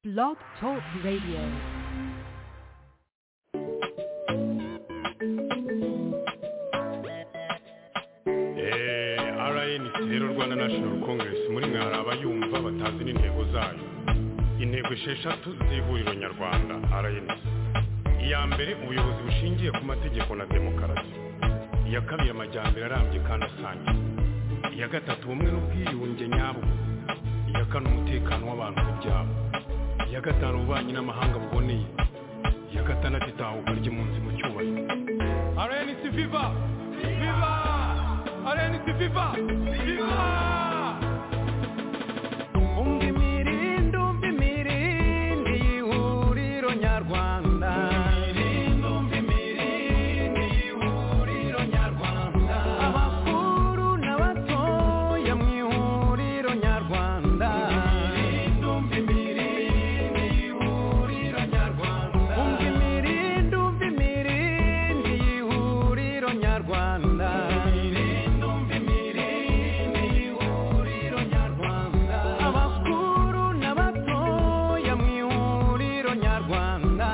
Blog Talk Radio. Eh, RNC rero Rwanda National Congress muri mwe hari abayumva batazi n'intego zayo intego esheshatu z'ihuriro nyarwanda RNC iya mbere ubuyobozi bushingiye ku mategeko na demokarasi iya kabiri amajyambere arambye kandi asangiye iya gatatu ubumwe n'ubwiyunge nyabwo iya kane umutekano w'abantu ku byabo iya gatanu ububanyi n'amahanga buboneye iya gatandatu itahuka ry'impunzi mu cyubahiro RNC Viva Viva RNC Viva Viva Umva imirindi, umva imirindi y'ihuriro nyarwanda. Abakuru n'abatoya mu ihuriro nyarwanda. Umva imirindi, umva imirindi y'ihuriro nyarwanda. Abakuru n'abatoya mu ihuriro nyarwanda.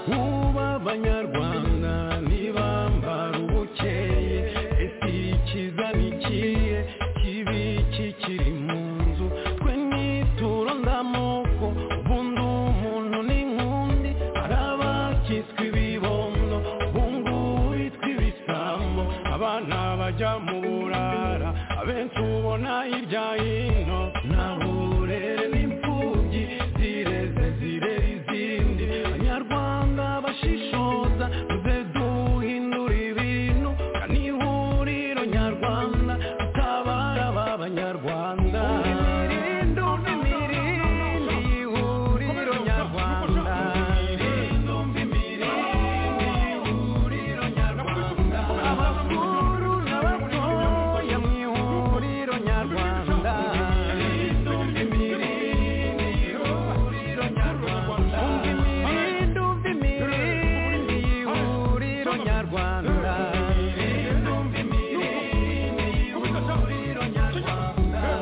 Kuba abanyarwanda ntibambara ubukeye ese ikiza ni ikihe kibi kikiri mu nzu twe nituro ndamoko ubundi umuntu ni nk'undi hari abakitswe ibibondo ubungubu bitwa ibisambo abana bajya mu burara abenshi ubona hirya hino nta burere n'imfubyi zireze zirera izindi abanyarwanda bashishoza tuze duhindura ibintu kandi ihuriro nyarwanda tutabara ba banyarwanda imirindi umva imirindi ihuriro nyarwanda abakuru n'abatoya mu ihuriro nyarwanda Imirindi, umva imirindi y'ihuriro nyarwanda.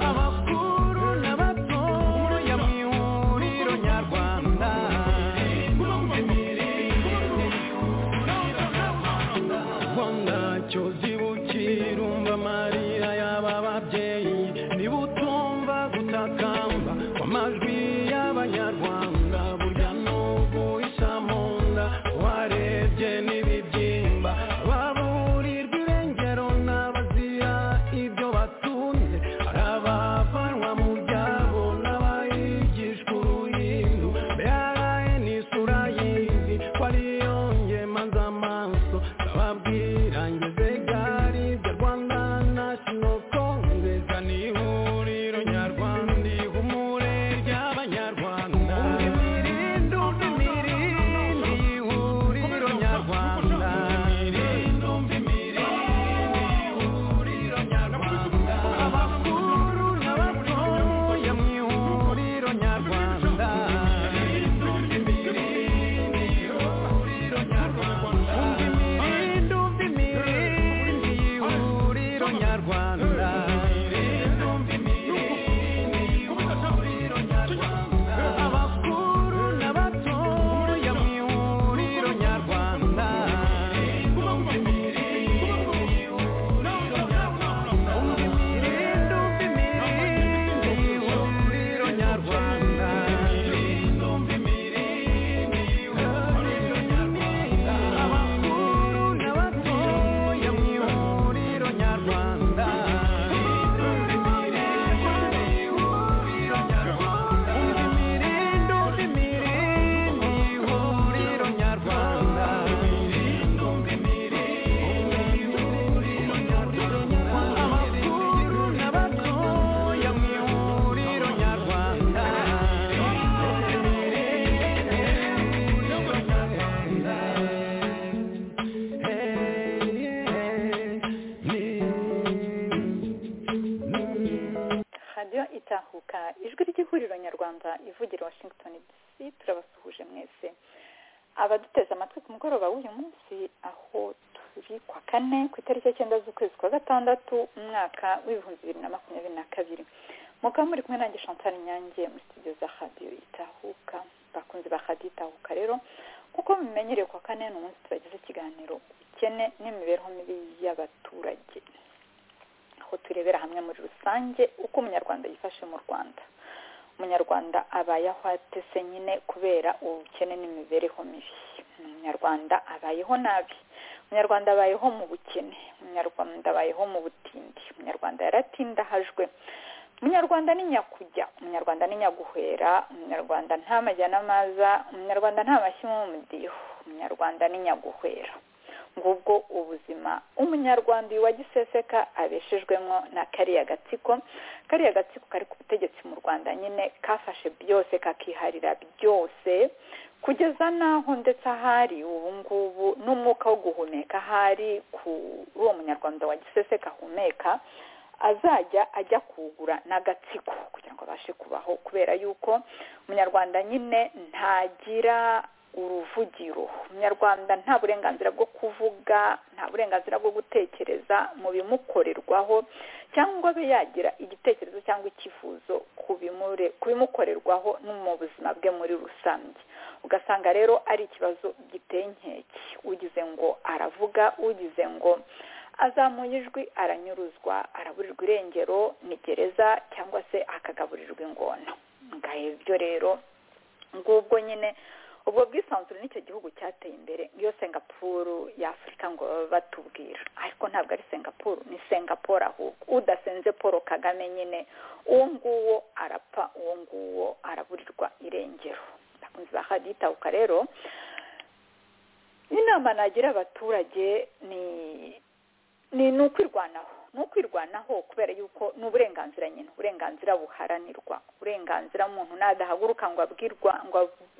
Abakuru n'abatoya mu ihuriro nyarwanda. Rwanda cyoza ibukira umva amarira y'aba babyeyi niba utumva gutakamba kw'amajwi y'abanyarwanda burya n'ubu isa mu nda warebye n'ibibyimba baburirwa irengero n'abazira ibyo batunze hari abavanwa mu byabo n'abayigishwa uruhindu mbere n'isura y'izi ko ariyo ngema z'amaso ndababwira ngeze gari bya rwanda national congress ni ihuriro nyarwanda ihumure ry'abanyarwanda imirindi umva imirindi ihuriro nyarwanda imirindi umva imirindi ihuriro nyarwanda abakuru n'abatoya mu ihuriro nyarwanda umva imirindi umva imirindi ihuriro nyarwanda abakuru n'abatoya mu ihuriro nyarwanda umva imirindi umva imirindi ihuriro nyarwanda abakuru n'abatoya mu ihuriro nyarwanda umva imirindi umva imirindi ihuriro nyarwanda abakuru n'abatoya mu ihuriro nyarwanda radiyo itahuka ijwi ry'ihuriro nyarwanda ivugira washington dc turabasuhuje mwese abaduteze amatwi ku mugoroba w'uyu munsi aho kabiri kwa kane ku itariki ya cyenda z'ukwezi kwa gatandatu umwaka w'ibihumbi bibiri na makumyabiri na kabiri mukaba muri kumwe nanjye chantal nyange muri studio za radiyo itahuka bakunzi ba radiyo itahuka rero kuko mumenyereye kwa kane ni umunsi tubagize ikiganiro ubukene n'imibereho mibi y'abaturage aho turebera hamwe muri rusange uko umunyarwanda yifashe mu rwanda umunyarwanda abayeho atese nyine kubera ubukene n'imibereho mibi umunyarwanda abayeho nabi umunyarwanda abayeho mu bukene umunyarwanda abayeho mu butindi umunyarwanda yaratindahajwe umunyarwanda ni nyakujya umunyarwanda ni nyaguhera umunyarwanda nta majyanamaza umunyarwanda nta mashyi mu mudiho umunyarwanda ni nyaguhera ngubwo ubuzima umunyarwanda uyu wa giseseka abeshejwemo na kariya gatsiko kariya gatsiko kari ku butegetsi mu rwanda nyine kafashe byose kakiharira byose kugeza n'aho ndetse ahari ubu ngubu n'umwuka wo guhumeka ahari kuri uwo munyarwanda wa giseseka ahumeka azajya ajya kugura n'agatsiko kugira ngo abashe kubaho kubera yuko umunyarwanda nyine ntagira uruvugiro umunyarwanda nta burenganzira bwo kuvuga nta burenganzira bwo gutekereza mu bimukorerwaho cyangwa abe yagira igitekerezo cyangwa icyifuzo ku bimukorerwaho no mu buzima bwe muri rusange ugasanga rero ari ikibazo giteye inkeke ugize ngo aravuga ugize ngo azamuye ijwi aranyuruzwa araburirwa irengero ni gereza cyangwa se akagaburirwa ingona ngahe byo rero ngubwo nyine ubwo bwisanzure nicyo gihugu cyateye imbere niyo singapuru y'afurika ngo baba batubwira ariko ntabwo ari singapuru ni singapore ahubwo udasenze paul kagame nyine uwo nguwo arapfa uwo nguwo araburirwa irengero ndakunze bahaditahuka rero inama nagira abaturage ni ni ukwirwanaho ni ukwirwanaho kubera yuko ni uburenganzira nyine uburenganzira buharanirwa uburenganzira muntu nadahaguruka ngo abwirwa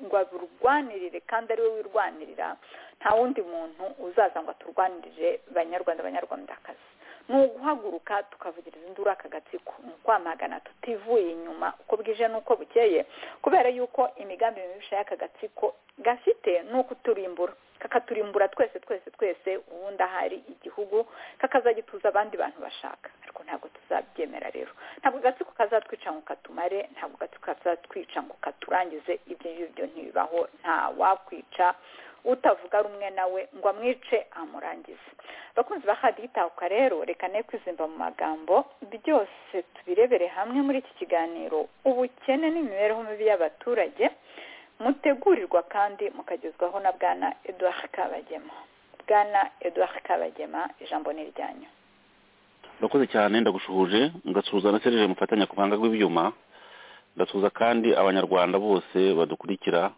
ngo aburwanirire kandi ariwe wirwanirira nta wundi muntu uzaza ngo aturwanirire banyarwanda abanyarwandakazi ni uguhaguruka tukavugiriza induru aka gatsiko ni ukwamagana tutivuye inyuma uko bwije n'uko bukeye kubera y'uko imigambi mibisha y'aka gatsiko gafite ni ukuturimbura kakaturimbura twese twese twese ubundi ahari igihugu kakazagituza abandi bantu bashaka ariko ntabwo tuzabyemera rero ntabwo agatsiko kazatwica ngo katumare ntabwo agatsiko kazatwica ngo katurangize ibyo ngibyo ntibibaho nta wakwica utavuga rumwe nawe ngo amwice amurangize abakunzi ba hadi itahuka rero reka ne kwizimba mu magambo byose tubirebere hamwe muri iki kiganiro ubukene n'imibereho mibi y'abaturage mutegurirwa kandi mukagezwaho na bwana eduard kabagema bwana eduard kabagema ijambo ni iryanyu urakoze cyane ndagushuhuje ngasuhuza na serije mufatanya ku buhanga bw'ibyuma ndasuhuza kandi abanyarwanda bose badukurikira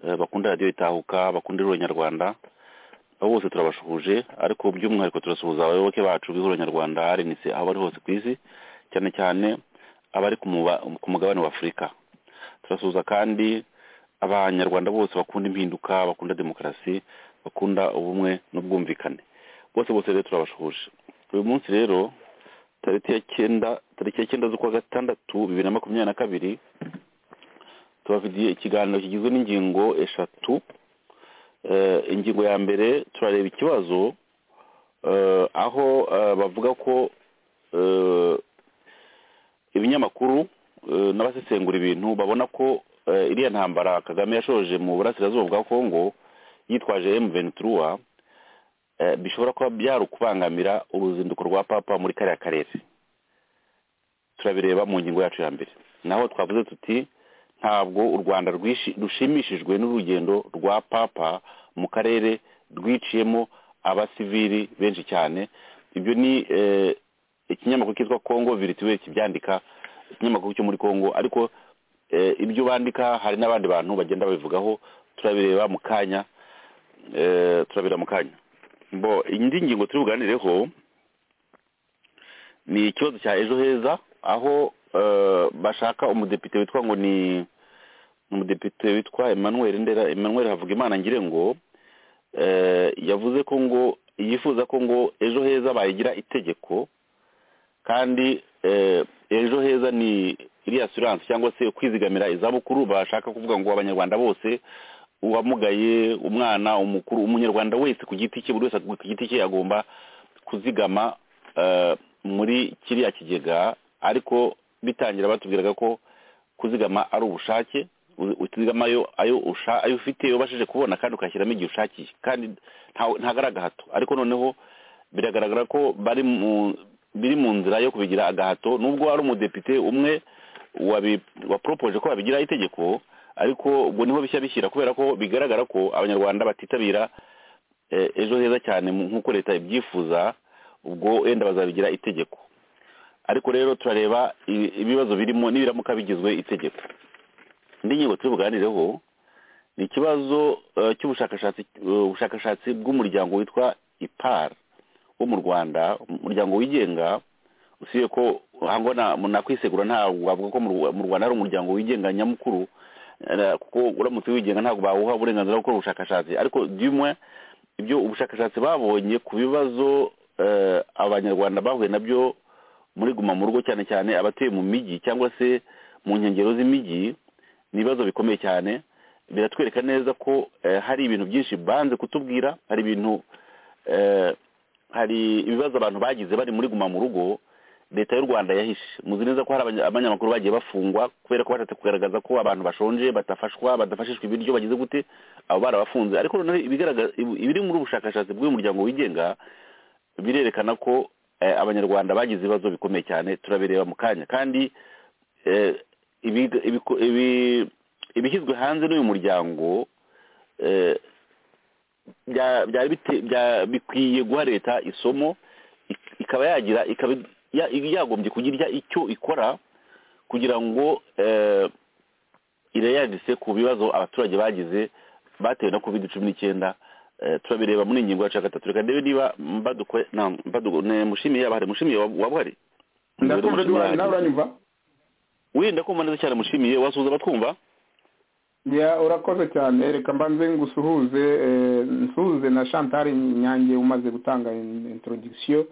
eh, bakunda radiyo itahuka bakunda ihuriro nyarwanda abo bose turabashuhuje ariko by'umwihariko turasuhuza abayoboke bacu b'ihuriro nyarwanda rnc aho bari hose ku isi cyane cyane abari ku muba- ku mugabane wa afurika turasuhuza kandi abanyarwanda bose bakunda impinduka bakunda demokarasi bakunda ubumwe n'ubwumvikane bose bose rero turabashuhuje uyu munsi rero tariki ya cyenda tariki ya cyenda z'ukwa gatandatu bibiri na makumyabiri na kabiri tubafitiye ikiganiro kigizwe n'ingingo eshatu Eh, ingingo ya mbere turareba ikibazo eh, aho eh, bavuga ko eh, ibinyamakuru eh, n'abasesengura ibintu babona ko eh, iriya ntambara kagame yashoje mu burasirazuba bwa kongo yitwaje emu ventura bishobora kuba byari ukubangamira uruzinduko rwa papa muri kariya karere turabireba mu ngingo yacu ya mbere naho twavuze tuti ntabwo u rwanda rwishi- rushimishijwe n'urugendo rwa papa mu karere rwiciyemo abasivili benshi cyane ibyo ni eh, ikinyamakuru cyitwa congo virituel kibyandika ikinyamakuru cyo muri congo ariko eh, ibyo bandika hari n'abandi bantu bagenda babivugaho turabireba mu kanya eh, turabireba mu kanya bo indi ngingo turi buganireho ni ikibazo cya ejo heza aho eh, bashaka umudepite witwa ngo ni umudepite witwa emmanuel ndera emmanuel havugimana ngire ngo eh, yavuze ko ngo yifuza ko ngo ejo heza bayigira itegeko kandi eh, ejo heza ni iriya assurance cyangwa se kwizigamira izabukuru bashaka kuvuga ngo abanyarwanda bose uwamugaye umwana umukuru umunyarwanda wese ku giti cye buri wese ku giti cye agomba kuzigama eh, muri kiriya kigega ariko bitangira batubwiraga ko kuzigama ari ubushake u- utizigama ayo ayo usha- ayo ufite ubashije kubona kandi ukashyiramo igihe ushakiye kandi nta- ntagara agahato ariko noneho biragaragara ko bari mu biri mu nzira yo kubigira agahato nubwo ari umudepite umwe wabi- waporopoje ko babigiraho itegeko ariko ubwo niho bishya bishyira kubera ko bigaragara ko abanyarwanda batitabira eh, ejo heza cyane mu- nk'uko leta ibyifuza ubwo wenda bazabigira itegeko ariko rero turareba i- ibibazo birimo n'ibiramuka bigizwe itegeko indi ngingo turi buganireho ni ikibazo eh, cy'ubushakashatsi eh, ubushakashatsi bw'umuryango witwa ipar wo mu rwanda umuryango wigenga usibye ko hango na- nakwisegura ntabwo wavuga ko mu Rwa- mu rwanda ari umuryango wigenga nyamukuru eh, kuko uramutse wigenga ntabwo bawuha uburenganzira bwo gukora ubushakashatsi ariko dumwe ibyo ubushakashatsi babonye ku bibazo eh, abanyarwanda bahuye nabyo muri guma mu rugo cyane cyane abatuye mu mijyi cyangwa se mu nkengero z'imijyi ni ibibazo bikomeye cyane biratwereka neza ko eh, hari ibintu byinshi banze kutubwira hari ibintu eh, hari ibibazo abantu bagize bari muri guma mu rugo leta y'u rwanda yahishe muzi neza ko hari abanya- abanyamakuru bagiye bafungwa kubera ko bashatse kugaragaza ko abantu bashonje batafashwa badafashishwa ibiryo bagize gute abo barabafunze ariko noneho ibigaragaza ibi- ibiri muri ubu bushakashatsi bw'uyu muryango wigenga birerekana ko eh, abanyarwanda bagize ibibazo bikomeye cyane turabireba mu kanya kandi eh, ibiga- ibiko- ibi- ibishyizwe hanze n'uyu muryango eh, bya- byari bite- bya- bikwiye guha leta isomo ik- ikaba yagira ikaba ya- yagombye kugira icyo ikora kugira ngo eh, ireyandise ku bibazo abaturage bagize batewe na covid cumi n'icyenda Eh, turabireba muri iyi ngingo ya cya gatatu reka ndebe niba mbadukwe na mbadugo ne mushimiye yaba hari mushimiye waba waba uhari ndakumva duhari nawe uranyumva wirinda kumva neza cyane mushimiye wasuhuza abatwumva ya urakoze cyane reka mbanze ngusuhuze eh, nsuhuze na chantal nyange umaze gutanga in- introduction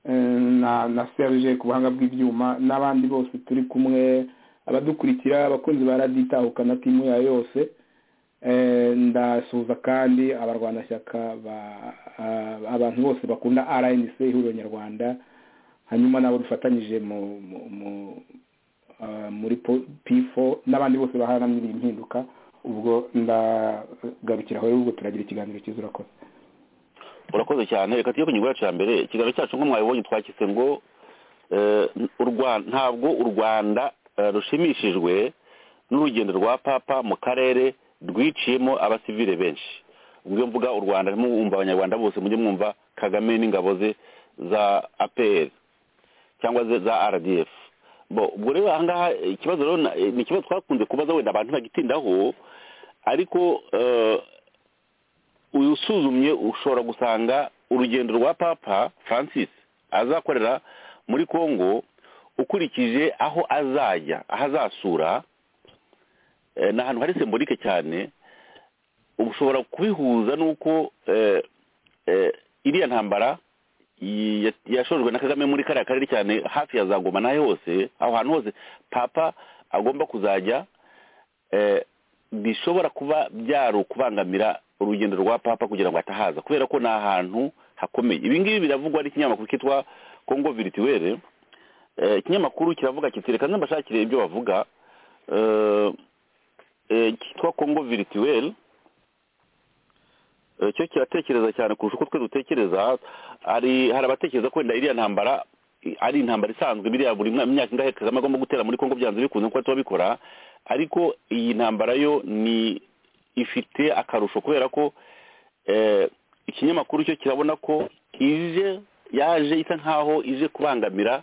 eh, na na serge ku buhanga bw'ibyuma n'abandi bose turi kumwe abadukurikira abakunzi ba radiyo itahuka na timu yayo yose Eh, ndasuhuza kandi abarwanashyaka ba- ah, abantu bose bakunda rnc ihuriro nyarwanda hanyuma nabo dufatanyije mu mu- mu- ah, muri p4 n'abandi bose baharanira iyi mpinduka ubwo ndagarukira aho ubwo turagira ikiganiro cyiza urakoze urakoze cyane reka tujye ku ngingo yacu ya mbere ikiganiro cyacu nko mwabibonye twakise ngo eh, u Rwa- ntabwo u rwanda eh, rushimishijwe n'urugendo rwa papa mu karere rwiciyemo abasivile benshi ubwo iyo mvuga u rwanda ntimwumva abanyarwanda bose mujye mwumva kagame n'ingabo ze za apr cyangwa ze za rdf bo ubwo rero ahangaha eh, ikibazo rero na- eh, ni ikibazo twakunze kubaza wenda abantu bagitindaho ariko eh, uyu usuzumye ushobora gusanga urugendo rwa papa francis azakorera muri congo ukurikije aho azajya aho azasura eh, ni ahantu hari sembolike cyane uba ushobora kubihuza n'uko eh, eh, iriya ntambara yi- ya- yashojwe na kagame muri kariya karere cyane hafi ya za Goma n'aho hose aho hantu hose papa agomba kuzajya eh, bishobora kuba byari ukubangamira urugendo rwa papa kugira ngo atahaza kubera ko ni ahantu hakomeye ibi ngibi biravugwa n'ikinyamakuru cyitwa congo virituwere Eh, ikinyamakuru kiravuga kiti reka mbashakire ibyo bavuga Eh, eh, cyitwa congo virituwere Eh, cyo kiratekereza cyane kurusha uko twe dutekereza hari hari abatekereza ko wenda iriya ntambara i- ari intambara isanzwe biriya buri mwa- myaka ingahe kagame agomba gutera muri kongo byanze bikunze kuko tuba bikora ariko iyi ntambara yo ni ifite akarusho kubera ko eh, ikinyamakuru cyo kirabona ko ije yaje isa nkaho ije kubangamira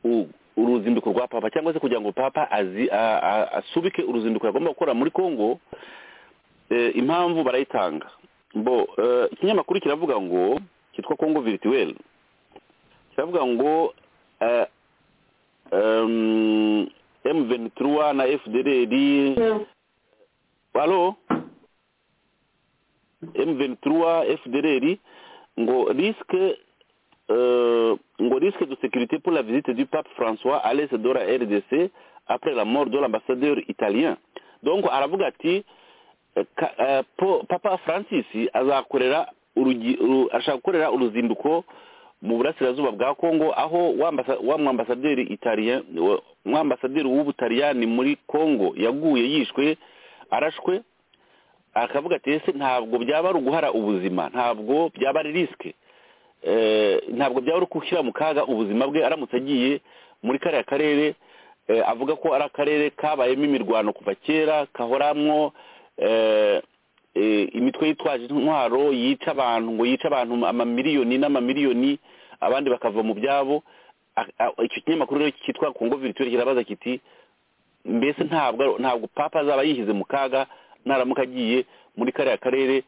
u- uruzinduko rwa papa cyangwa se kugira ngo papa azi- a- a- asubike uruzinduko yagomba gukora muri kongo eh, impamvu barayitanga bo eh, ikinyamakuru kiravuga ngo cyitwa congo virtuel kiravuga ngo eh, em, m23 na fdrr alo m23 fdrr ngo risque euh, ngo risque de sécurité pour la visite du pape François à l'est de la RDC après la mort de l'ambassadeur italien. Donc aravuga ati ka- eh, po- papa francis azakorera urugi- uru- ashaka gukorera uruzinduko mu burasirazuba bwa congo aho wa ambasa- wa mwambasaderi italien wa- mwambasaderi w'ubutaliyani muri congo yaguye yishwe arashwe akavuga ati ese ntabwo byaba ari uguhara ubuzima ntabwo byaba ari risike Eh, ntabwo byaba ari gushyira mu kaga ubuzima bwe aramutse agiye muri kariya karere eh, avuga ko ari akarere kabayemo imirwano kuva kera kahoramwo eh, eh, imitwe yitwaje intwaro yica abantu ngo yice abantu amamiliyoni n'amamiliyoni abandi bakava mu byabo A- a- icyo kinyamakuru rero cyitwa kongo virituweli kirabaza kiti mbese ntabwo ntabwo papa azaba yihize mu kaga naramuka agiye muri kariya karere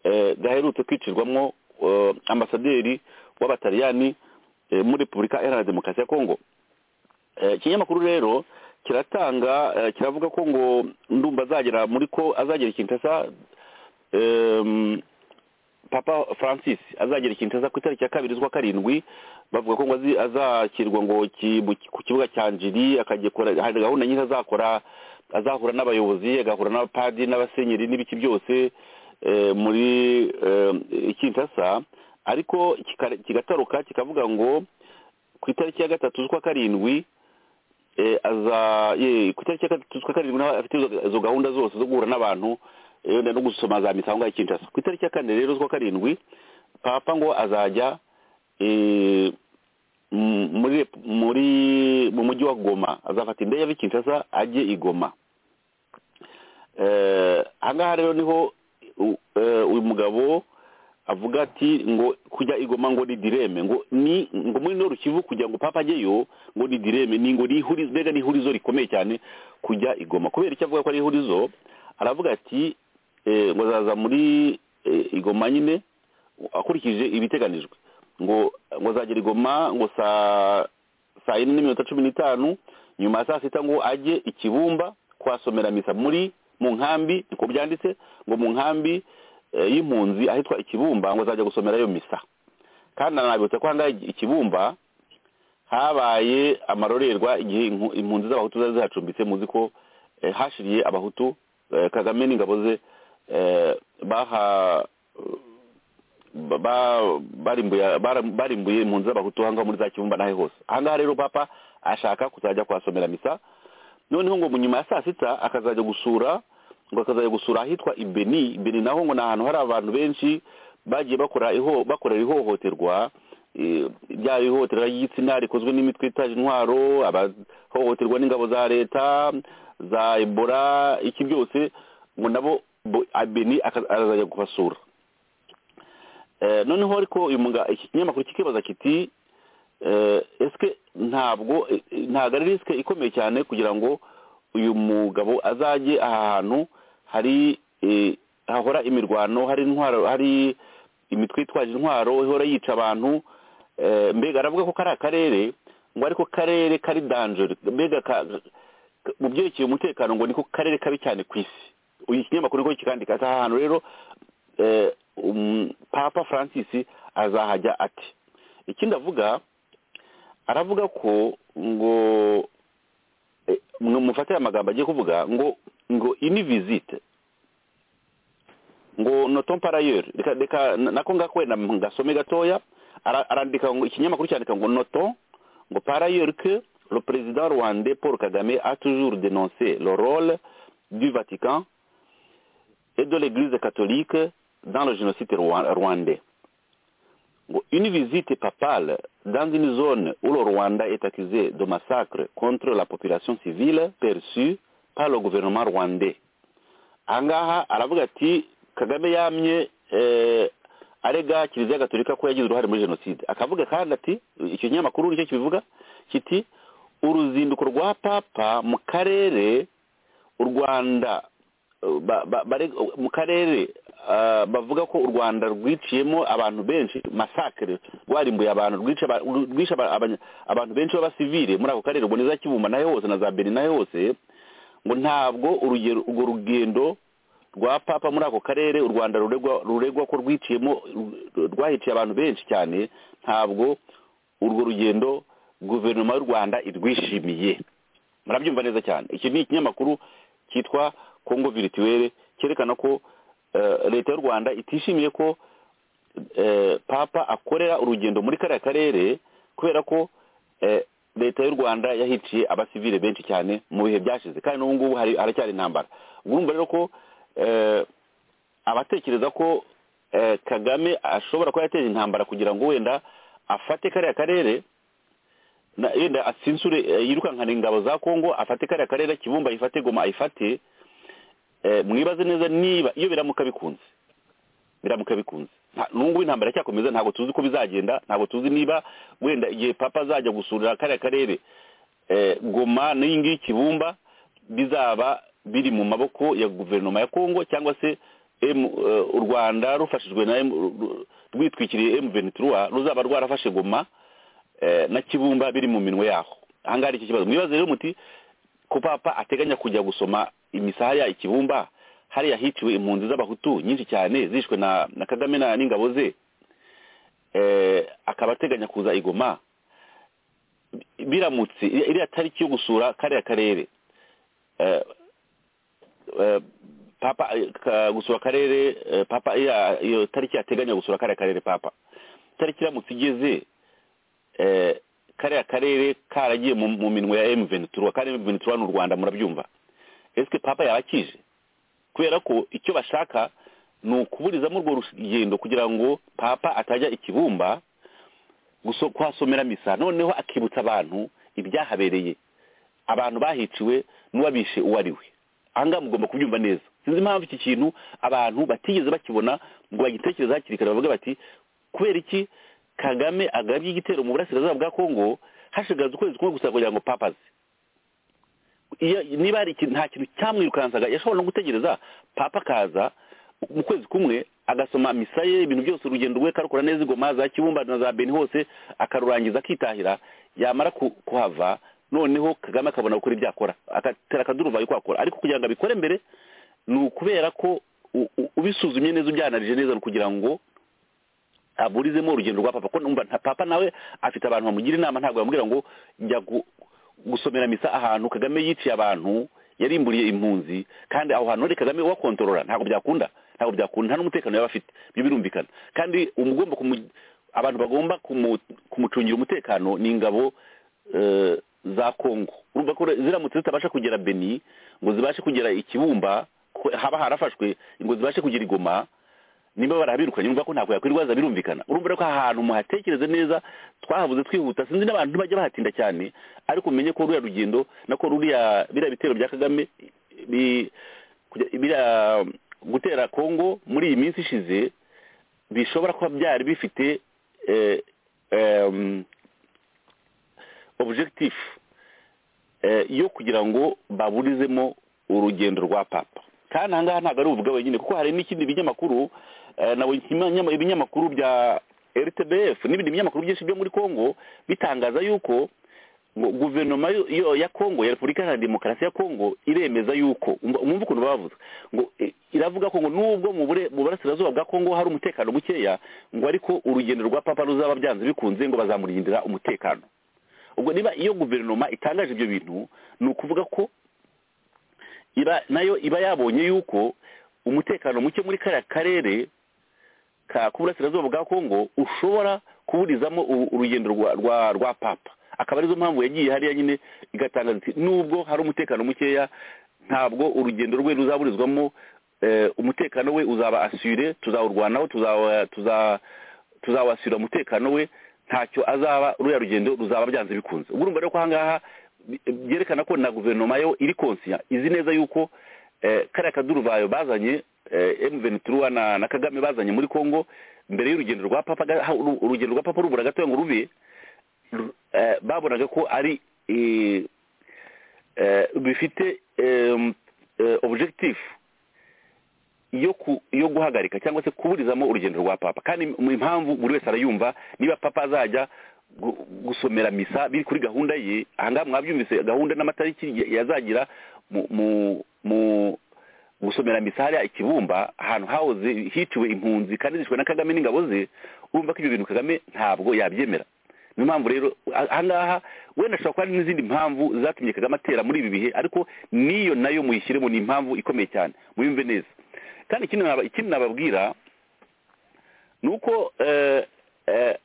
eh, gaherutse kwicirwamwo eh, ambasaderi w'abataliyani eh, muri repubulika iharanira demokarasi ya kongo Eh, ikinyamakuru rero kiratanga eh, kiravuga ko ngo ndumva azagera muri ko azagera kinshasa em, papa francis azagera kinshasa ku itariki ya kabiri z'ukwa karindwi bavuga ko ngo azi- azakirwa ngo ki- mu- ku kibuga cya njiri akagikora hari gahunda nyinshi azakora azahura n'abayobozi agahura n'abapadi n'abasenyeri n'ibiki byose eh, muri eh, kinshasa ariko kika- kigataruka kikavuga ngo ku itariki ya gatatu z'ukwa karindwi eh, aza ye, ku itariki ya gatatu z'ukwa karindwi nawe afite izo- izo gahunda zose zo guhura n'abantu eh, wenda no gusoma za misa aho ngaho i kinshasa ku itariki ya kane rero z'ukwa karindwi papa ngo azajya eh, m- muri rep- muri mu mujyi wa goma azafata indege ava i kinshasa ajye i goma Eh, aha ngaha rero niho u- eh, uyu mugabo avuga ati ngo kujya igoma ngo ni direme ngo ni ngo muri noru kivu kugira ngo papa ajyeyo ngo ni direme ni ngo ni ihurizo mbega ni ihurizo rikomeye cyane kujya igoma kubera icyo avuga ko ari ihurizo aravuga ati eh, ngo azaza muri eh, igoma nyine akurikije ibiteganijwe ngo ngo azagera igoma ngo saa saa yine n'iminota cumi n'itanu nyuma ya saa sita ngo ajye ikibumba kuhasomera misa muri mu nkambi niko byanditse ngo mu nkambi eh, y'impunzi ahitwa ikibumba ngo azajya gusomera ayo misa kandi anabibutsa ko ahangaha ikibumba habaye amarorerwa igihe impu- impunzi z'abahutu zari zihacumbitse muzi ko eh, hashiriye abahutu eh, kagame n'ingabo ze eh, baha ba- barimbuye bara- barimbuye impunzi z'abahutu ahangaha muri za kibumba n'ahe hose ahangaha rero papa ashaka kuzajya kuhasomera misa noneho ngo mu nyuma ya saa sita akazajya gusura ngo akazajya gusura ahitwa ibeni ibeni naho ngo ni ahantu hari abantu benshi bagiye bakora iho bakorera ihohoterwa eh, ryaba ihohoterwa ry'igitsina rikozwe n'imitwe itaje intwaro abahohoterwa n'ingabo za leta za ebola iki byose ngo nabo bo- ibeni aka- azajya kubasura Eh, noneho ariko uyu muga iki kinyamakuru kikibaza kiti eh, ese ntabwo eh, eh, ntabwo ari risike ikomeye cyane kugira ngo uyu mugabo azajye aha hantu hari eh, hahora imirwano hari intwaro hari imitwe yitwaje intwaro ihora yica abantu eh, mbega aravuga ko kari akarere ngo ariko karere kari danjeri mbega ka- ka- mu byerekeye umutekano ngo niko karere kabi cyane ku isi uyu kinyamakuru niko kikandika ati aha hantu rero eh, um, papa francis azahajya ati ikindi avuga aravuga ko ngo eh, mwe mufatire amagambo agiye kuvuga ngo ngo ini visite ngo noton parayeri reka reka na- nako ngako wenda ngasome gatoya Ara- arandika ngo ikinyamakuru cyandika ngo noton ngo parayeri que le président rwandais paul kagame a toujours dénoncé le rôle du vatican et de l'église catholique dans le génocide rwa- rwandais. Ngo, Une visite papale dans une zone où le Rwanda est accusé de massacre contre la population civile perçue par le gouvernement rwandais. Angaha aravuga ati Kagame yamye eh, arega kiliziya gatolika ko yagize uruhare muri jenoside akavuga kandi ati icyo kinyamakuru nicyo kibivuga kiti uruzinduko rwa papa mu karere u Rwanda ba- ba- bare- mu karere ah, bavuga ko u rwanda rwiciyemo abantu benshi masakire rwarimbuye abantu rwica aba- rwishe aba- abanya- abantu benshi b'abasivire muri ako karere ubwo ni za kibumba nayo hose na za beni nayo hose ngo ntabwo urugero urwo rugendo rwa papa muri ako karere u rwanda ruregwa ruregwa ko rwiciyemo ru- rwahiciye abantu benshi cyane ntabwo urwo rugendo guverinoma y'u rwanda irwishimiye murabyumva neza cyane iki ni ikinyamakuru cyitwa kongo virituwere cyerekana ko eh, leta y'u rwanda itishimiye ko eh, papa akorera urugendo muri kariya karere kubera ko eh, leta y'u rwanda yahiciye abasivile benshi cyane mu bihe byashize kandi n'ubu ngubu hari- haracyari intambara ubwo urumva rero ko eh, abatekereza ko eh, kagame ashobora kuba yateje intambara kugira ngo wenda afate kariya karere na- yenda asinsure eh, yirukankana ingabo za kongo afate kariya karere kibumba ayifate goma ayifate eh, mwibaze neza niba iyo biramuka bikunze biramuka bikunze Nta- n'ubungubu intambara iracyakomeza ntabwo tuzi ko bizagenda ntabwo tuzi niba wenda igihe papa azajya gusura kariya karere eh, goma n'iyi ngiyi kibumba bizaba biri mu maboko ya guverinoma ya kongo cyangwa se M, eh, u rwanda rufashijwe na M- ru- ru- rwitwikiriye emu ruzaba rwarafashe goma eh, na kibumba biri mu minwe yaho ahangaha hari iki kibazo mwibaze rero muti ko papa ateganya kujya gusoma imisaha ya ikibumba hariya hiciwe impunzi z'abahutu nyinshi cyane zishwe na, na kagame na n'ingabo ze eh, akaba ateganya kuza igoma Bi- biramutse iri- iriya tariki yo gusura kariya karere eh, eh, papa eh, ka- gusura akarere eh, papa iriya- iyo tariki ateganya gusura kariya karere papa tariki iramutse igeze eh, kariya karere karagiye mu mu minwe ya emu ventura kandi emu ventura ni u rwanda murabyumva esike papa yabakije kubera ko icyo bashaka ni ukuburizamo urwo rugendo kugira ngo papa atajya ikibumba guso- kuhasomera misa noneho akibutsa abantu ibyahabereye abantu bahiciwe n'uwabishe uwo ari we ahangaha mugomba kubyumva neza sinzi impamvu iki kintu abantu batigeze bakibona ngo bagitekereze hakiri kare bavuge bati kubera iki kagame agabye igitero mu burasirazuba bwa kongo hashigaze ukwezi kumwe gusa kugira ngo papaze iyo niba hari ikintu nta kintu cyamwirukansaga yashobora no gutegereza papa akaza mu kwezi kumwe agasoma misa ye ibintu byose urugendo rwe akarukora neza ingoma za kibumba na za beni hose akarurangiza akitahira yamara ku- kuhava noneho kagame akabona gukora ibyo akora agatera akaduruvayo uko akora ariko kugira ngo abikore mbere ni ukubera ko u- u- ubisuzumye neza ubyanarije neza ni ukugira ngo aburizemo urugendo rwa papa ko numva nta- papa nawe afite abantu bamugira inama ntabwo bamubwira ngo jya gu- gusomera misa ahantu kagame yiciye abantu yarimburiye impunzi kandi aho hantu hari kagame ubakontorora ntabwo byakunda ntabwo byakunda nta n'umutekano yaba afite ibyo birumvikana kandi umugomba kumu- abantu bagomba kumu- kumucungira umutekano ni ingabo eh, za kongo urumva ko ziramutse zitabasha kugera beni ngo zibashe kugera ikibumba ko haba harafashwe ngo zibashe kugera igoma niba barabirukanye urumva ko ntabwo yakwirwaza birumvikana urumva rero ko aha hantu muhatekereze neza twahabuze twihuta sinzi n'abantu ntibajya bahatinda cyane ariko umenye ko ruriya rugendo nako ruriya biriya bitero bya kagame bi- kujya- biriya gutera kongo muri iyi minsi ishize bishobora kuba byari bifite eh, em, objectif eh, yo kugira ngo baburizemo urugendo rwa papa kandi ahangaha ntabwo ari ubuvuga wenyine kuko hari n'ikindi binyamakuru eh, na we- inyama- ibinyamakuru bya rtbf n'ibindi binyamakuru byinshi byo muri congo bitangaza yuko ngo guverinoma yo- yo- ya congo ya repubulika iharanira demokarasi ya congo iremeza yuko umva mwumva ukuntu bavuze ngo eh, iravuga ko ngo nubwo mu bure- mu burasirazuba bwa congo hari umutekano mukeya ngo ariko urugendo rwa papa ruzaba byanze bikunze ngo bazamurindira umutekano ubwo niba iyo guverinoma itangaje ibyo bintu ni ukuvuga ko iba nayo iba yabonye yuko umutekano muke muri kariya karere ka ku burasirazuba bwa kongo ushobora kuburizamo u- urugendo rwa rwa, rwa papa akaba arizo mpamvu yagiye hariya nyine igatangaza iti nubwo hari umutekano mukeya ntabwo urugendo rwe ruzaburizwamo eh, umutekano we uzaba asure tuzawurwanaho tuzawa- tuza- tuzawasura umutekano we ntacyo azaba ruriya rugendo ruzaba byanze bikunze ubwo urumva rero ko ahangaha bi- byerekana ko na guverinoma yo iri konsiya izi neza yuko eh, kariya kaduruvayo bazanye emu ventura na, na kagame bazanye muri congo mbere y'urugendo rwa papa ga- ha- uru- urugendo rwa papa rubura gatoya ngo rube ru- eh, babonaga ko ari eh, eh, bifite em, eh, objectif yo ku yo guhagarika cyangwa se kuburizamo urugendo rwa papa kandi mu impamvu buri wese arayumva niba papa azajya gu- gusomera misa biri kuri gahunda ye ahangaha mwabyumvise gahunda n'amatariki ya- yazagira mu mu- mu gusomera misa hariya ikibumba ahantu hahoze hiciwe impunzi kandi zishwe na kagame n'ingabo ze urumva ko ibyo bintu kagame ntabwo yabyemera niyo mpamvu rero ah- ahangaha wenda ashobora kuba hari n'izindi mpamvu zatumye kagame atera muri ibi bihe ariko n'iyo nayo muyishyiremo ni impamvu ikomeye cyane muyumve neza kandi ikindi naba- ikindi nababwira ni uko eh, eh,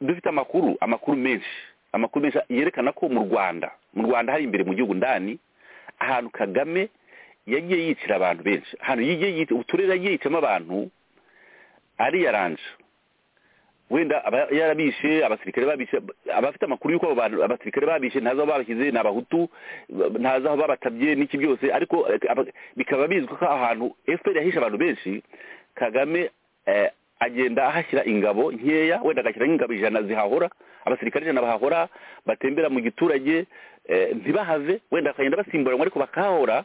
dufite amakuru amakuru menshi amakuru menshi yerekana ko mu rwanda mu rwanda hari imbere mu gihugu ndani ahantu kagame yagiye yicira abantu benshi ahantu yagiye yicira uturere yagiye yicamo abantu ariyaranje wenda aba yarabishe abasirikare babishe abafite amakuru y'uko abo bantu abasirikare babishe ntazi aho babashyize ni abahutu ba- ntazi aho babatabye n'iki byose ariko eh, aba- bikaba bizwi ko ahantu fpr yahishe abantu benshi kagame eh, agenda ahashyira ingabo nkeya wenda agashyira nk'ingabo ijana zihahora abasirikare ijana bahahora batembera mu giturage eh, ntibahave wenda bakagenda basimburanwa ariko bakahahora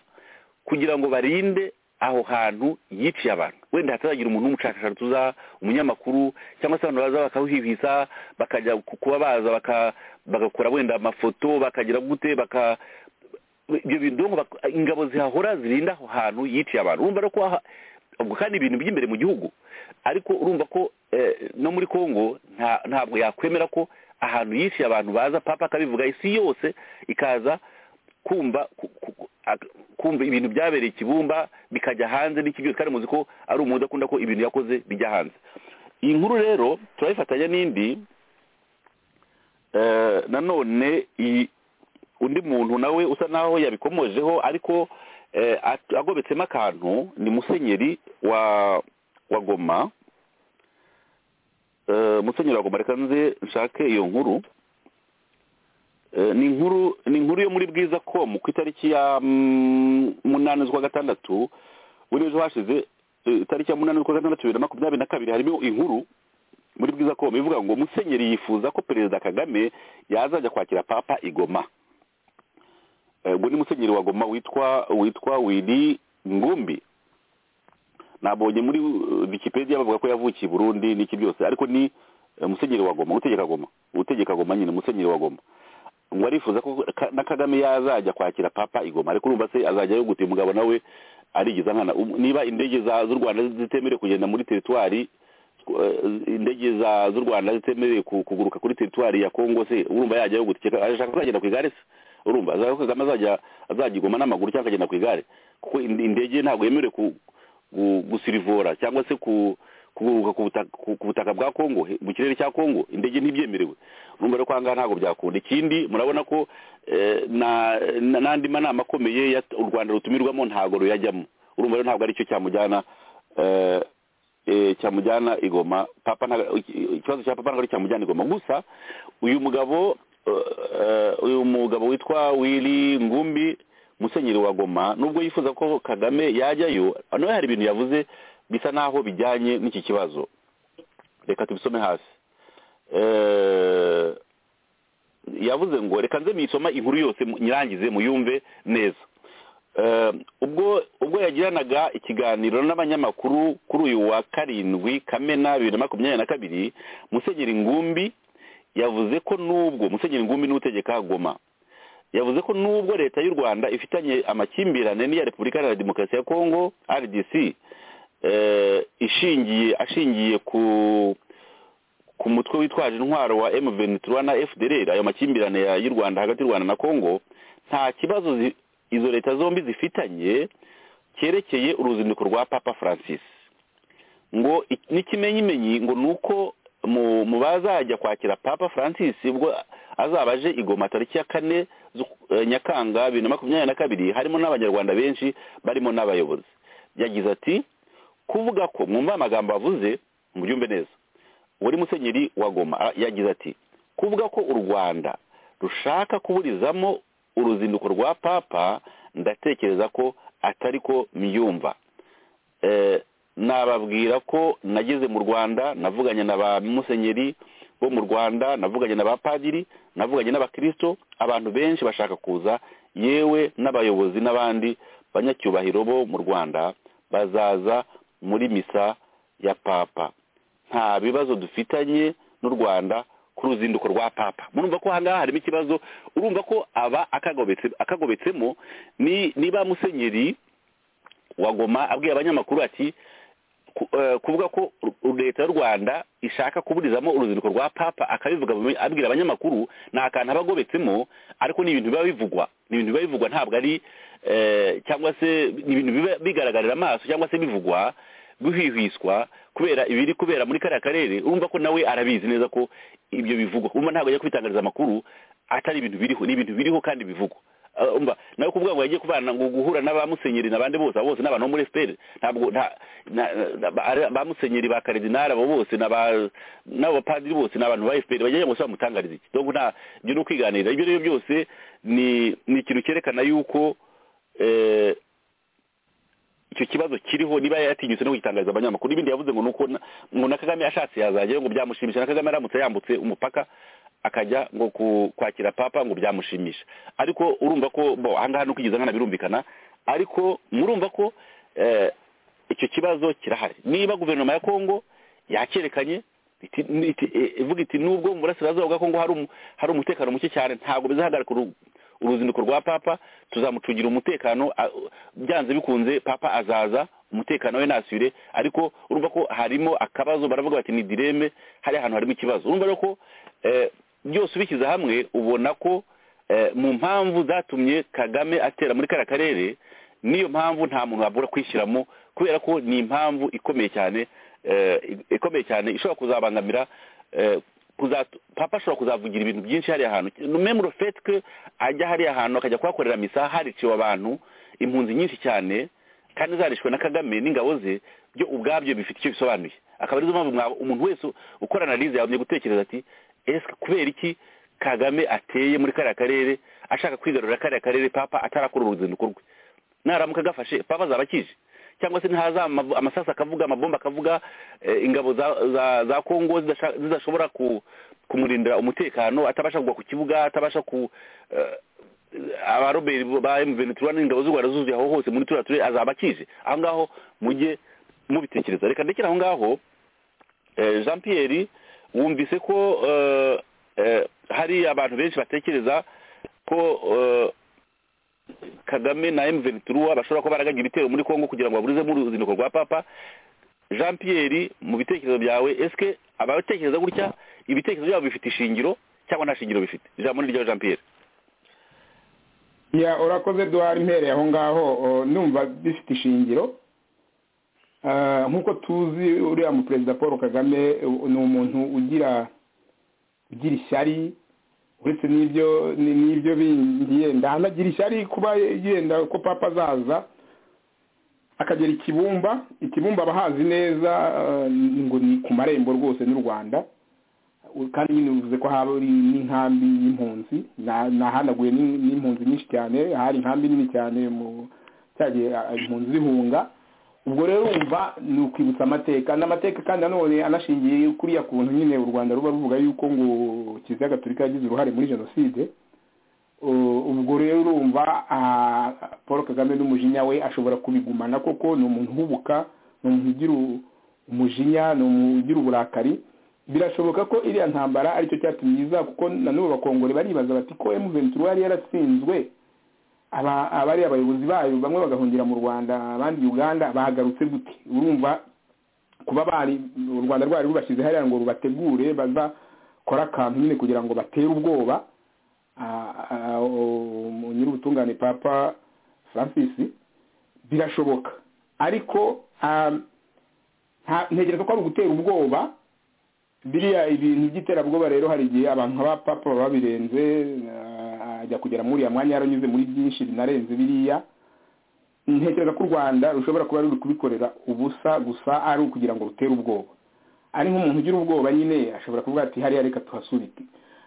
kugira ngo barinde aho hantu yiciye abantu wenda hatazagira umuntu w'umushakashatsi uza umunyamakuru cyangwa se abantu baza bakawuhihisa bakajya ku- kuba baza baka- bagakora wenda amafoto bakagira gute baka ibyo bintu donc bak- ingabo zihahora zirinda aho hantu yiciye abantu urumva rero ko aha- ubwo kandi ibintu by'imbere mu gihugu ariko urumva ko eh, no muri congo nta- ntabwo yakwemera ko ahantu yiciye abantu baza papa akabivuga isi yose ikaza kumva ku- ku- ak- kumva ibintu byabereye ikibumba bikajya hanze n'iki byose kandi muzi ko ari umuntu udakunda ko ibintu yakoze bijya hanze iyi nkuru rero turayifatanya n'indi eh, nanone iyi- undi muntu nawe usa naho yabikomojeho ariko eh, at- agobetsemo akantu ni musenyeri wa wa goma Eh, musenyeri wa goma reka nze nshake iyo nkuru Eh, ni inkuru ni inkuru yo muri bwiza com ku itariki ya mm, munani z'ukwa gatandatu buri ejo hashize eh, itariki ya munani z'ukwa gatandatu bibiri na makumyabiri na kabiri harimo inkuru muri bwiza com ivuga ngo musenyeri yifuza ko perezida kagame yazajya kwakira papa igoma Eh, ubwo ni musenyeri wa goma witwa witwa wili ngumbi nabonye muri eh, wikipedia bavuga ko yavukiye i burundi n'iki byose ariko ni eh, musenyeri wa goma utegeka goma utegeka goma nyine musenyeri wa goma ngo arifuza ko ka- na kagame yazajya kwakira papa igoma ariko urumva se azajya yoguta umugabo nawe arigiza nkana Um- niba indege za- z'u rwanda zitemerewe kugenda muri teritwari eh, indege za- z'u rwanda zitemerewe ku- kuguruka kuri teritwari ya kongo se urumva yajya yoguta iki? ashaka ko yagenda ku igare se urumva azajya kagame azajya azajya igoma n'amaguru cyangwa akagenda ku igare kuko ind- indege ntabwo yemerewe ku gu- gusirivora cyangwa se ku kuguruka ku butaka- ku- ku butaka bwa kongo he- mu kirere cya kongo indege ntibyemerewe urumva rero ko ahangaha ntabwo byakunda ikindi murabona ko eh, na- na- n'andi manama akomeye ya- u rwanda rutumirwamo ntabwo ruyajyamo urumva rero ntabwo aricyo cyamujyana eh, eh, cyamujyana igoma papa nta- iki- ikibazo cya papa ntabwo ari cyamujyana igoma gusa uyu mugabo eh, uyu mugabo witwa wili ngumbi musenyeri wa goma nubwo yifuza ko kagame yajyayo nawe hari ibintu yavuze bisa naho bijyanye n'iki kibazo reka tubisome hasi Eh, yavuze ngo reka nze muyisoma inkuru yose mu- nyirangize muyumve neza Eh, ubwo ubwo yagiranaga ikiganiro n'abanyamakuru kuri uyu wa karindwi kamena bibiri na makumyabiri na kabiri musenyeri ngumbi yavuze ko n'ubwo musenyeri ngumbi n'utegeka goma yavuze ko n'ubwo leta y'u rwanda ifitanye amakimbirane n'iya repubulika iharanira demokarasi ya kongo rdc eh, ishingiye ashingiye ku ku mutwe witwaje intwaro wa M23 na FDLR ayo makimbirane ya- y'u Rwanda hagati y'u Rwanda na Kongo nta kibazo zi- izo leta zombi zifitanye cyerekeye uruzinduko rwa Papa Francis ngo i- n'ikimenyimenyi ngo nuko mu, mu bazajya kwakira Papa Francis ubwo azaba aje igoma tariki ya kane z'uku- eh, Nyakanga bibiri na makumyabiri na kabiri harimo n'abanyarwanda benshi barimo n'abayobozi yagize ati kuvuga ko mwumva amagambo avuze mubyumve neza wari musenyeri wa goma a- yagize ati kuvuga ko u rwanda rushaka kuburizamo uruzinduko rwa papa ndatekereza ko atari ko mbyumva Eh, nababwira ko nageze mu rwanda navuganye na ba musenyeri bo mu rwanda navuganye na ba padiri navuganye n'abakirisito abantu benshi bashaka kuza yewe n'abayobozi n'abandi banyacyubahiro bo mu rwanda bazaza muri misa ya papa nta bibazo dufitanye n'u rwanda ku ruzinduko rwa papa murumva ko ahangaha harimo ikibazo urumva ko aba akagobetse akagobetsemo ni niba musenyeri wa goma abwiye abanyamakuru ati ku- eh, kuvuga ko ru- leta y'u rwanda ishaka kuburizamo urubyiruko rwa papa akabivuga bume- abwira abanyamakuru ni akantu aba agobetsemo ariko ni ibintu biba bivugwa ni ibintu biba bivugwa ntabwo ari eh, cyangwa se ni ibintu biba bigaragarira amaso cyangwa se bivugwa guhwihwiswa kubera ibiri kubera muri kariya karere urumva ko nawe arabizi neza ko ibyo bivugwa urumva ntabwo ajya kubitangariza amakuru atari ibintu biriho ni ibintu biriho kandi bivugwa Ah, umva nawe kuvuga ngo yagiye kubana ngo guhura n'aba musenyeri n'abandi bose abo bose ni abantu bo muri fpr ntabwo nta na- na- ba- ari- ba musenyeri ba karidinari abo bose n'aba- n'abapadiri bose ni abantu ba fpr bagiye ngo se bamutangariza iki donc nta ibyo ni ukwiganirira ibyo rero byose ni ni ikintu cyerekana yuko eh, icyo kibazo kiriho niba yatinyutse no kugitangariza abanyamakuru ibindi yavuze ngo nuko na- ngo na kagame ashatse yazajyayo ngo byamushimisha na kagame aramutse yambutse umupaka akajya ngo ku- kwakira papa ngo byamushimisha ariko urumva ko bo ahangaha nuko igeze nkana birumvikana ariko murumva ko eh, icyo kibazo kirahari niba guverinoma ya kongo yakerekanye iti- ni- iti- eh, ivuga iti nubwo mu burasirazuba bwa kongo hari umu- hari umutekano muke cyane ntabwo bizahagarika uru- uruzinduko rwa papa tuzamucungira umutekano a- byanze bikunze papa azaza umutekano we nasubire ariko urumva ko harimo akabazo baravuga bati ni direme hari ahantu harimo ikibazo urumva rero ko eh, byose ubishyize hamwe ubona ko eh, mu mpamvu zatumye kagame atera muri kariya karere niyo mpamvu nta muntu wabura kwishyiramo kubera ko ni impamvu ikomeye cyane eh, ikomeye cyane ishobora kuzabangamira eh, kuzatu- papa ashobora kuzavugira ibintu byinshi hariya hantu memuro fetwe ajya hariya hantu akajya kuhakorera misa hariciwe abantu impunzi nyinshi cyane kandi zarishwe na kagame n'ingabo ze byo ubwabyo bifite icyo bisobanuye akaba arizo mpamvu mwa- umuntu wese ukora analize yagumye gutekereza ati ese kubera iki kagame ateye muri kariya karere ashaka kwigarurira kariya karere papa atarakora uruzinduko rwe naramuka agafashe papa azaba akije cyangwa se ntihaza ama- amasasu akavuga amabomba akavuga eh, ingabo za za, za kongo zidasha- zidashobora ku, kumurindira umutekano atabasha kugwa ku kibuga atabasha ku eh, abaroberi ba M23 n'ingabo z'u Rwanda zuzuye aho hose muri turiya turere azaba akije aho ngaho mujye mubitekereza reka ndekere aho ngaho eh, Jean Pierre wumvise ko eh, eh, hari abantu benshi batekereza ko eh, kagame na M23 bashobora kuba baraganya ibitero muri Kongo kugira ngo baburizemo uruzinduko rwa papa Jean Pierre mu bitekerezo byawe eske abatekereza gutya ibitekerezo byabo bifite ishingiro cyangwa nta shingiro bifite ijambo ni ryawe Jean Pierre ya urakoze duhari impereye aho ngaho o, numva bifite ishingiro Ah, nk'uko tuzi uriya mu perezida paul kagame u- ni umuntu ugira ugira ishyari uretse n'ibyo ni- n'ibyo bindi yenda anagira ishyari kuba yenda ko papa azaza akagera i kibumba i kibumba aba ahazi neza ah, ngo ni ku marembo rwose n'u rwanda kandi nyine bivuze ko haba ari n'inkambi y'impunzi Na- nahanaguye n'in- n'impunzi nyinshi cyane hari inkambi nini cyane mu cyagiye ah, impunzi zihunga ubwo rero wumva ni ukwibutsa amateka n'amateka kandi nanone anashingiye kuriya kuntu nyine u rwanda ruba ruvuga yuko ngo kiliziya gatolika yagize uruhare muri jenoside Uh, ubwo rero urumva ah, paul kagame n'umujinya we ashobora kubigumana koko ni umuntu uhubuka ni umuntu ugira u- umujinya ni umuntu ugira uburakari birashoboka ko iriya ntambara aricyo cyatumye iza kuko nanone abakongore baribaza bati ko M23 yari yaratsinzwe aba- abari abayobozi bayo bamwe bagahungira mu rwanda abandi uganda bahagarutse gute urumva kuba bari u rwanda rwari rubashyize hariya ngo rubategure bazakora akantu nyine kugira ngo batere ubwoba Ah, ah, um, nyir'ubutungane papa francis birashoboka ariko ah, nta- ntekereza ko ari ugutera ubwoba biriya ibintu by'iterabwoba rero hari igihe abantu nk'aba papa baba babirenze ah, ajya kugera muri uriya mwanya yaranyuze muri byinshi binarenze biriya ntekereza ko u rwanda rushobora kuba ruri kubikorera ubusa gusa ari ukugira ngo rutere ubwoba ari nk'umuntu ugira ubwoba nyine ashobora kuvuga ati hariya reka tuhasubike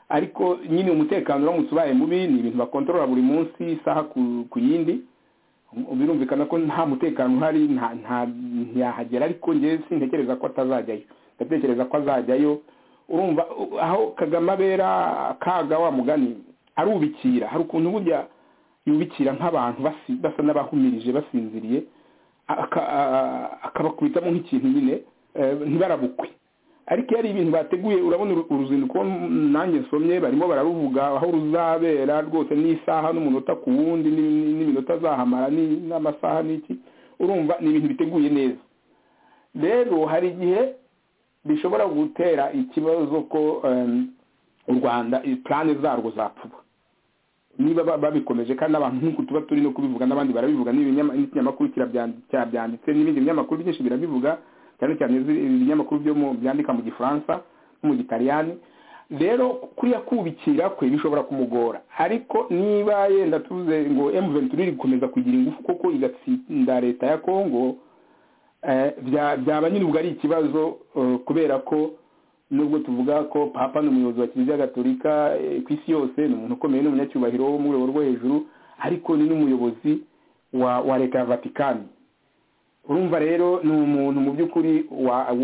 ariko nyine umutekano uramutse ubaye mubi ni ibintu bakontorora buri munsi isaha ku- ku yindi birumvikana ko nta mutekano uhari nta- nta- ntiyahagera ariko ngewe sintekereza ko atazajyayo ndatekereza ko azajyayo urumva u- aho kagame abera kaga wa mugani arubikira hari ukuntu burya yubikira nk'abantu basi- basa n'abahumirije basinziriye aka- a- akabakubitamo nk'ikintu nyine eh, ntibarabukwe ariko iyo ari ibintu bateguye urabona uru- uruzinduko nanjye nsomye barimo bararuvuga aho ruzabera rwose n'isaha n'umunota ku wundi ni- ni- n'iminota azahamara ni- n'amasaha n'iki urumva ni ibintu biteguye neza rero hari igihe bishobora gutera ikibazo ko u rwanda purane zarwo zapfuba niba babikomeje kandi abantu nk'uko tuba turi no kubivuga n'abandi barabivuga n'ikinyamakuru cyabyanditse n'ibindi binyamakuru byinshi birabivuga cyane cyane ibinyamakuru byo byandika mu gifaransa no mu gitaliyani rero kuriya kubikira kwe bishobora kumugora ariko niba yenda tuze ngo emuventuri iri gukomeza kugira ingufu koko igatsinda leta ya kongo byaba nyir'ubwo ari ikibazo kubera ko nubwo tuvuga ko papa ni umuyobozi wa kiliziya gatolika ku isi yose ni umuntu ukomeye n'umunyacyubahiro wo mu rwego rwo hejuru ariko ni n'umuyobozi wa leta ya vatikani urumva rero ni umuntu mu by'ukuri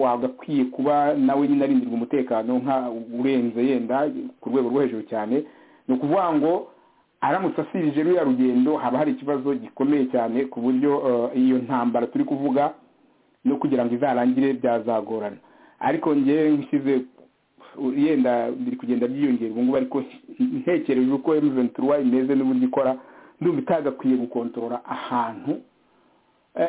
wagakwiye kuba nawe nyine arindirwa umutekano nka urenze yenda ku rwego rwo hejuru cyane ni ukuvuga ngo aramutse asirije ruriya rugendo haba hari ikibazo gikomeye cyane ku buryo iyo ntambara turi kuvuga no kugira ngo izarangire byazagorana ariko ngewe nshyize yenda biri kugenda byiyongera ubu ngubu ariko ntekereje uko emuventura imeze n'uburyo ikora ndumva itagakwiye gukontorora ahantu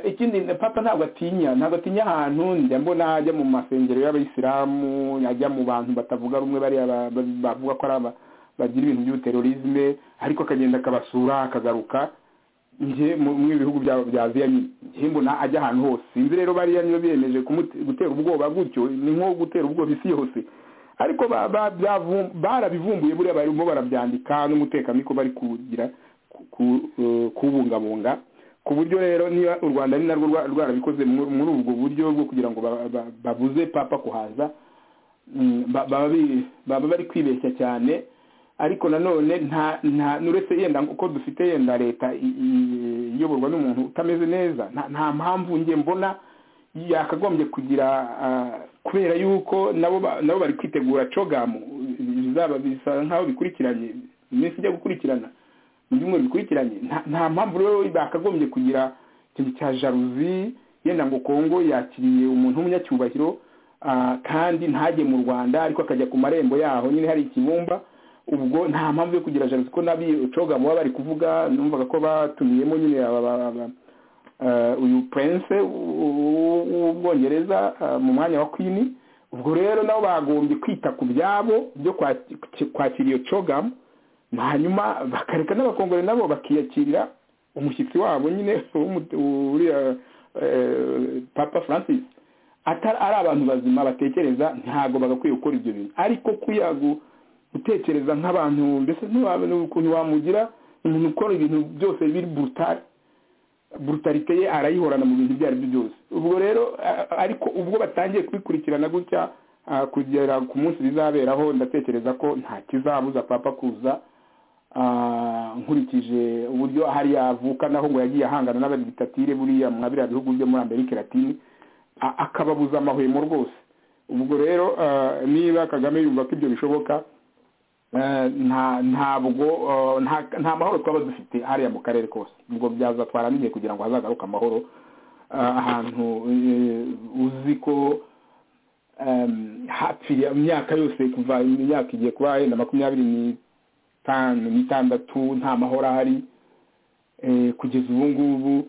ikindi papa ntabwo atinya ntabwo atinya ahantu njya mbona ajya mu masengero y'abayisilamu ajya mu bantu batavuga rumwe bariya bavuga ko ari bagira ibintu by'ubuterorizme ariko akagenda akabasura akagaruka njye mu bihugu bya aziya njye mbona ajya ahantu hose sinzi rero bariya niba biyemeje gutera ubwoba gutyo ni nko gutera ubwoba isi yose ariko barabivumbuye buriya barimo barabyandika n'umutekano niko bari kugira kubungabunga ku buryo rero niba u rwanda ni narwo rwarabikoze muri ubwo buryo bwo kugira ngo babuze papa kuhaza baba bari kwibeshya cyane ariko nanone nta nta nuretse yenda uko dufite yenda leta iyoborwa n'umuntu utameze neza nta mpamvu njye mbona yakagombye kugira kubera yuko nabo bari kwitegura cogamu bizaba bisa nk'aho bikurikiranye iminsi ijya gukurikirana mu byumweru bikurikiranye nta mpamvu rero bakagombye kugira ikintu cya jaruzi yenda ngo kongo yakiriye umuntu w'umunyacyubahiro kandi ntajye mu rwanda ariko akajya ku marembo yaho nyine hari ikibumba ubwo nta mpamvu yo kugira jaruzi ko nabi coga baba bari kuvuga numvaga ko batumiyemo nyine uyu purense w'ubwongereza mu mwanya wa kwini ubwo rero nabo bagombye kwita ku byabo byo kwakira iyo cogamu hanyuma bakareka n'abakongore nabo bakiyakirira umushyitsi wabo nyine uriya papa francis ari abantu bazima batekereza ntabwo bagakwiye gukora ibyo bintu ariko kuyagu gutekereza nk'abantu mbese ntiwabona ukuntu wamugira umuntu ukora ibintu byose biri burutari burutarite ye arayihorana mu bintu ibyo ari byo byose ubwo rero ariko ubwo batangiye kubikurikirana gutya kugera ku munsi bizaberaho ndatekereza ko nta kizabuza papa kuza nkurikije uburyo hariya avuka naho ngo yagiye ahangana n'abadigitatire buriya mwa biriya bihugu byo muri amerika latine akababuza amahwemo rwose ubwo rero niba kagame yumva ko ibyo bishoboka ntabwo nta mahoro twaba dufite hariya mu karere kose ubwo byaza twarangiye kugira ngo hazagaruke amahoro ahantu uzi ko hapfiriye imyaka yose kuva imyaka igiye kuba yenda makumyabiri n'itanu n'itandatu nta mahoro ahari kugeza ubu ngubu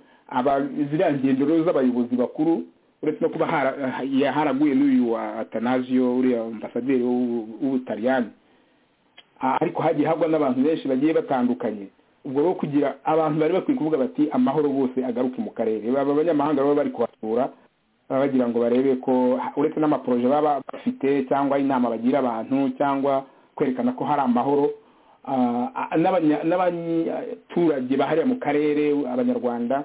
ziriya ngendo rero z'abayobozi bakuru uretse no kuba haraguye n'uyu wa atanazio uriya ambasaderi w'ubutaliyani ariko hagiye hagwa n'abantu benshi bagiye batandukanye ubwo rero kugira abantu bari bakwiye kuvuga bati amahoro bose agaruke mu karere baba abanyamahanga baba bari kuhasura bagira ngo barebe ko uretse n'amaporoje baba bafite cyangwa inama bagira abantu cyangwa kwerekana ko hari amahoro n'abaturage bahariya mu karere abanyarwanda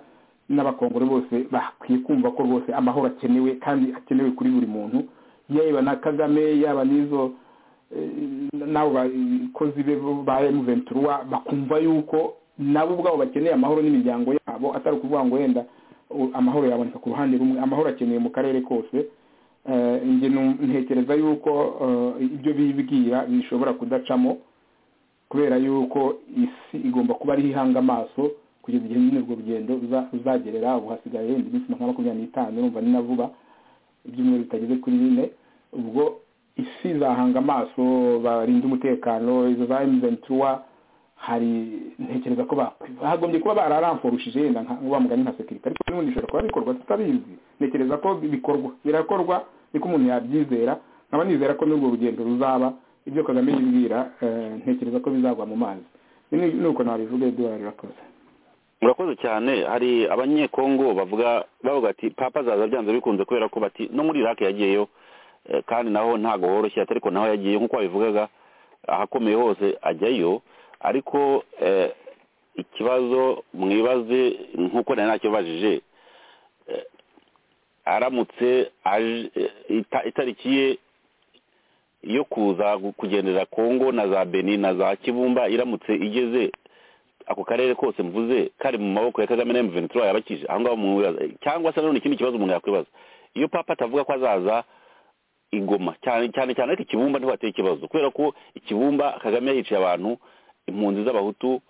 n'abakongore bose bakwiye kumva ko rwose amahoro akenewe kandi akenewe kuri buri muntu yaba na kagame yaba n'izo n'abo bakozi be ba emuventura bakumva yuko nabo ubwabo bakeneye amahoro n'imiryango yabo atari ukuvuga ngo wenda amahoro yaboneka ku ruhande rumwe amahoro akeneye mu karere kose njye ntekereza yuko ibyo bibwira bishobora kudacamo kubera yuko isi igomba kuba ariho ihanga amaso kugeza igihe nyine urwo rugendo ruzagerera ubu hasigaye yenda iminsi nka makumyabiri n'itanu urumva ni na vuba ibyumweru bitageze kuri bine ubwo isi zahanga amaso barinda umutekano izo za emuventura hari ntekereza ko bagombye kuba bararamforushije yenda nk'uwa mugani nka sekirite ariko n'ubundi bishobora kuba bikorwa tutabizi ntekereza ko bikorwa birakorwa niko umuntu yabyizera nkaba nizera ko n'urwo rugendo ruzaba ibyo kagame yibwira eh, ntekereza ko bizagwa mu mazi Ni- ni uko nabivuga eduwari urakoze murakoze cyane hari abanyekongo bavuga bavuga ati papa azaza byanze bikunze kubera ko bati no muri iraki yagiyeyo eh, kandi naho ntabwo woroshye ati ariko naho yagiye nk'uko wabivugaga ahakomeye hose ajyayo ariko eh, ikibazo mwibaze nk'uko nari nakibajije eh, aramutse aje eh, ita- itariki ye yo kuza gu- kugendera kongo na za beni na za kibumba iramutse igeze ako karere kose mvuze kari mu maboko ya kagame na M23 yabakije aho ngaho umuntu wibaza cyangwa se nanone ikindi kibazo umuntu yakwibaza iyo papa atavuga ko azaza igoma cyane cyane cyane ariko ikibumba niho hateye ikibazo kubera ko ikibumba kagame yicaye abantu impunzi z'abahutu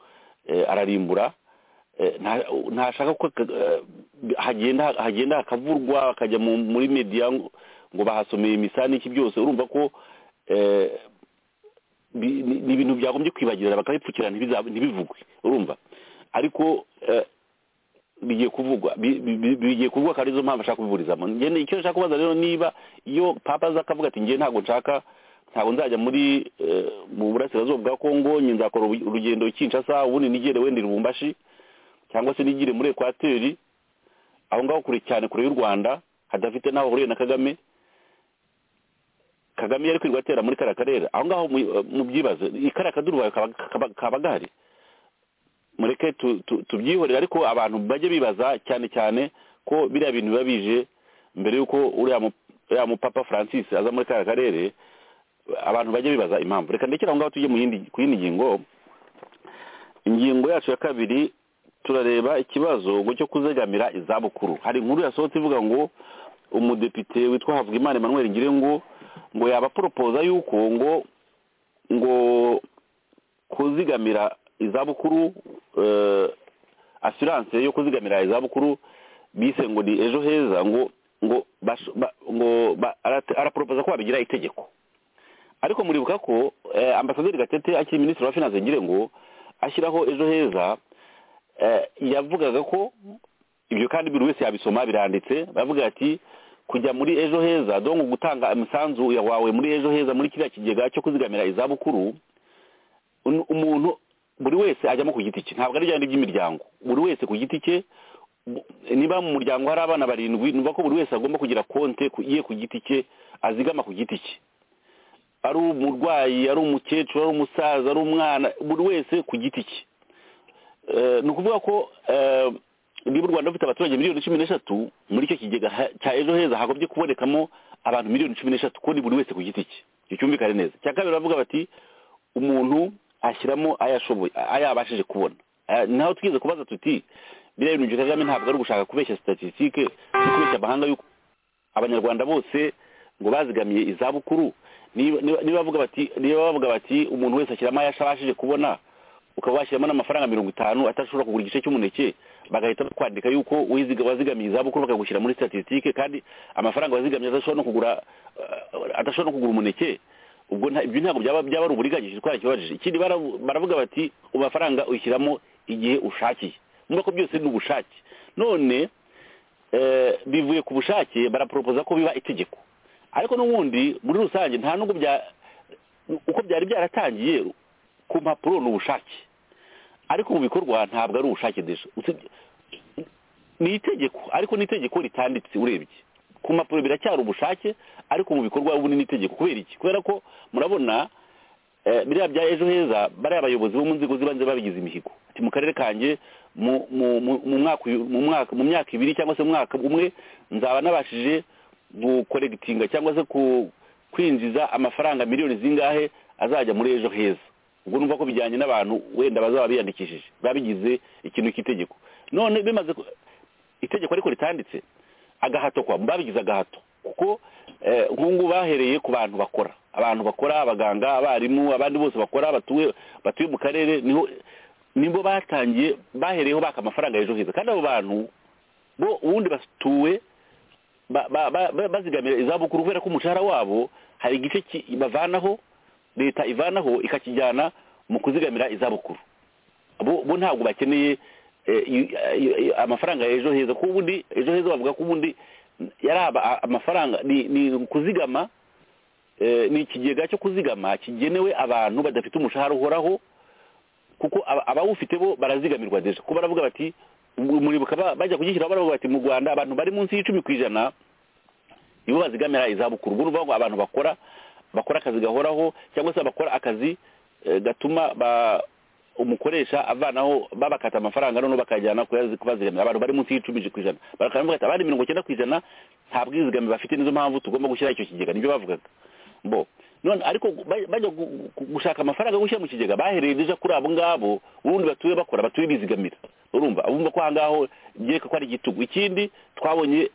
eh, ararimbura eh, nta- ntashaka ko ka- eh, hagenda hagenda hakavurwa hakajya mu- muri media ngo ngo bahasomeye imisa n'iki byose urumva ko eh, bi- ni ni ibintu byagombye kwibagirana bakabipfukira ntibiza- ntibivugwe urumva ariko eh, bigiye kuvugwa bi- bi- bi- bigiye kuvugwa kandi nizo mpamvu ashaka kubiburizamo ngende icyo nshaka kubaza rero niba iyo papa aza akavuga ati ngiye ntabwo nshaka ntabwo nzajya muri eh, mu burasirazuba bwa kongo nge nzakora ubu- urugendo kinshasa ubundi nigere wenda i rubumbashi cyangwa se nigire muri ekwateri aho ngaho kure cyane kure y'u rwanda hadafite n'aho ahuriye na kagame kagame yari kwirirwa atera muri kariya karere aho ngaho mu- mu byibaze i kariya kaduruvayo kaba- kaba- kaba gahari mureke tu- tu- tubyihorere ariko abantu bajye bibaza cyane cyane ko biriya bintu biba bije mbere y'uko uriya mu- uriya mupapa francis aza muri kariya karere abantu bajye bibaza impamvu reka ndekere aho ngaho tujye mu yindi- ku yindi ngingo ingingo yacu ya kabiri turareba ikibazo ngo cyo kuzegamira izabukuru hari inkuru yasohotse ivuga ngo umudepite witwa havugimana emmanuel ngirengo ngo yabaporopoza yuko ngo ngo kuzigamira izabukuru eh, asiranse yo kuzigamira izabukuru bise ngo ni ejo heza ngo ngo basho- ba- ngo ba- arate- araporopoza ko babigira itegeko ariko muribuka ko eh, ambasaderi gatete akiri minisitiri wa finance ngire ngo ashyiraho ejo heza eh, yavugaga ko ibyo kandi buri wese yabisoma biranditse bavuga ati kujya muri ejo heza dongo gutanga umusanzu ya- wawe muri ejo heza muri kiriya kigega cyo kuzigamira izabukuru un- umuntu buri wese ajyamo ku giti cye ntabwo ari ryari by'imiryango buri wese ku giti cye bu- niba mu muryango hari abana barindwi numva ko buri wese agomba kugira konte ku- ye ku giti cye azigama ku giti cye ari umurwayi ari umukecuru ari umusaza ari umwana buri wese ku giti cye Eh, ni ukuvuga ko eh, niba u rwanda rufite abaturage miliyoni cumi n'eshatu muri icyo kigega ha- cya ejo heza hagombye kubonekamo abantu miliyoni cumi n'eshatu kuko ni buri wese ku giti cye icyo cyumvikane neza cya kabiri bavuga bati umuntu ashyiramo ayo ashoboye ayo yabashije kubona Aya- naho twize kubaza tuti biriya bintu bya kagame ntabwo ari ugushaka kubeshya statisitike no kubeshya amahanga yuko abanyarwanda bose ngo bazigamiye izabukuru niba niba- niba bavuga bati niba bavuga bati umuntu wese ashyiramo ayo ashabashije kubona ukaba washyiramo n'amafaranga mirongo itanu atashobora kugura igice cy'umuneke bagahita bakwandika yuko uwiziga wazigamiye izabukuru bakagushyira muri statisitike kandi amafaranga wazigamye adashobora no kugura eh, adashobora no kugura umuneke ubwo nta- ibyo ntabwo byaba byaba ari uburiganyije twarakibajije ikindi baravu- baravuga bati amafaranga ushyiramo igihe ushakiye mvuga ko byose ni ubushake none eh, bivuye ku bushake baraporopoza ko biba itegeko ariko n'ubundi muri rusange nta nubwo bya uko byari byaratangiye ku mpapuro ni ubushake ariko mu bikorwa ntabwo ari ubushake deje Usibye- ni itegeko ariko ni itegeko ritanditse urebye ku mpapuro biracyari ubushake ariko mu bikorwa ubu ni itegeko kubera iki kubera ko murabona eh, biriya bya ejo heza bariya bayobozi bo mu nzego z'ibanze babigize imihigo ati mu karere kanjye mu mu- mu- mu mwaka uyu- mu mwaka mu myaka ibiri cyangwa se mu mwaka umwe nzaba nabashije gukoregitinga cyangwa se ku- kwinjiza amafaranga miliyoni zingahe azajya muri ejo heza ubwo numva ko bijyanye n'abantu wenda bazaba biyandikishije babigize ikintu cy'itegeko none bimaze ku- itegeko ariko ritanditse agahato kwa babigize agahato kuko eh, nk'ubu bahereye ku bantu bakora abantu bakora abaganga abarimu abandi bose bakora batuye batuye mu karere niho nibo batangiye bahereyeho baka amafaranga ejo heza kandi abo bantu bo ubundi batuwe ba- ba- ba- ba- bazigamira izabukuru kubera ko umushahara wabo hari igice ki- bavanaho leta ivanaho ikakijyana mu kuzigamira izabukuru bo bo ntabwo bakeneye eh, i- i- i- amafaranga ya ejo heza kuko ubundi ejo heza bavuga ko ubundi yari aba- amafaranga ni ni kuzigama eh, ni ikigega cyo kuzigama kigenewe abantu badafite umushahara uhoraho kuko aba- abawufite bo barazigamirwa deje kuba baravuga bati umuribuka ba- bajya kugishyiraho baravuga bati mu rwanda abantu bari munsi y'icumi ku ijana nibo bazigamira izabukuru ubwo ni ukuvuga ngo abantu bakora bakora akazi gahoraho cyangwa se bakora akazi eh, gatuma ba umukoresha avanaho babakata amafaranga noneho bakajyana kuyazi- kubazigamira abantu bari munsi y'icumi ku ijana baravuga ati abandi mirongo icyenda ku ijana nta bwizigamire bafite nizo mpamvu tugomba gushyiraho icyo kigega nibyo bavugaga bo none ariko baj- bajya gu- gu- gushaka amafaranga yo gushyira mu kigega bahereye deja kuri abo ngabo ubundi batuye bakora batuye bizigamira urumva abumva ko aha ngaho byereka ko ari igitugu ikindi twabonye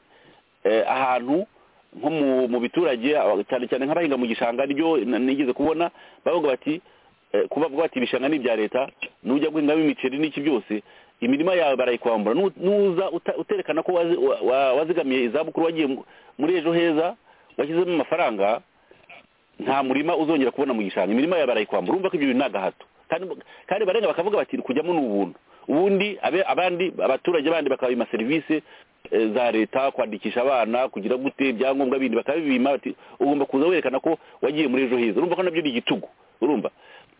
eh, ahantu nko mu- mu biturage aba- cyane cyane nk'abahinga mu gishanga ryo na- nigeze kubona bavuga bati eh, kuba bavuga bati ibishanga ni ibya leta nujya guhingamo imiceri n'iki byose imirima yawe barayikwambura Nu- nuza uta- uterekana ko wazi- wa- wa- wazigamiye izabukuru wagiye mu- muri ejo heza washyizemo amafaranga nta murima uzongera kubona mu gishanga imirima yawe barayikwambura urumva ko ibyo bintu ni agahato kandi kandi barenga bakavuga bati kujyamo ni ubuntu ubundi abe- abandi abaturage bandi bakabima serivisi eh, za leta kwandikisha abana kugira gute ibyangombwa bindi bakabibima bati ugomba kuza werekana ko wagiye muri ejo heza urumva ko nabyo ni igitugu urumva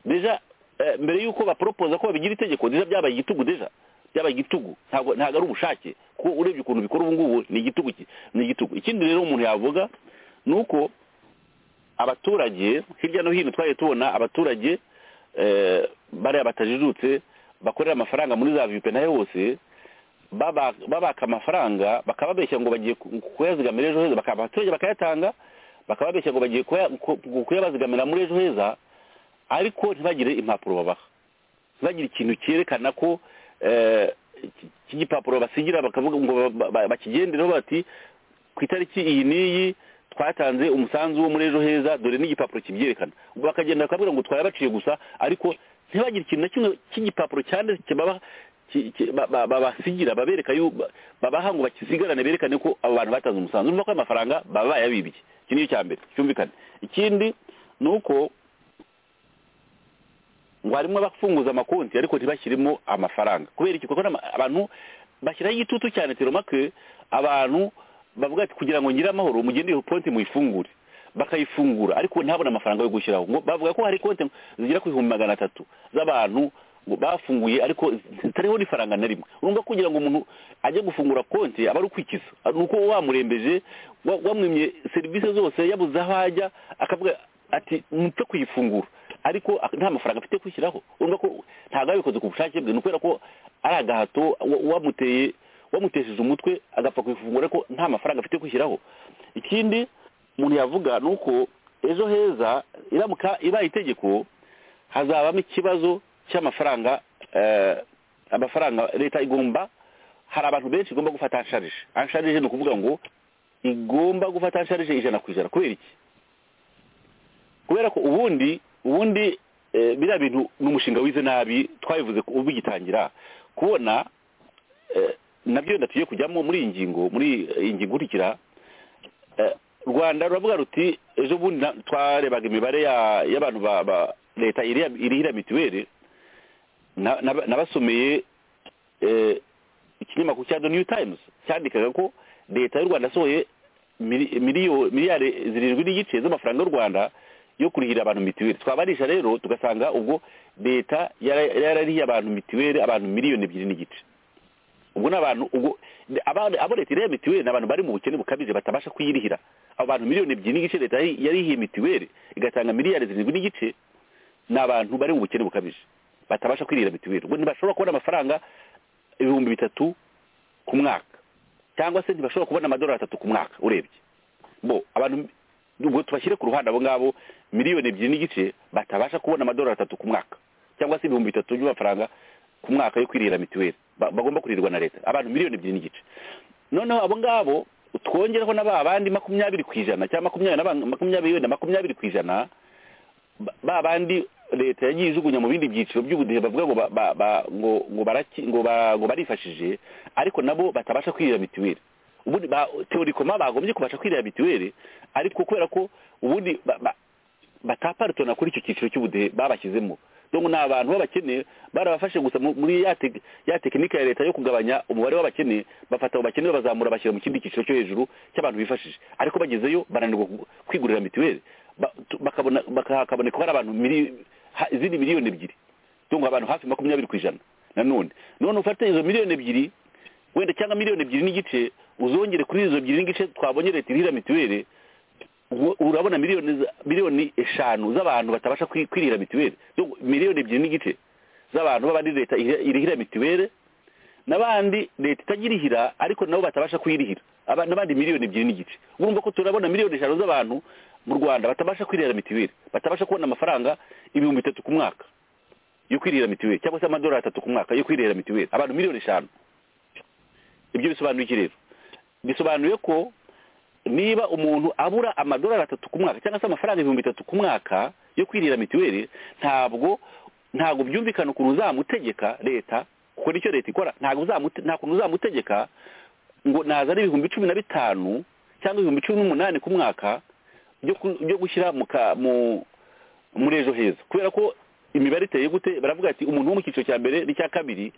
deja eh, mbere yuko baporopoza ko babigira itegeko deja byabaye igitugu deja byaba igitugu ntabwo ntabwo ari ubushake kuko urebye ukuntu bikora ubu ngubu ni igitugu ki- ni igitugu ikindi rero umuntu yavuga ni uko abaturage hirya no hino twagiye tubona abaturage eh, bariya batajijutse bakorera amafaranga muri za viyupe nayo hose baba- babaka amafaranga bakababeshya ngo bagiye ku- kuyazigamira ejo heza bakaba abaturage bakayatanga bakababeshya ngo bagiye kuya- ku- kuyabazigamira muri ejo heza ariko ntibagire impapuro babaha ntibagire ikintu cyerekana ko eh, iki- iki gipapuro basigira bakavuga ngo ba- ba- bakigendereho bati ku itariki iyi n'iyi twatanze umusanzu wo muri ejo heza dore n'igipapuro kibyerekana ubwo bakagenda bakabwira ngo twayabaciye gusa ariko ntibagire ikintu na kimwe cy'igipapuro cyane kibaba- ki- ki- ba- ba- babasigira babereka yu- ba- babaha ngo bakisigarane berekane ko abo bantu batanze umusanzu urumva ko ayo mafaranga baba bayabibiye iki ni icya mbere cyumvikane ikindi ni uko ngo harimo abafunguza amakonti ariko ntibashyiremo amafaranga kubera iki kuko n'ama- abantu bashyiraho igitutu cyane teromake abantu bavuga ati kugira ngo ngire amahoro mugende iyo konti muyifungure bakayifungura ariko ntabona amafaranga yo gushyiraho ngo bavuga ko hari konti zigera ku bihumbi magana atatu z'abantu ngo bafunguye ariko zitariho n'ifaranga na rimwe urumva ko kugira ngo umuntu ajye gufungura konti aba ari ukwikiza ni uko wamurembeje wa- wamwimye serivisi zose yabuze aho ajya akavuga ati mupfe kuyifungura ariko ak- nta mafaranga afite kwishyiraho urumva ko ntabwo yabikoze ku bushake bwe ni ukubera ko ari agahato wa- wamuteye wamutesheje umutwe agapfa kuyifungura ariko nta mafaranga afite kwishyiraho ikindi umuntu yavuga ni uko ejo heza iramuka ibaye itegeko hazabamo ikibazo cy'amafaranga eh, amafaranga leta igomba hari abantu benshi igomba gufata ansharije ansharije ni ukuvuga ngo igomba gufata ansharije ijana ku ijana kubera iki kubera ko ubundi ubundi eh, biriya bintu ni umushinga wize nabi twabivuze ko ubigitangira kubona eh, nabyo ndatuye kujyamo muri iyi ngingo muri iyi ngingo ikurikira eh, rwanda ruravuga ruti ejo bundi na- twarebaga imibare ya- y'abantu ba ba- leta iriha- irihira mituweli na- na- nabasomeye eh, ikinyamakuru cya the new times cyandikaga ko leta y'u rwanda yasohoye mili- miliyo- miliyari zirindwi n'igice z'amafaranga y'u rwanda yo kurihira abantu mituweli twabarisha rero tugasanga ubwo leta yara- yararihiye abantu mituweli abantu miliyoni ebyiri n'igice ubwo ni abantu ubwo abana- abo leta iriya mituweli ni abantu bari mu bukene bukabije batabasha kuyirihira abo bantu miliyoni ebyiri n'igice leta yari- yarihiye mituweli igatanga miliyari zirindwi n'igice ni abantu bari mu bukene bukabije batabasha kwirira mituweli ubwo ntibashobora kubona amafaranga ibihumbi bitatu ku mwaka cyangwa se ntibashobora kubona amadolari atatu ku mwaka urebye bo abantu ubwo tubashyire ku ruhande abo ngabo miliyoni ebyiri n'igice batabasha kubona amadolari atatu ku mwaka cyangwa se ibihumbi bitatu by'amafaranga ku mwaka yo kwirira mituweli ba- bagomba kuririrwa na leta abantu miliyoni ebyiri n'igice noneho abo ngabo twongeraho na ba bandi makumyabiri ku ijana cyangwa makumyabiri na ba- makumyabiri wenda makumyabiri ku ijana ba- ba bandi leta yagiye ijugunya mu bindi byiciro by'ubudehe bavuga ngo ba- ba- ba- ngo ngo baraki ngo ba- ngo barifashije ariko nabo batabasha kwirira mituweli ubundi ba teorikoma bagombye kubasha kwirira mituweli ariko kubera ko ubundi ba- ba- bataparitona kuri icyo cyiciro cy'ubudehe babashyizemo yo ngo ni abantu b'abakene barabafashe gusa mu- muri ya tec- ya tekinike ya leta yo kugabanya umubare w'abakene bafata abo bakene babazamura bashyira mu kindi cyiciro cyo hejuru cy'abantu bifashije ariko bagezeyo baranirwa ku- kwigurira mituweli Ba- tu- bakabona baka- hakaboneka ko hari abantu mili- ha- izindi miliyoni ebyiri tunga abantu hafi makumyabiri ku ijana nanone none ufate izo miliyoni ebyiri wenda cyangwa miliyoni ebyiri n'igice uzongere kuri izo ebyiri n'igice twabonye leta irira mituweli ubu- urabona miliyoni za- miliyoni eshanu z'abantu batabasha kwi- kwirira mituweli Tunga miliyoni ebyiri n'igice z'abantu b'abandi leta iri- irihira mituweli n'abandi leta itagirihira ariko nabo batabasha kuyirihira aba- n'abandi miliyoni ebyiri n'igice urumva ko turabona miliyoni eshanu z'abantu mu rwanda batabasha kwirira mituweli batabasha kubona amafaranga ibihumbi bitatu ku mwaka yo kwirira mituweli cyangwa se amadolari atatu ku mwaka yo kwirira mituweli abantu miliyoni eshanu ibyo bisobanuye iki rero bisobanuye ko niba umuntu abura amadolari atatu ku mwaka cyangwa se amafaranga ibihumbi bitatu ku mwaka yo kwirira mituweli ntabwo ntabwo byumvikana ukuntu uzamutegeka leta kuko nicyo leta ikora ntabwo uzamute- nta kuntu uzamutegeka ngo nazane ibihumbi cumi na bitanu cyangwa ibihumbi cumi n'umunani ku mwaka byo ku- byo gushyira mu ka- mu muri ejo heza kubera ko imibare iteye gute baravuga ati umuntu wo mu cyiciro cya mbere n'icya kabiri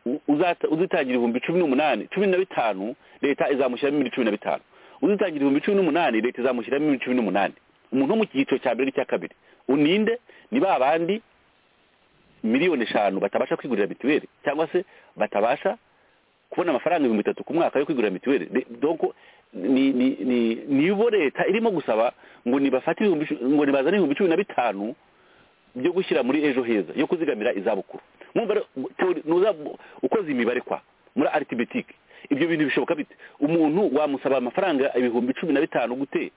u- uzata- uzitangira ibihumbi cumi n'umunani cumi na bitanu leta izamushyiramo ibihumbi cumi na bitanu uzitangira ibihumbi cumi n'umunani leta izamushyiramo ibihumbi cumi n'umunani umuntu wo mu cyiciro cya mbere n'icya kabiri uninde ni ba bandi miliyoni eshanu batabasha kwigurira mituweli cyangwa se batabasha kubona amafaranga ibihumbi bitatu ku mwaka yo kwigurira mituweli De- donc ni ni ni nibo leta irimo gusaba ngo nibafate ibihumbi cu- ngo nibazane ibihumbi cumi na bitanu byo gushyira muri ejo heza yo kuzigamira izabukuru mwumva rero, teori- nuza- ukoze imibare kwa muri arithmetique ibyo bintu bishoboka bite umuntu wamusaba amafaranga ibihumbi cumi na bitanu gute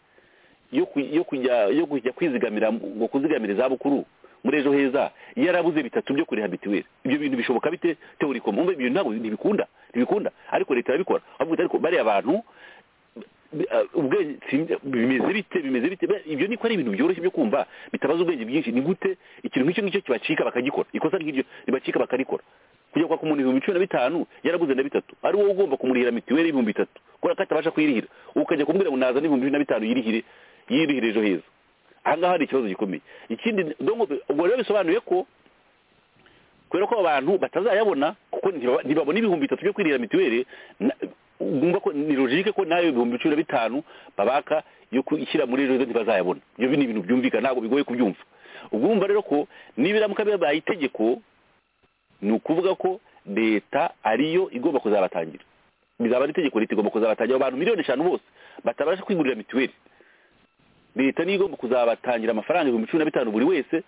yo ku- yo kujya yo kujya kwizigamira ngo kuzigamira izabukuru muri ejo heza yarabuze bitatu byo kuriha mituweli ibyo bintu bishoboka bite teoriko mwumva ibyo ntabwo ntibikunda ntibikunda ariko leta irabikora avuga ati ariko bariya bantu bi- ah, ubwenge si- bimeze bite bimeze bite Be- ibyo niko ari ibintu byoroshye byo kumva bitabaza ubwenge bwinshi ni gute ikintu nk'icyo ngicyo kibacika bakagikora ikosa nk'iryo ribacika bakarikora kujya kwaka umuntu ibihumbi cumi na bitanu yarabuze na bitatu ari wowe ugomba kumurihira mituweli y'ibihumbi bitatu kubera ko atabasha kuyirihira ukajya kumubwira ngo nazane ibihumbi cumi na bitanu yirihire yirihire ejo heza aha ngaha hari ikibazo gikomeye ikindi donc ubwo rero bisobanuye ko kubera ko abo bantu batazayabona kuko ntibaba- ntibabona ibihumbi bitatu byo kwirira mituweli na- bumva ko ni logike ko nayo ibihumbi cumi na bitanu babaka yo gushyira muri ejo heza ntibazayabona ibyo ni ibintu byumvikana ntabwo bigoye kubyumva ubwo urumva rero ko nibiramuka bibaye itegeko ni ukuvuga ko leta ariyo igomba kuzabatangira bizaba ari itegeko leta igomba kuzabatangira abantu miliyoni eshanu bose batabasha kwigurira mituweli leta niyo igomba kuzabatangira amafaranga ibihumbi cumi na bitanu buri wese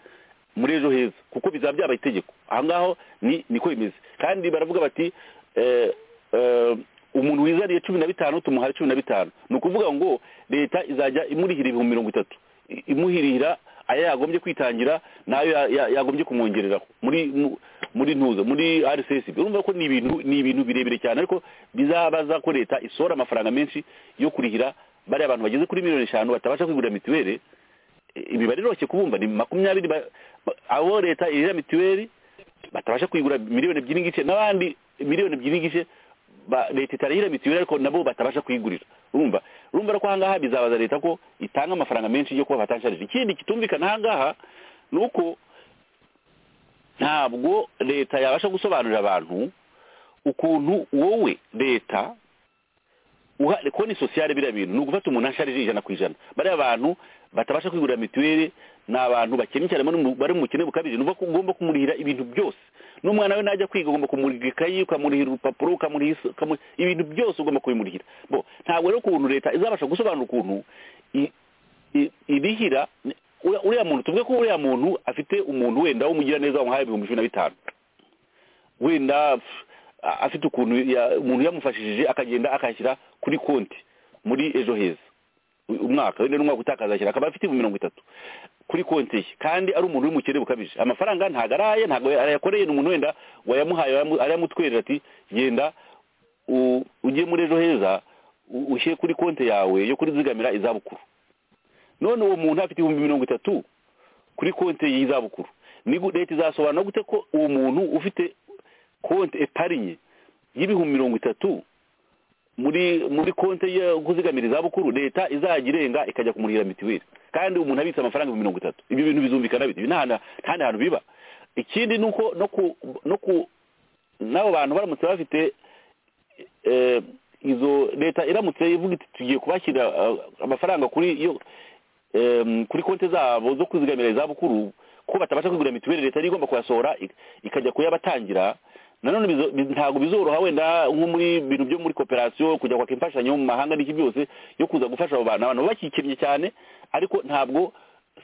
muri ejo heza kuko bizaba byabaye itegeko aho ngaho ni niko bimeze kandi baravuga bati eh, eh, umuntu wizaniye cumi na bitanu tumuhaye cumi na bitanu ni ukuvuga ngo leta izajya imurihira ibihumbi mirongo itatu i- imuhirihira ayo yagombye kwitangira n'ayo ya- ya- yagombye kumwongereraho muri mu- muri ntuza muri rcsb urumva ko ni ibintu ni ibintu birebire cyane ariko bizabaza ko leta isohora amafaranga menshi yo kurihira bariya abantu bageze kuri miliyoni eshanu batabasha kwigurira mituweli imibare iroshye kubumva ni makumyabiri ba- ba- abo leta irira mituweli batabasha kuyigura miliyoni ebyiri n'igice n'abandi miliyoni ebyiri n'igice ba- leta itarihira mituweli ariko nabo batabasha kuyigurira urumva urumva rero ko ahangaha bizabaza leta ko itanga amafaranga menshi yo kuba batasharije ikindi kitumvikana ahangaha ni uko ntabwo leta yabasha gusobanurira abantu ukuntu wowe leta uha konti sosiyale biriya bintu ni ugufata umuntu asharije ijana ku ijana bariya bantu batabasha kwigurira mituweli ni abantu bakennye cyane bari mu- bari mu bukene bukabije nuvuga ko ugomba kumurihira ibintu byose n'umwana we najya kwiga ugomba kumurihira ikayi ukamurihira urupapuro ukamurihira iso- ukamu- ibintu byose ugomba kubimurihira bo ntabwo rero ukuntu leta izabasha gusobanura ukuntu i- i- irihira uriya uriya muntu tuvuge ko uriya muntu afite umuntu wenda w'umugiraneza wamuhaye ibihumbi cumi na bitanu wenda pf, a- afite ukuntu ya- umuntu yamufashishije akagenda akashyira kuri konti muri ejo heza u- umwaka wenda n'umwaka utakaza ashyira akaba afite ibihumbi mirongo itatu kuri konti ye kandi ari umuntu w'umukene bukabije amafaranga ntabwo araye ntabwo arayakoreye ni umuntu wenda wayamuhaye wayamu- arayamutwerera ati genda u- ujye muri ejo heza u- ushyire kuri konti yawe yo kurizigamira izabukuru none uwo muntu afite ibihumbi mirongo itatu kuri konti y'izabukuru ni gu- leta izasobanura gute ko uwo muntu ufite konti eparinye y'ibihumbi mirongo itatu muri muri konti yo kuzigamira izabukuru leta izajya irenga ikajya kumurihira mituweli kandi umuntu abitse amafaranga ibihumbi mirongo itatu ibyo bintu bizumvikana bite Ibi nta nta- nta hantu biba ikindi ni uko no ku no ku n'abo bantu baramutse bafite eh, izo leta iramutse ivuga iti tugiye kubashyira ah, amafaranga kuri yo em, kuri konti zabo zo kwizigamira izabukuru ko batabasha kwigura mituweli leta niyo igomba kuyasohora ik- ikajya kuyabatangira nanone bizo- bi- ntabwo bizoroha wenda nko muri bintu byo muri koperasiyo kujya kwaka imfashanyo mu mahanga n'iki byose yo kuza gufasha abo bantu abantu baba bakikennye cyane ariko ntabwo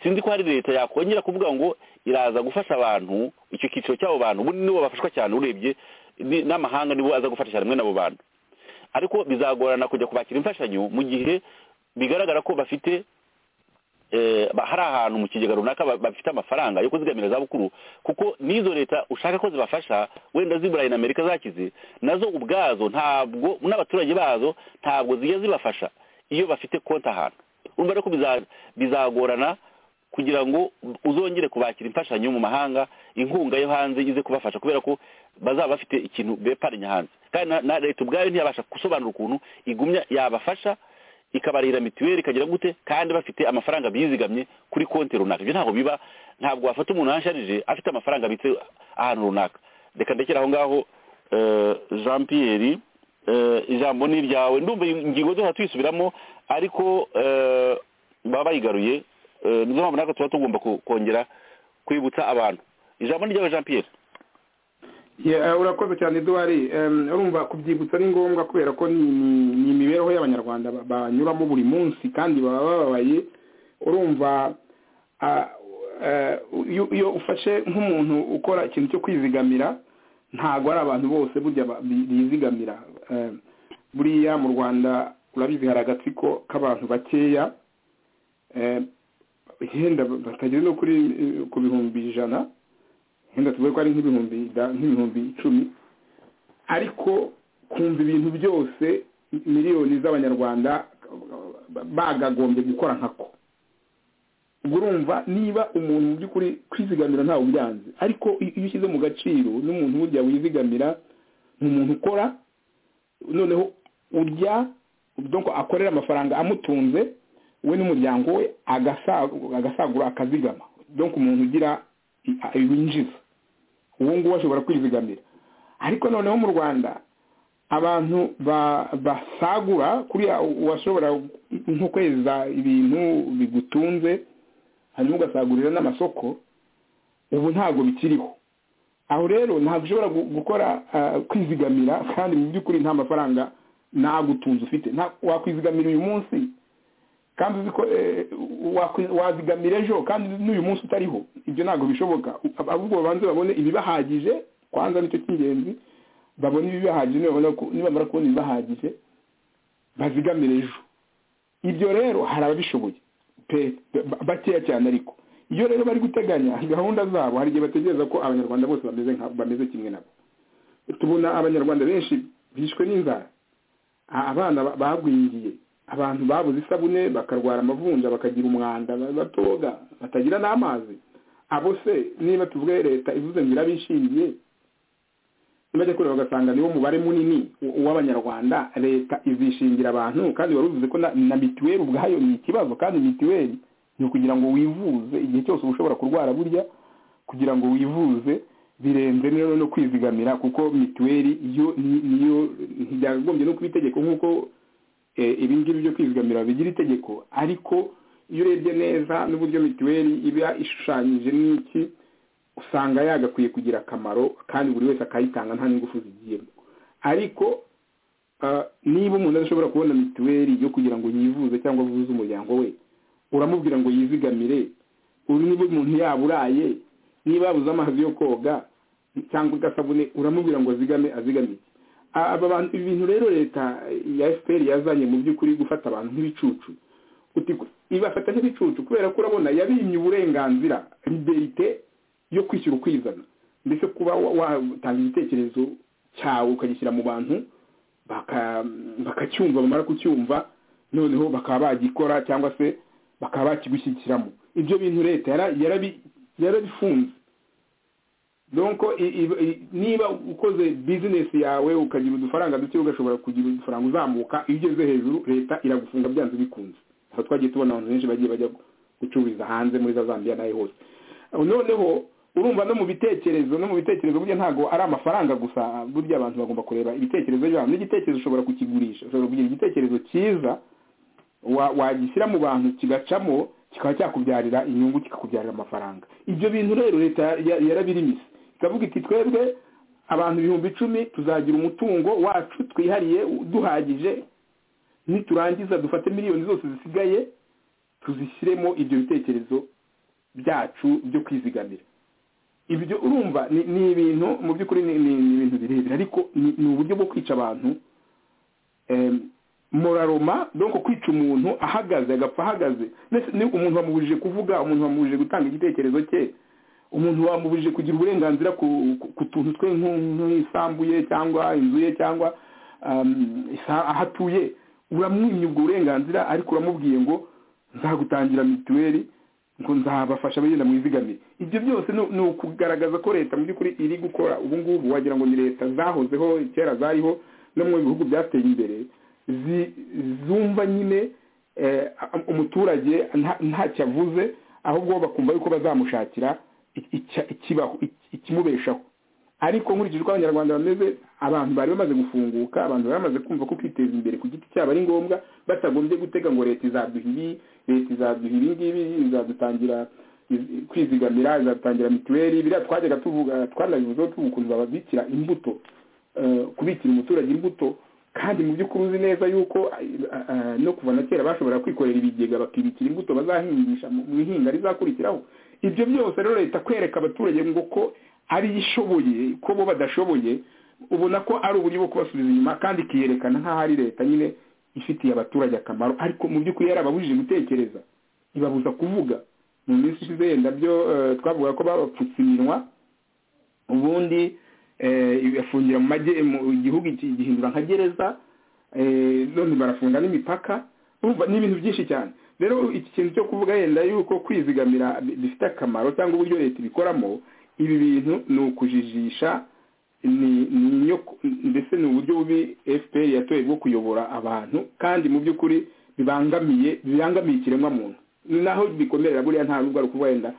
sinzi ko hari leta yakongera kuvuga ngo iraza gufasha abantu icyo cyiciro cy'abo bantu ubundi nibo bafashwa cyane urebye ni- n'amahanga nibo aza gufasha cyane mwe n'abo bantu ariko bizagorana kujya kubakira imfashanyo mu gihe bigaragara ko bafite eh, ba- hari ahantu mu kigega runaka ba- bafite amafaranga yo kuzigamira zabukuru kuko n'izo leta ushaka ko zibafasha wenda ziburayi na amerika zakize nazo ubwazo ntabwo n'abaturage bazo ntabwo zijya zibafasha iyo bafite konti ahantu urumva rero ko biza- bizagorana kugira ngo uzongere kubakira imfashanyo mu mahanga inkunga yo hanze ize kubafasha kubera ko bazaba bafite ikintu beparanya hanze kandi na- na leta ubwayo ntiyabasha gusobanura ukuntu igumya yabafasha ikabarira mituweli ikagira gute kandi bafite amafaranga bizigamye kuri konti runaka ibyo ntabwo biba ntabwo wafata umuntu yansharije afite amafaranga abitse ahantu runaka reka ndekera aho ngaho eh, jean pierre eh, ijambo ni iryawe ndumva ingingo zose tuyisubiramo ariko eh, baba bayigaruye eh, nizo mpamvu natwe tuba tugomba ku- kongera kwibutsa abantu ijambo ni iryawe jean pierre Yeah, urakoze cyane eduwari Em, urumva kubyibutsa ni ngombwa kubera ko ni ni- ni imibereho y'abanyarwanda ba- banyuramo buri munsi kandi baba bababaye urumva ah, eh, iyo iyo ufashe nk'umuntu ukora ikintu cyo kwizigamira ntabwo ari abantu bose burya ba- bi- bizigamira Em, buriya mu rwanda urabizi hari agatsiko k'abantu bakeya Em, yenda batagera no kuri eh, ku bihumbi ijana wenda tuvuge ko ari nk'ibihumbi da- nk'ibihumbi icumi ariko kumva ibintu byose miliyoni z'abanyarwanda bagagombye gukora nkako ubwo urumva niba umuntu mu by'ukuri kwizigamira ntawe ubyanze ariko iyo ushyize mu gaciro n'umuntu burya wizigamira ni umuntu ukora noneho urya donc akorera amafaranga amutunze we n'umuryango we agasa- agasagura akazigama donc umuntu ugira i- a- winjiza uwo nguwo ashobora kwizigamira ariko noneho mu rwanda abantu ba- basagura kuriya uwashobora nko kweza ibintu bigutunze hanyuma ugasagurira n'amasoko ubu ntabwo bikiriho aho rero ntabwo ushobora gu- gukora ah, kwizigamira kandi mu by'ukuri nta mafaranga nagutunze ufite nta- wakwizigamira uyu munsi kandi uzi ko eh, wakwi- wazigamira ejo kandi n'uyu munsi utariho ibyo ntabwo bishoboka Ab- ahubwo babanze babone ibibahagije kwanza nicyo cy'ingenzi babone ibibahagije nibamara ku- nibamara kubona ibibahagije bazigamire ejo ibyo rero hari ababishoboye pe- ba- bakeya cyane ariko iyo rero bari guteganya gahunda zabo hari igihe bategereza ko abanyarwanda bose bameze nka- bameze kimwe nabo tubona abanyarwanda benshi bishwe n'inzara a- abana ba- bagwingiye abantu babuze isabune bakarwara amavunja bakagira umwanda ba- batoga batagira n'amazi abo se niba tuvuge leta ivuze ngo irabishingiye bajya kureba bagasanga niwo mubare munini w- w'abanyarwanda leta izishingira abantu kandi wari uvuze ko na- na mituweli ubwayo ni ikibazo kandi mituweli ni ukugira ngo wivuze igihe cyose uba ushobora kurwara burya kugira ngo wivuze birenze rero no kwizigamira kuko mituweli yo ni- niyo ntibyagombye no kuba itegeko nk'uko eh, ibi ngibi byo kwizigamira bigira itegeko ariko iyo urebye neza n'uburyo mituweli iba ishushanyije n'iki usanga yagakwiye kugira akamaro kandi buri wese akayitanga nta n'ingufu zigiyemo ariko ah, niba umuntu adashobora kubona mituweli yo kugira ngo yivuze cyangwa avuze umuryango we uramubwira ngo yizigamire ubu niba umuntu yaburaye niba yabuze amazi yo koga cyangwa agasabune uramubwira ngo azigame azigame iki? Ah, aba bantu ibi bintu rero leta ya fpr yazanye mu by'ukuri gufata abantu nk'ibicucu uti ibafata nk'ibicucu kubera ko urabona yabimye uburenganzira liberite yo kwishyura ukwizana mbese kuba wa- watanga igitekerezo cyawe ukagishyira mu bantu baka- bakacyumva bamara kucyumva noneho bakaba bagikora cyangwa se bakaba bakigushyigikiramo ibyo bintu leta yara- yarabi- yarabifunze donko i- i- i- niba ukoze bizinesi yawe ukagira udufaranga duke ugashobora kugira udufaranga uzamuka iyo ugeze hejuru leta iragufunga byanze bikunze aho twagiye tubona abantu benshi bagiye bajya gucururiza hanze muri za zambia n'aho hose noneho urumva no mu bitekerezo no mu bitekerezo burya ntabwo ari amafaranga gusa burya abantu bagomba kureba ibitekerezo byabo n'igitekerezo ushobora kukigurisha ushobora kugira igitekerezo cyiza wa- wagishyira mu bantu kigacamo kikaba cyakubyarira inyungu kikakubyarira amafaranga ibyo bintu rero leta ya- yarabirimise ikavuga iti twebwe abantu ibihumbi icumi tuzagira umutungo wacu twihariye duhagije niturangiza dufate miliyoni zose zisigaye tuzishyiremo ibyo bitekerezo byacu byo kwizigamira ibyo urumva ni- ni ibintu mu by'ukuri ni ni- ni ibintu birebire ariko ni ni uburyo bwo kwica abantu Em, moraroma donko kwica umuntu ahagaze agapfa ahagaze Mbese ni umuntu wamubujije kuvuga umuntu wamubujije gutanga igitekerezo cye umuntu wamubujije kugira uburenganzira ku, ku, ku tuntu twe nk'u- nk'isambu ye cyangwa inzu ye cyangwa um, isa- aho atuye uramwimye ubwo burenganzira ariko uramubwiye ngo nzagutangira mituweli ngo nzabafasha bagenda mwizigamire ibyo byose ni ni ukugaragaza ko leta mu by'ukuri iri gukora ubu ngubu wagira ngo ni leta zahozeho kera zariho no mu bihugu byateye imbere zi- zumva nyine eh, umuturage nta- ntacyo avuze ahubwo bakumva yuko bazamushakira i- icya- ikibaho iki- ikimubeshaho ariko nkurikije uko abanyarwanda bameze abantu bari bamaze gufunguka abantu bari bamaze kumva ko kwiteza imbere ku giti cyabo ari ngombwa batagombye gutega ngo leta izaduha ibi leta izaduha ibi ngibi izadutangira iz- kwizigamira izadutangira mituweli biriya twajyaga tuvuga twanabivuzeho tuvuga ukuntu bababikira imbuto eh, kubikira umuturage imbuto kandi mu by'ukuri uzi neza yuko eh, eh, no kuva na kera bashobora kwikorera ibigega bakibikira imbuto bazahingisha mu mu ihinga rizakurikiraho ibyo byose rero leta kwereka abaturage ngo ko ari yo ishoboye ko bo badashoboye ubona ko ari uburyo bwo kubasubiza inyuma kandi ikiyerekana nk'aho ari leta nyine ifitiye abaturage akamaro ariko mu by'ukuri yarababujije gutekereza ibabuza kuvuga mu minsi ishize yenda byo eh, twavuga ko babapfutse iminwa ubundi eh, igafungira mu majye mu gihugu iki- gihindura nka gereza eh, none barafunga n'imipaka urumva ni ibintu byinshi cyane rero iki kintu cyo kuvuga yenda yuko kwizigamira bi- bifite akamaro cyangwa uburyo leta ibikoramo ibi bintu ni ukujijisha ni ni inyoko- ndetse ni uburyo bubi fpr yatoye bwo kuyobora abantu kandi mu by'ukuri bibangamiye bibangamiye ikiremwa muntu ni naho bikomerera buriya nta n'ubwo ari ukuvuga yenda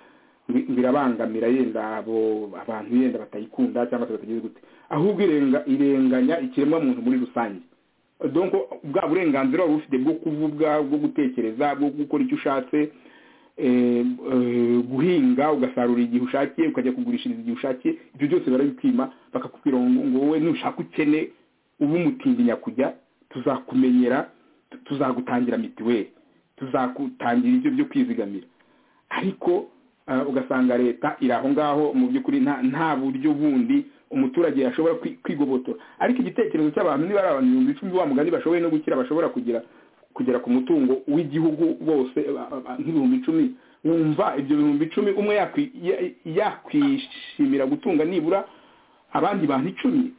bi- birabangamira yenda abo abantu yenda batayikunda cyangwa se batagize gute ahubwo irenga irenganya ikiremwa muntu muri rusange donc bwa burenganzira waba ufite bwo kuvuga bwo gutekereza bwo gukora icyo ushatse eh, eh, guhinga ugasarura igihe ushakiye ukajya kugurishiriza igihe ushakiye ibyo byose barabipima bakakubwira ngo ngo wowe nushaka ukene uba umutinya kujya tuzakumenyera tu- tuzagutangira mituweli tuzagutangira ibyo byo kwizigamira ariko ah, ugasanga leta iri aho ngaho mu by'ukuri nta nta buryo bundi umuturage yashobora kwi- kwigobotora ariko igitekerezo cy'abantu niba ari abantu ibihumbi icumi wa mugani bashoboye no gukira bashobora kugira kugera ku mutungo w'igihugu bose a- a- a- nk'ibihumbi icumi wumva ibyo bihumbi icumi umwe yakwi- ya- yakwishimira gutunga nibura abandi bantu icumi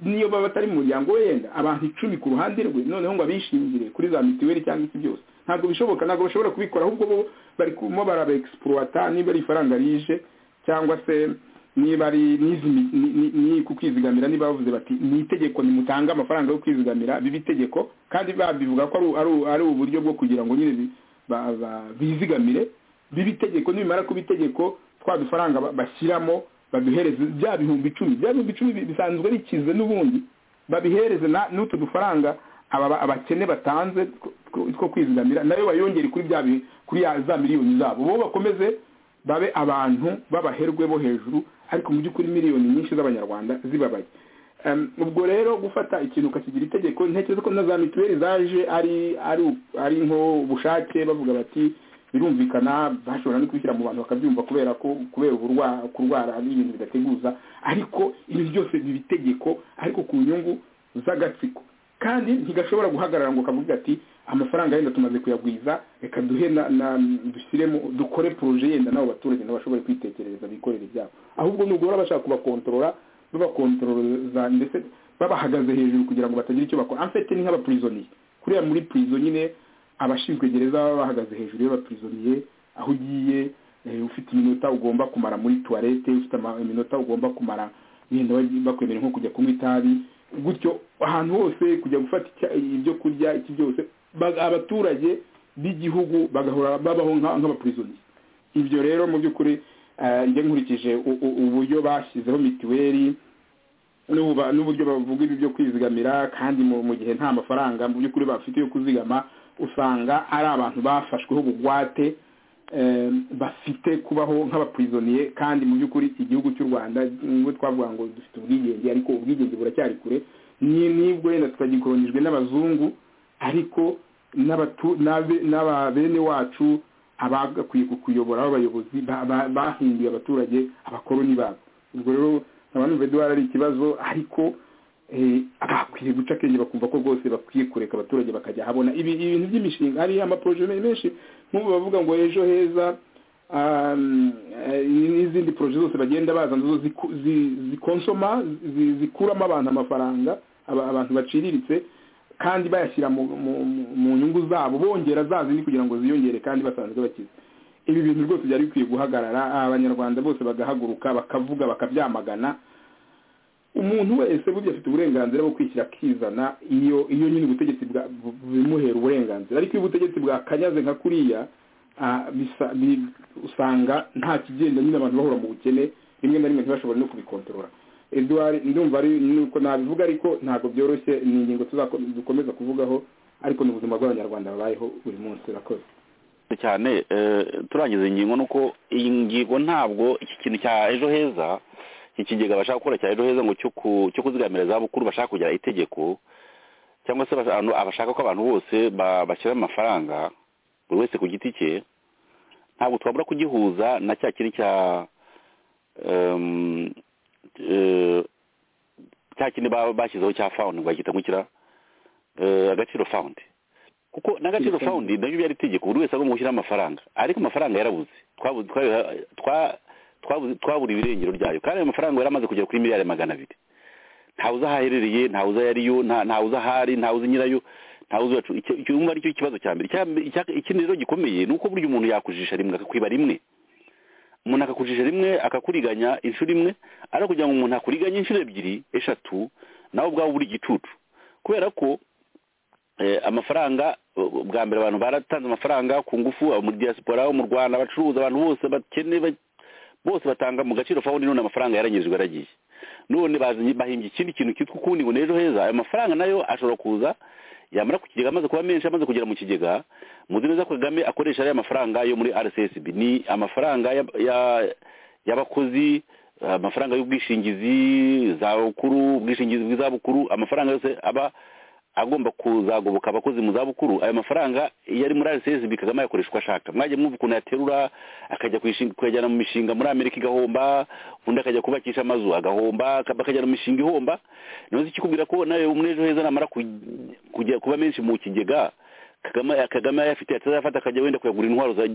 niyo baba batari mu muryango we yenda abantu icumi ku ruhande rwe noneho ngo abishingire kuri za mituweli cyangwa iki byose ntabwo bishoboka ntabwo bashobora kubikora ahubwo bo bari kumo baraba egisipuruwata niba ari ifaranga rije cyangwa se niba ari n'izi mi- ni- ni- ni ku kwizigamira niba bavuze bati ni itegeko nimutange amafaranga yo kwizigamira biba itegeko kandi babivuga ko ari- ari- ari uburyo bwo kugira ngo nyine bi- ba- ba- bizigamire biba itegeko nibimara kuba itegeko twa dufaranga ba- bashyiramo babihereze bya bihumbi icumi bya bihumbi icumi bi- bisanzwe bikize n'ubundi babihereze na- n'utu dufaranga aba- aba- abakene batanze two- two- two kwizigamira nayo bayongere kuri bya bi- kuri ya za miliyoni zabo bo bakomeze babe abantu b'abaherwe bo hejuru ariko mu by'ukuri miliyoni nyinshi z'abanyarwanda zibabaye Em, ubwo rero gufata ikintu ukakigira itegeko ntekereza ko na za mituweli zaje ari ari u- ari nko ubushake bavuga bati birumvikana bashobora no kubishyira mu bantu bakabyumva kubera ko kubera uburwa- kurwara n'ibintu bidateguza ariko ibintu byose biba itegeko ariko ku nyungu z'agatsiko kandi ntigashobora guhagarara ngo kavuge ati amafaranga yenda tumaze kuyagwiza reka duhe na, na dushyiremo dukore poroje yenda nabo baturage nabo bashobore kwitekerereza bikorera ibyabo ahubwo nubwo baba bashaka kubakontorora babakontororeza ndetse babahagaze hejuru kugira ngo batagira icyo bakora amfete ni nk'abapurizoniye kuriya muri purizo nyine abashinzwe gereza baba bahagaze hejuru y'abapurizoniye aho ugiye eh, ufite iminota ugomba kumara muri tuwarete ufite ama- iminota ugomba kumara wenda bagiye- bakwemerera nko kujya kunywa itabi gutyo ahantu hose kujya gufata icya- ibyo kurya iki byose ba- abaturage b'igihugu bagahora babaho nka- nk'abapurizoniye ibyo rero mu by'ukuri eh, njye nkurikije u- u- uburyo bashyizeho mituweli n'ubu- n'uburyo bavuga ibi byo kwizigamira kandi mu mu gihe nta mafaranga mu by'ukuri bafite yo kuzigama usanga ari abantu bafashweho ubugwate eh, bafite kubaho nk'abapurizoniye kandi mu by'ukuri igihugu cy'u rwanda nubwo twavuga ngo dufite ubwigenge ariko ubwigenge buracyari kure ni nibwo wenda tutagikolonijwe n'abazungu ariko n'abatu- n'abe- n'aba bene wacu abagakwiye kuyobora b'abayobozi ba- ba- bahinduye abaturage abakoroni babo ubwo rero nkaba numva eduwari ari ikibazo ariko eh, bakwiye guca akenge bakumva ko rwose bakwiye kureka abaturage bakajya habona ibi ibintu by'imishinga hari amaporoje menshi nk'ubu bavuga ngo ejo heza um, eh, n'izindi poroje zose bagenda bazana zo ziku- zi- zikonsoma zi- zikuramo abantu amafaranga aba- abantu baciriritse kandi bayashyira mu, mu, mu- mu nyungu zabo bongera za zindi kugira ngo ziyongere kandi basanzwe bakize ibi bintu rwose byari bikwiye guhagarara abanyarwanda bose bagahaguruka bakavuga bakabyamagana umuntu wese burya afite uburenganzira bwo kwishyira akizana iyo iyo nyine ubutegetsi bwa- bu- bubimuhera uburenganzira ariko iyo ubutegetsi bwakanyaze nka kuriya ah, bisa- bi- usanga nta kigenda nyine abantu bahora mu bukene rimwe na rimwe ntibashobore no kubikontorora eduard ndumva ari nuko nabivuga ariko ntabwo byoroshye ni ingingo tuzakomeza kuvugaho ariko ni ubuzima bw'abanyarwanda babayeho buri munsi urakoze Murakoze cyane eh, turangiza ingingo nuko iyi ngingo ntabwo iki kintu cya ejo heza iki kigega bashaka gukora cya ejo heza ngo cyo ku- cyo kuzigamira izabukuru bashaka kugira itegeko cyangwa se abasha- abantu- abashaka ko abantu bose ba- bashyira amafaranga buri wese ku giti cye ntabwo twabura kugihuza na cya kindi cya em, eh, cya kindi ba- bashyizeho cya fawundi ngo bagita ngo kira eh, agaciro fawundi kuko n'agaciro Telefoni. fawundi nabyo byari itegeko buri wese agomba gushyiraho amafaranga ariko amafaranga yarabuze Twabu- twa- twa- twabu- twabura ibirengero ryayo kandi ayo mafaranga yari amaze kugera kuri miliyari magana abiri ntawe uzi aho aherereye ntawe uzi aho ariyo nta- ntawe uzi aho ari ntawe uzi nyirayo ntawe uzi uwacu- icyo- icyo wumva aricyo kibazo cya mbere Icya mbere- icya- ikindi rero gikomeye ni uko burya umuntu yakujijisha rimwe akakwiba rimwe umuntu akakujije rimwe akakuriganya inshuro imwe ariko kugira ngo umuntu akuriganye inshuro ebyiri eshatu nawe ubwawe buri igicucu kubera ko eh, amafaranga eh, bwa mbere abantu baratanze amafaranga ku ngufu abo muri diaspora abo mu rwanda abacuruza abantu bose bakene ba- bose batanga mu gaciro fawundi none amafaranga yaranyizwe yaragiye none bazanye- bahimbye ikindi kintu cyitwa ukundi ngo ni ejo heza ayo mafaranga nayo ashobora kuza yamara ku kigega amaze kuba menshi amaze kugera mu kigega muzi neza ko kagame akoresha ariya mafaranga yo muri rcsb ni amafaranga ya- ya- y'abakozi amafaranga y'ubwishingizi za bukuru ubwishingizi bw'izabukuru amafaranga yose aba agomba kuzagoboka abakozi mu zabukuru ayo mafaranga iyo ari muri rcsb kagame ayakoresha uko ashaka mwajya mwumva ukuntu yaterura akajya kuyishinga- kuyajyana mu mishinga muri amerika igahomba undi akajya kubakisha amazu agahomba aka- bakajyana mu mishinga ihomba nibaza ikikubwira ko nawe muri ejo heza namara ku- kujya kuba menshi mu kigega kagame kagame ayafite atazafata akajya wenda kuyagura intwaro za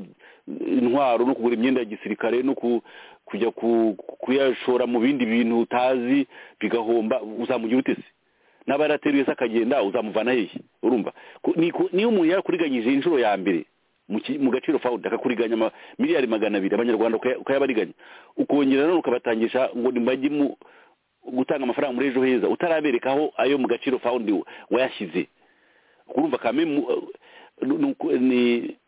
intwaro no kugura imyenda ya gisirikare no ku- kujya ku- kuyashora mu bindi bintu utazi bigahomba uzamugira ute se n'aba yarateruye se akagenda uzamuvana hehe urumva Ku- ni ku- niyo umuntu yarakuriganyije inshuro ya mbere mu ki- mu gaciro fawundi akakuriganya ama- miliyari magana abiri abanyarwanda ukaya- ukayabariganya ukongera none ukabatangisha ngo nimbaje mu gutanga amafaranga muri ejo heza utarabereka aho ayo mu gaciro fawundi wa- wayashyize urumva kame mu- ni- ni- ni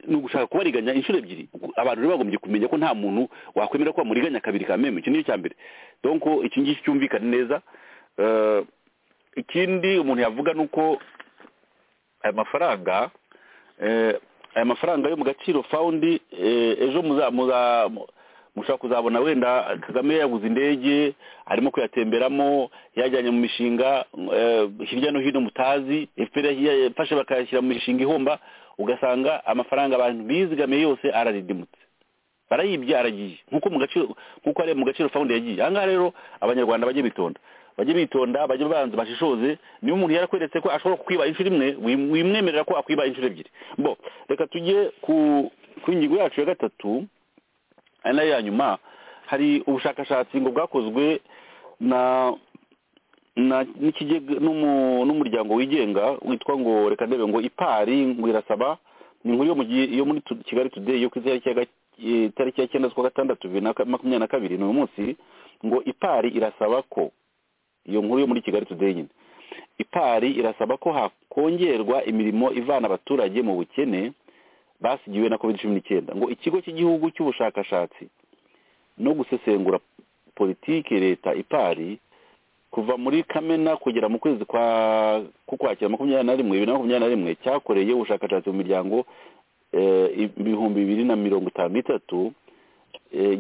ni ugushaka kubariganya inshuro ebyiri abantu rero bagombye kumenya ko nta muntu wakwemera ko bamuriganya kabiri kameme icyo nicyo cya mbere donc iki ngiki cyumvikane neza Eh, ikindi umuntu yavuga ni uko aya mafaranga eh, aya mafaranga yo mu gaciro fawundi eh, ejo muza muza mu- mushobora kuzabona wenda kagame yaguze indege arimo kuyatemberamo yajyanye mu mishinga eh, hirya no hino mutazi efuperi yafashe bakayashyira mu mishinga ihomba ugasanga amafaranga abantu bizigamiye yose araridimutse barayibye aragiye nkuko mu gaciro nkuko ari mu gaciro fawundi yagiye aha ngaha rero abanyarwanda bajye bitonda bajye bitonda bajye banza bashishoze niba umuntu yarakweretse ko ashobora kukwiba inshuro imwe wim- wimwemerera ko akwiba inshuro ebyiri bo reka tujye ku ku ngingo yacu ya gatatu ari nayo ya nyuma hari ubushakashatsi ngo bwakozwe na na n'ikigega n'umu- n'umuryango wigenga witwa ngo reka ndebe ngo ipari ngo irasaba ni inkuru yo mu gihe yo muri tu- kigali today yo ku itariki ya ga- eh, itariki ya cyenda z'ukwa gatandatu bibiri na ka- makumyabiri na kabiri ni uyu munsi ngo ipari irasaba ko iyo nkuru yo muri kigali today nyine ipari irasaba ko hakongerwa imirimo ivana abaturage mu bukene basigiwe na covid cumi n'icyenda ngo ikigo cy'igihugu cy'ubushakashatsi no gusesengura politiki leta ipari kuva muri kamena kugera mu kwezi kwa kukwakira makumyabiri na rimwe bibiri na makumyabiri na rimwe cyakoreye ubushakashatsi mu miryango ibihumbi bibiri na mirongo itanu n'itatu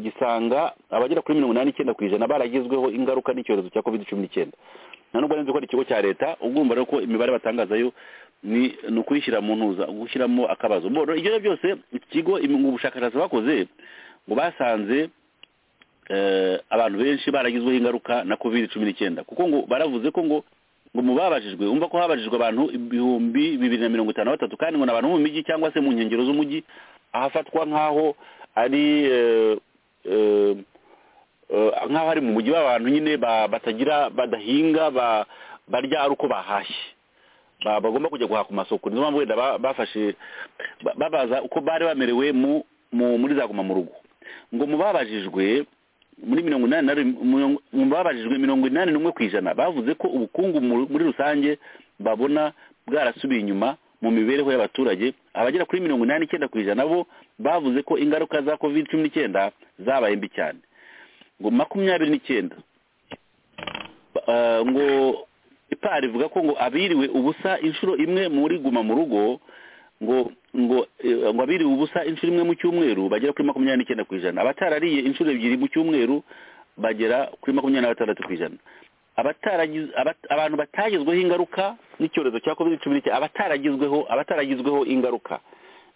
gisanga abagera kuri mirongo inani n'icyenda ku ijana baragizweho ingaruka n'icyorezo cya covid cumi n'icyenda nta nubwo nzi ko ari ikigo cya leta ugumva rero ko imibare batangazayo ni ukuyishyira mu ntuza gushyiramo akabazo mbona ibyo ari byose ikigo ubushakashatsi bakoze ngo basanze abantu benshi baragizweho ingaruka na covid cumi n'icyenda kuko ngo baravuze ko ngo ngo mu babajijwe umva ko habajijwe abantu ibihumbi bibiri na mirongo itanu na batatu kandi ngo ni abantu bo mu mijyi cyangwa se mu nkengero z'umujyi ahafatwa nk'aho ari nk'aho ari mu mujyi w'abantu nyine batagira badahinga barya ari uko bahashye bagomba kujya guhaha ku masoko nizo mpamvu wenda bafashe babaza uko bari bamerewe muri za guma mu rugo ngo mu babajijwe muri mirongo inani na mu babajijwe mirongo inani n'umwe ku ijana bavuze ko ubukungu muri rusange babona bwarasubiye inyuma mu mibereho y'abaturage abagera kuri mirongo inani n'icyenda ku ijana bo bavuze ko ingaruka za covid cumi n'icyenda zabaye mbi cyane ngo makumyabiri n'icyenda ngo ipari ivuga ko ngo abiriwe ubusa inshuro imwe muri guma mu rugo ngo ngo ngo abiriwe ubusa inshuro imwe mu cyumweru bagera kuri makumyabiri n'icyenda ku ijana abatarariye inshuro ebyiri mu cyumweru bagera kuri makumyabiri na batandatu ku ijana abantu batagizweho ingaruka n'icyorezo cya covid cumi n'icyenda abataragizweho abataragizweho ingaruka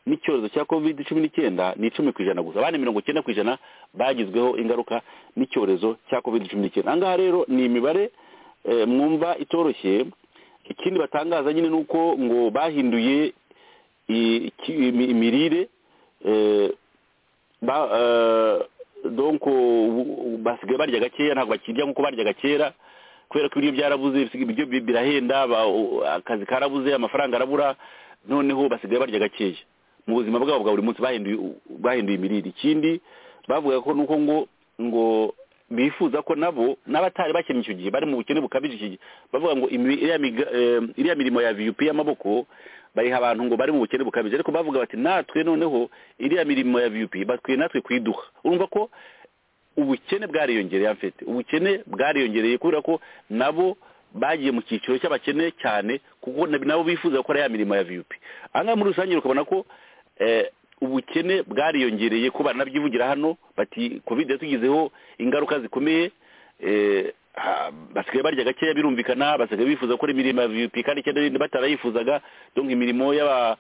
n'icyorezo cya covid cumi n'icyenda ni icumi ku ijana gusa abandi mirongo icyenda ku ijana bagizweho ingaruka n'icyorezo cya covid cumi n'icyenda aha ngaha rero ni imibare mwumva itoroshye ikindi batangaza nyine ni uko ngo bahinduye imirire donko basigaye barya gakeya ntabwo bakirya nk'uko baryaga kera kubera ko ibiryo byarabuze ibiryo birahenda akazi karabuze amafaranga arabura noneho basigaye barya gakeya mu buzima bwabo bwa buri munsi bahinduye imirire ikindi bavuga ko nuko ngo ngo bifuza ko nabo n'abatari bakennye icyo gihe bari mu bukene bukabije iki gihe bavuga ngo iriya mirimo ya viyupi y'amaboko bayiha abantu ngo bari mu bukene bukabije ariko bavuga bati natwe noneho iriya mirimo ya viyupi bakwiye natwe kuyiduha urumva ko ubukene bwariyongereye mfite ubukene bwariyongereye kubera ko nabo bagiye mu cyiciro cy'abakene cyane kuko nabo bifuza gukora ya mirimo ya viyupi ahangaha muri rusange ukabona ko ubukene bwariyongereye ko baranabyivugira hano bati covid yatugizeho ingaruka zikomeye basigaye barya gakeya birumvikana basigaye bifuza gukora imirimo ya viyupi kandi icyenda batarayifuzaga donka imirimo y'aba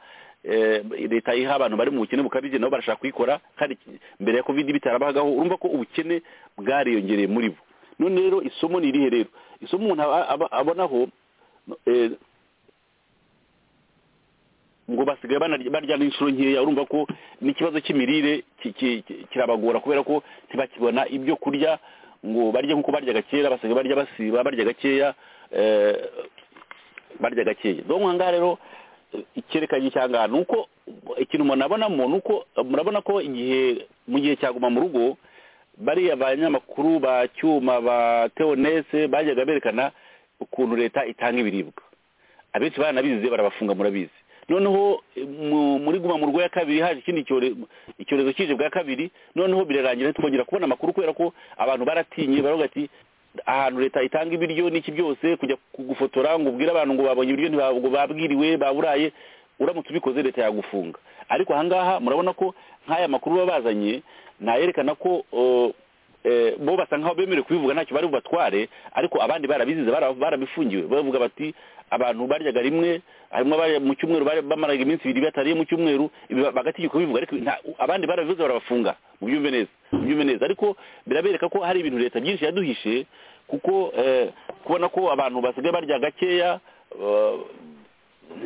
leta iha abantu bari mu bukene bukabije nabo barashaka kuyikora kandi mbere ya covid bitarabahagaho urumva ko ubukene bwariyongereye muri bo none rero isomo ni irihe rero isomo umuntu abonaho ngo basigaye barya n'inshuro nkeya urumva ko n'ikibazo cy'imirire kirabagora kubera ko ntibakibona ibyo kurya ngo barye nk'uko barya gakeya basigaye barya basiba barya gakeya barya gakeya aha ngaha rero icyerekanyo cyangwa ni uko ikintu umuntu abonamo ni uko murabona ko igihe mu gihe cyaguma mu rugo bariya banyamakuru ba cyuma ba teonese bajyaga berekana ukuntu leta itanga ibiribwa abenshi baranabizi barabafunga murabizi noneho muri guma mu rugo ya kabiri haje ikindi icyorezo kije bwa kabiri noneho birarangira twongera kubona amakuru kubera ko abantu baratinye baravuga ati ahantu leta itanga ibiryo n'iki byose kujya gufotora ngo ubwire abantu ngo babonye ibiryo ntabwo babwiriwe baburaye uramutse ubikoze leta yagufunga ariko ahangaha murabona ko nk'aya makuru baba bazanye ntayerekana ko bo basa nk'aho bemerewe kubivuga ntacyo bari bubatware ariko abandi barabizize barabifungiwe bavuga bati abantu baryaga rimwe harimo mu cyumweru bamaraga iminsi ibiri batariye mu cyumweru bagategeka kubivuga ariko abandi barabivuze barabafunga mu byumve neza mu byumve neza ariko birabereka ko hari ibintu leta byinshi yaduhishe kuko kubona ko abantu basigaye barya gakeya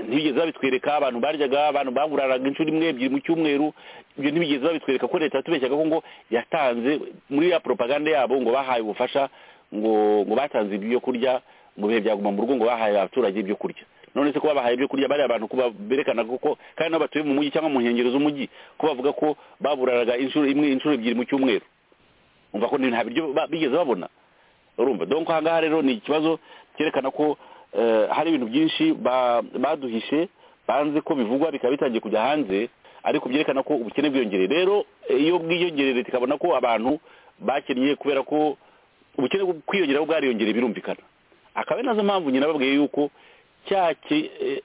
ntibigeze babitwereka abantu baryaga abantu baguraraga inshuro imwe ebyiri mu cyumweru ibyo ntibigeze babitwereka ko leta yatubeshyaga ko ngo yatanze muri ya propaganda yabo ngo bahaye ubufasha ngo ngo batanze ibyo kurya mu bihe byaguma mu rugo ngo bahaye abaturage ibyo kurya none se ko babahaye ibyo kurya bariya bantu berekana ko kandi nabo batuye mu mujyi cyangwa mu nkengero z'umujyi ko bavuga ko baburaraga inshuro imwe inshuro ebyiri mu cyumweru umva ko nta biryo bigeze babona urumva donko aha ngaha rero ni ikibazo cyerekana ko hari ibintu byinshi baduhishe banze ko bivugwa bikaba bitangiye kujya hanze ariko byerekana ko ubukene bwiyongereye rero iyo bwiyongereye leta ikabona ko abantu bakinnye kubera ko ubukene bwo kwiyongeraho bwariyongereye birumvikana akaba ari nazo mpamvu nyine babwiye yuko cya ki- eh,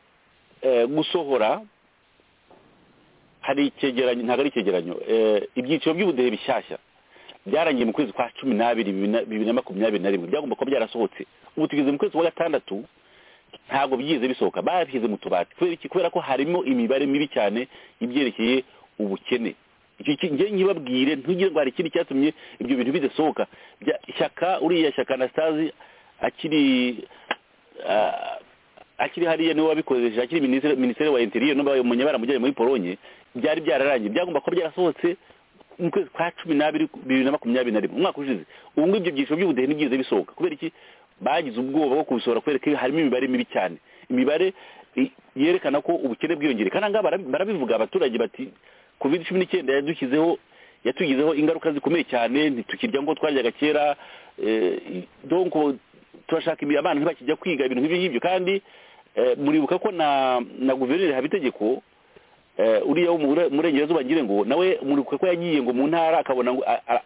eh, gusohora hari icyegeranyo ntabwo ari icyegeranyo eh, ibyiciro by'ubudehe bishyashya byarangiye mu kwezi kwa cumi n'abiri bibiri na- bibiri na makumyabiri na rimwe byagomba kuba byarasohotse ubu tugeze mu kwezi kwa gatandatu ntabwo byigeze bisohoka babishyize mu tubati kubera iki kubera ko harimo imibare mibi cyane ibyerekeye ubukene icyo ki- njye nkibabwire ntugire ngo hari ikindi cyatumye ibyo bintu bidasohoka Bya- ishyaka uriya shyaka anastase akiri ah, akiri hariya niwe wabikoresheje akiri minisitiri minisitiri wa interior n'ubaye munyabaramujyanye muri polonye byari byararangiye byagomba kuba byarasohotse mu kwezi kwa cumi n'abiri bibiri na makumyabiri na rimwe umwaka ushize ubu ngubu ibyo byiciro by'ubudehe ntibyize bisohoka kubera iki bagize ubwoba bwo kubisohora kubera ko harimo imibare mibi cyane imibare i- yerekana ko ubukene bwiyongereye kandi ahangaha barabi- barabivuga abaturage bati covid cumi n'icyenda yadushyizeho yatugizeho ingaruka zikomeye cyane ntitukirya ngo twaryaga kera eh, i- donc turashaka ibi- abana ntibakijya kwiga ibintu nk'ibyo ngibyo kandi eh, muribuka ko na na guverineri habitegeko eh, uriya wo mu Bure- murengerazuba ngire ngo nawe muribuka ko yagiye ngo mu ntara akabona ngo a- a-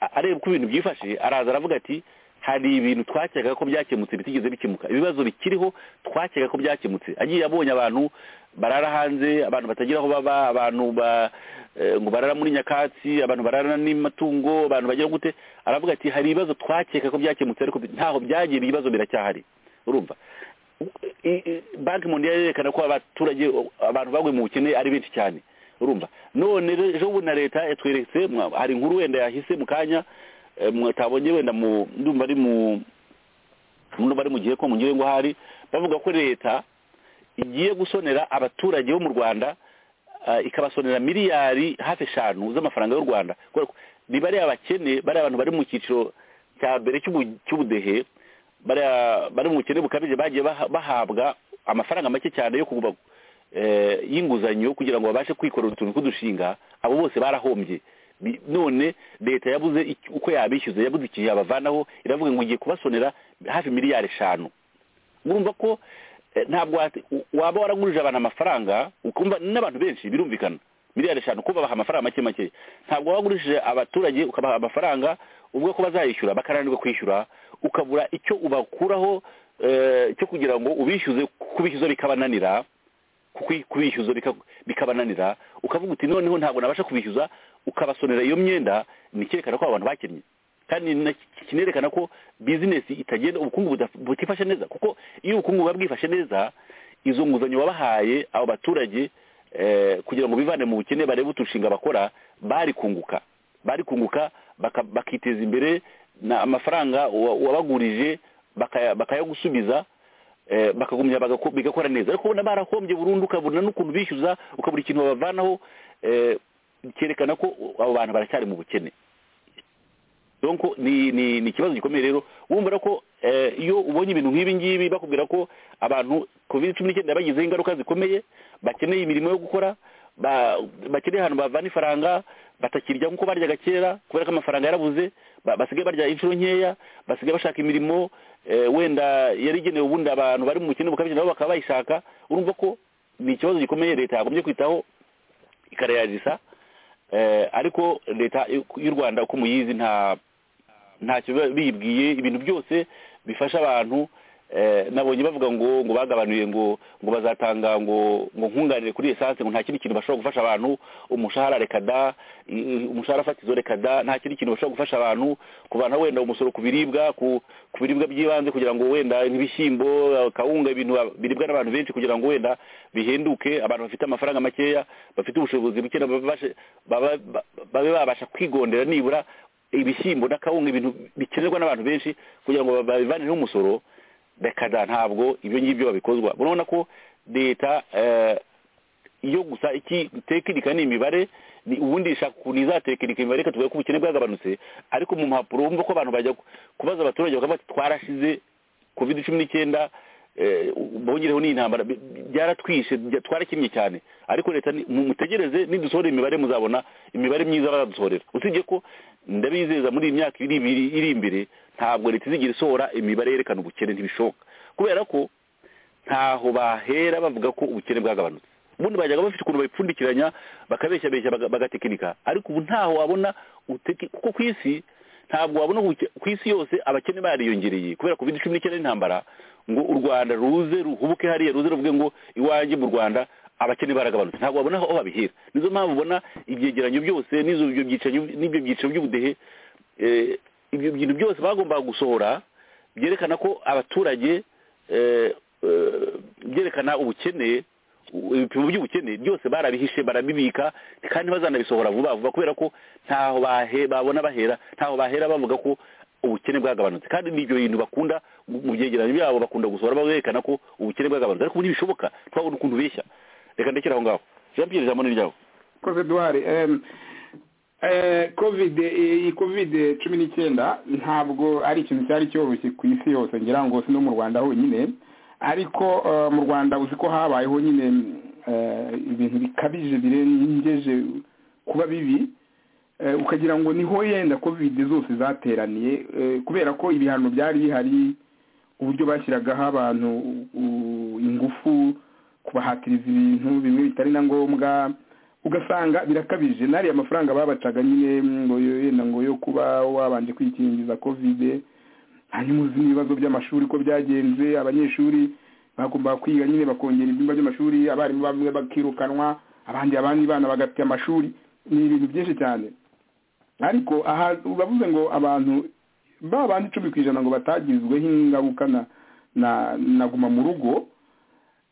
a- areba uko ibintu byifashe araza aravuga ati hari ibintu twakekaga ko byakemutse bitigeze bikemuka ibibazo bikiriho twakekaga ko byakemutse agiye abonye abantu barara hanze abantu batagira aho baba abantu ba eh, ngo barara muri nyakatsi abantu barara n'amatungo abantu bagira gute aravuga ati hari ibibazo twakeka ko byakemutse ariko bi- ntaho byagiye ibibazo biracyahari urumva i- i- banki mondiale yerekana ko abaturage abantu baguye mu bukene ari benshi cyane urumva none re- ejo bundi na leta yatweretse mwa- hari inkuru wenda yahise mu kanya eh, mwatabonye wenda mu ndumva ari mu ndumva ari mu gihe ko mu ngo hari bavuga ko leta igiye gusonera abaturage bo mu rwanda ah, ikabasonera miliyari hafi eshanu z'amafaranga y'u rwanda kubera ko ni bariya bakene bariya abantu bari mu cyiciro cya mbere cy'ubu- cy'ubudehe bariya bari mu bukene bukabije bagiye baha- bahabwa amafaranga make cyane yo kugura eh, y'inguzanyo kugira ngo babashe kwikorera utuntu tw'udushinga abo bose barahombye Bi- none leta yabuze iki- uko yabishyuza yabuze ikintu yabavanaho iravuga ngo igiye kubasonera hafi miliyari eshanu urumva ko eh, ntabwo wati- u- waba waragurije abantu amafaranga ukumva n'abantu benshi birumvikana miliyari eshanu ko babaha amafaranga make make ntabwo wagurishije abaturage ukabaha amafaranga uvuga ko bazayishyura bakaranirwa kwishyura ukabura icyo ubakuraho eh, cyo kugira ngo ubishyuze kubishyuza bikabananira kuki- kubishyuza bika- bikabananira ukavuga uti noneho ntabwo nabasha kubishyuza ukabasonera iyo myenda ni icyerekana ko abo bantu bakinnye kandi na- kinerekana ko bizinesi itagenda ubukungu budaf- butifashe neza kuko iyo ubukungu buba bwifashe neza izo nguzanyo babahaye abo baturage eh, kugira ngo bivane mu bukene barebe utushinga bakora bari kunguka bari kunguka baka- bakiteza imbere na amafaranga wa- wabagurije bakaya- bakayagusubiza eh, bakagumya bagako- bigakora neza ariko ubona barahombye burundu ukabona n'ukuntu bishyuza ukabura ikintu babavanaho eh, cyerekana ko abo bantu baracyari mu bukene donc ni ni ni ikibazo gikomeye rero wumva ko eh, iyo ubonye ibintu nk'ibi ngibi bakubwira ko abantu covid cumi n'icyenda yabagizeho ingaruka zikomeye bakeneye imirimo yo gukora ba- bakeneye ahantu bavana ifaranga batakirya nk'uko baryaga kera kubera ko amafaranga yarabuze ba- basigaye barya inshuro nkeya basigaye bashaka imirimo eh, wenda yari igenewe ubundi abantu bari mu bukene bukabije nabo bakaba bayishaka urumva ko ni ikibazo gikomeye leta yagombye kwitaho ikarayagisa eh, ariko leta y'u rwanda uko muyizi nta ntacyo biba biyibwiye ibintu byose bifasha abantu eh, nabonye bavuga ngo ngo bagabanuye ngo ngo bazatanga ngo ngo nkunganire kuri esanse ngo nta kindi kintu bashobora gufasha abantu umushahara reka da i- i- umushahara fatizo reka da nta kindi kintu bashobora gufasha abantu kuvana wenda umusoro ku biribwa ku ku biribwa by'ibanze kugira ngo wenda nk'ibishyimbo kawunga ibintu biribwa n'abantu benshi kugira ngo wenda bihenduke abantu bafite amafaranga makeya bafite ubushobozi buke nabo babashe- baba- ba- babe babasha kwigondera nibura ibishyimbo n'akawunga ibintu bikenerwa n'abantu benshi kugira ngo babivaneho umusoro rekada ntabwo ibyo ngibyo babikozwa murabona ko leta eh, iyo gusa iki tekinika ni imibare ni ubundi ishaka ukuntu izatekinika imibare ikatubwira ko ubukene bwagabanutse ariko mu mpapuro wumva ko abantu bajya ku- kubaza abaturage bakavuga ati twarashize covid cumi n'icyenda eh, bongereho n'intambara bi- bi- byaratwishe bya- twarakennye cyane ariko leta ni- mu- mutegereze nidusohora imibare muzabona imibare myiza baradusohorera usibye ko ndabizeza muri iyi myaka iri ibiri iri imbere ntabwo leta izigira isohora imibare yerekana ubukene ntibishoboka kubera ko ntaho bahera bavuga ko ubukene bwagabanutse ubundi bajyaga bafite ukuntu babipfundikiranya bakabeshyabeshya baga- bagatekinika ariko ubu ntaho wabona uteki- kuko ku isi ntabwo wabona ubu ku isi yose abakene bariyongereye kubera covid cumi n'icyenda n'intambara ngo u rwanda ruze ruhubuke hariya ruze ruvuge ngo iwanjye mu rwanda abakene baragabanutse ntabwo babona aho babihera nizo mpamvu ubona ibyegeranyo byose n'izo byiciro n'ibyo byiciro by'ubudehe eh, ibyo bintu byose bagombaga gusohora byerekana ko abaturage eh, eh, byerekana ubukene u- ibipimo by'ubukene byose barabihishe barabibika kandi bazanabisohora vuba vuba kubera ko ntaho bahe- babona bahera ntaho bahera bavuga ko ubukene bwagabanutse kandi n'ibyo bintu bakunda mu- mu byegeranyo byabo bakunda gusohora berekana ko ubukene bwagabanutse ariko ubu ntibishoboka twabona ukuntu beshya reka ndekere aho ngaho jean pierre ijambo ni ryawe koze duhari em, eh, covid iyi covid cumi n'icyenda ntabwo ari ikintu cyari cyoroshye ku isi yose ngira ngo si no mu rwanda honyine ariko eh, mu rwanda uzi ko habayeho nyine eh, ibintu bikabije birengeje kuba bibi Eh, ukagira ngo niho yenda covid zose zateraniye eh, kubera ko ibihano byari bihari uburyo bashyiragaho abantu u- ingufu kubahatiriza ibintu bimwe bitari na ngombwa ugasanga birakabije n'ariya amafaranga babacaga nyine ngo yo- yenda ngo yo kuba wabanje kwikingiza covid hanyuma uzi n'ibibazo by'amashuri ko byagenze abanyeshuri bagomba kwiga nyine bakongera ibyumba by'amashuri abarimu bamwe bakirukanwa abandi abandi bana bagafite amashuri ni ibintu byinshi cyane ariko aha bavuze ngo abantu ba bandi icumi ku ijana ngo batagizweho ingaruka na na na guma mu rugo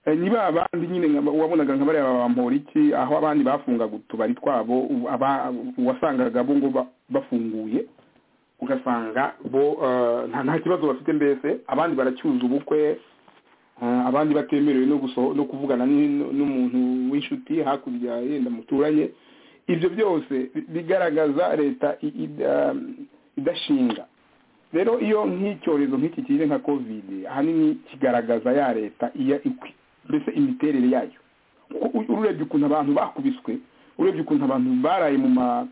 Eh, ni ba bandi nyine nka- wabonaga nka bariya ba Bamporiki aho abandi bafungaga utubari twabo u- aba- wasangaga bo ngo ba- bafunguye ugasanga bo eh, nta nta kibazo bafite mbese abandi baracyuza ubukwe eh, abandi batemerewe no guso- no kuvugana n'in- n'umuntu w'inshuti hakurya yenda muturanye ibyo byose bi- bigaragaza leta i- i- eh, idashinga rero iyo nk'icyorezo nk'iki kije nka covid ahanini kigaragaza ya leta iya ikwi mbese imiterere yayo U- u- urebye ukuntu abantu bakubiswe urebye ukuntu abantu baraye mu ma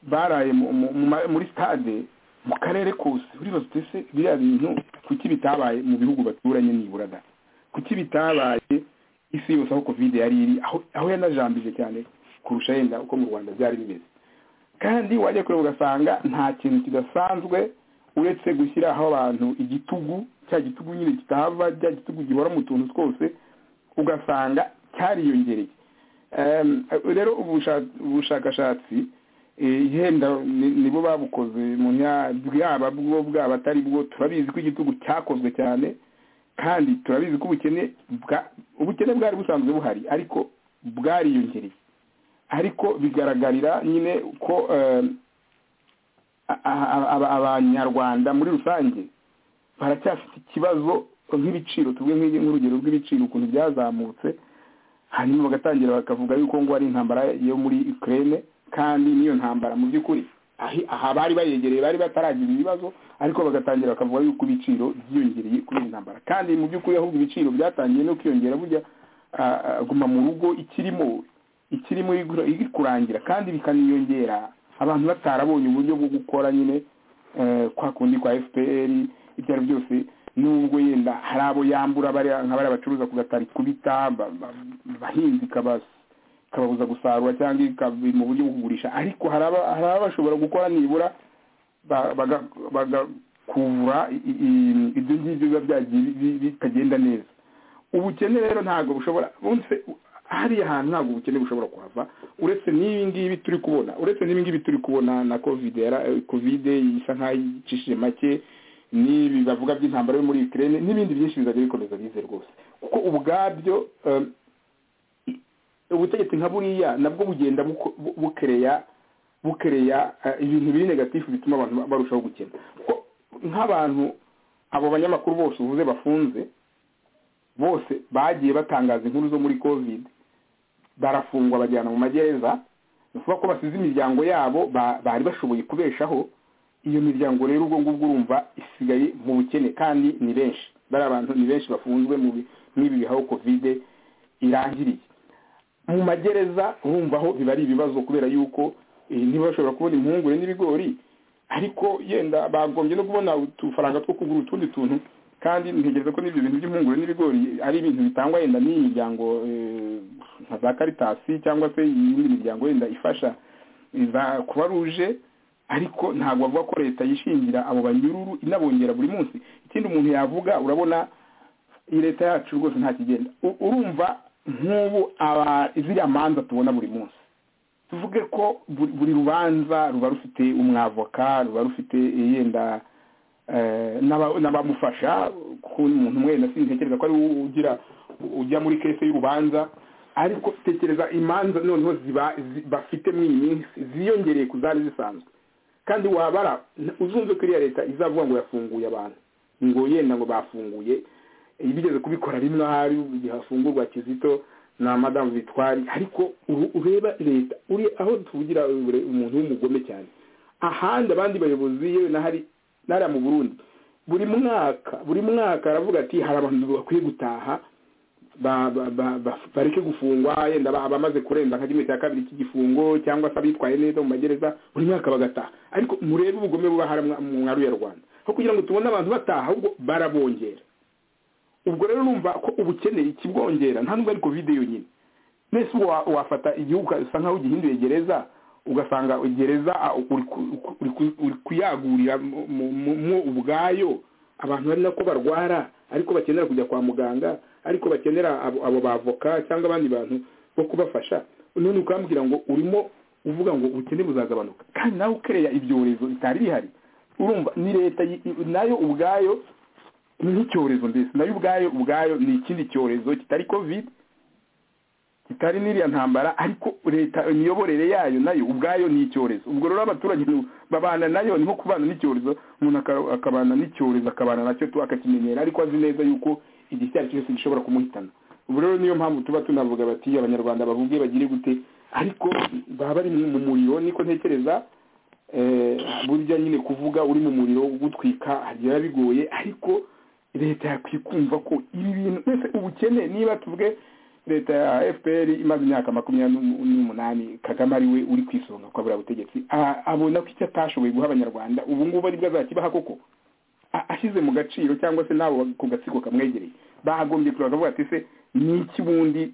baraye mu- mu- mu ma- muri stade mu karere kose uribaza uti ese biriya bintu kuki bitabaye mu bihugu baturanye niburaga kuki bitabaye isi yose aho covid yari iri aho aho yanajambije cyane kurusha yenda uko mu rwanda byari bimeze kandi wajya kureba ugasanga nta kintu kidasanzwe uretse gushyiraho abantu igitugu cya gitugu nyine kitahava cya gitugu gihora mu tuntu twose ugasanga cyariyongereye Em, rero ubusha- ubushakashatsi eh, yenda ni- nibo babukoze mu nya- bwaba bwo bwaba atari bwo turabizi ko igitugu cyakozwe cyane kandi turabizi ko ubukene bwa- ubukene bwari busanzwe buhari ariko bwariyongereye ariko bigaragarira nyine ko eh, a- a- a- abanyarwanda muri rusange baracyafite ikibazo nk'ibiciro tuvuge nk'i- nk'urugero rw'ibiciro ukuntu byazamutse hanyuma bagatangira bakavuga yuko ngo ari intambara yo muri Ukraine kandi n'iyo ntambara mu by'ukuri ahi- aha bari bayegereye bari bataragira ibibazo ariko bagatangira bakavuga yuko ibiciro byiyongereye kuri iyi ntambara kandi mu by'ukuri ahubwo ibiciro byatangiye no kwiyongera burya ah, ah, guma mu rugo ikirimo ikirimo igura- iri kurangira kandi bikaniyongera abantu batarabonye uburyo bwo gukora nyine eh, kwa kundi kwa fpr ibyo ari byo byose nubwo yenda hari abo yambura bariya- nka bariya bacuruza ku gatari kubita ba- ba- abahinzi ikabas- ikababuza gusarura cyangwa ikabi mu buryo bwo kugurisha ariko hari aba- hari abashobora gukora nibura ba- baga- bagakuvura i- i- ibyo ngibyo biba byagiye bi- bi- bitagenda neza ubukene rero ntabwo bushobora bunse hariya hantu ntabwo ubukene bushobora kuhava uretse n'ibi ngibi turi kubona uretse n'ibi ngibi turi kubona na covid yara covid isa nkaho icishije make n'ibi bavuga by'intambara yo muri Ukraine n'ibindi byinshi bizajya bikomeza bize rwose kuko ubwabyo em, ubutegetsi nka buriya nabwo bugenda buko- bu- bukereya bukereya eh, ibintu biri negatifu bituma abantu ba- barushaho gukena kuko nk'abantu abo banyamakuru bose uvuze bafunze bose bagiye batangaza inkuru zo muri covid barafungwa bajyana mu magereza ni ukuvuga ko basize imiryango yabo ba- bari bashoboye kubeshaho iyo miryango rero ubwo ngubwo urumva isigaye mu bukene kandi ni benshi bariya bantu ni benshi bafunzwe mu bi- n'ibi bihaho covid irangiriye mu magereza urumva aho biba ari ibibazo kubera yuko eh, ntibashobora kubona impungure n'ibigori ariko yenda bagombye no kubona utufaranga two kugura utundi tuntu kandi ntegereza ko n'ibyo bintu by'impungure n'ibigori ari ibintu bitangwa yenda n'iyi miryango eh, nka za karitasi cyangwa se iyindi miryango yenda ifasha za kuba ruje ariko ntabwo avuga ko leta yishingira abo banyururu inabongera buri munsi ikindi umuntu yavuga urabona iyi leta yacu rwose nta kigenda U- urumva nk'ubu aba- ziriya manza tubona buri munsi tuvuge ko buri buri rubanza ruba rufite umwavoka ruba rufite yenda eh, n'aba- n'abamufasha kuko umuntu umwe na sintekereza ko ari we ugira ujya muri kese y'urubanza ariko tekereza imanza noneho ziba zi- bafite muri iyi minsi ziyongereye ku zari zisanzwe kandi wabara uzumve ko iriya leta izavuga ngo yafunguye abantu ngo yenda ngo bafunguye iba igeze kubikora rimwe ahari igihe hafungurwa kizito na madamu bitwari ariko uru- ureba leta uri aho tuvugira ure- umuntu w'umugome cyane ahandi abandi bayobozi yewe n'ahari n'ariya mu burundi buri mwaka buri mwaka aravuga ati hari abantu bakwiye gutaha ba- ba- ba- ba- bareke gufungwa yenda ba- abamaze kurenza nka kimwe cya kabiri cy'igifungo cyangwa se abitwaye neza mu magereza buri mwaka bagataha ariko murebe ubugome buba hari mwa- mu mwaru ya rwanda aho kugira ngo tubone abantu bataha ahubwo barabongera ubwo rero numva ko ubukene ikibwongera nta nubwo ari kovide yonyine mbese ubu wa- wafata igihugu usa nkaho ugihinduye gereza ugasanga gereza ah, uri ku- uri ku- uri kuyagurira mu- mu- mu- mwo ubwayo abantu ari nako barwara ariko bakenera kujya kwa muganga ariko bakenera abo abo bavoka cyangwa abandi bantu bo kubafasha none ukambwira ngo urimo uvuga ngo ubukene buzagabanuka kandi nawe ukereya ibyorezo bitari bihari urumva ni leta yi- i- nayo ubwayo ni nk'icyorezo mbese nayo ubwayo ubwayo ni ikindi cyorezo kitari covid kitari n'iriya ntambara ariko leta imiyoborere yayo nayo ubwayo ni icyorezo ubwo rero abaturage ni- babana nayo niho kubana n'icyorezo umuntu aka- akabana n'icyorezo akabana nacyo tu- akakimenyera ariko azi neza yuko igihe icyo ari cyo cyose gishobora kumuhitana ubwo rero niyo mpamvu tuba tunavuga bati abanyarwanda bavuge bagire gute ariko baba bari mu muriro niko ntekereza eh, burya nyine kuvuga uri mu muriro gutwika biba bigoye ariko leta yakwiye kumva ko ibi bintu mbese ubukene niba tuvuge leta ya fpr imaze imyaka makumyabiri n'umu- n'umunani kagame ariwe uri ku isonga kwabura butegetsi a- abona ko icyo atashoboye guha abanyarwanda ubu ngubu aribwo azakibaha koko a- ashyize mu gaciro cyangwa se n'abo ku gatsiko kamwegereye bagombye kureba bakavuga ati se ni iki bundi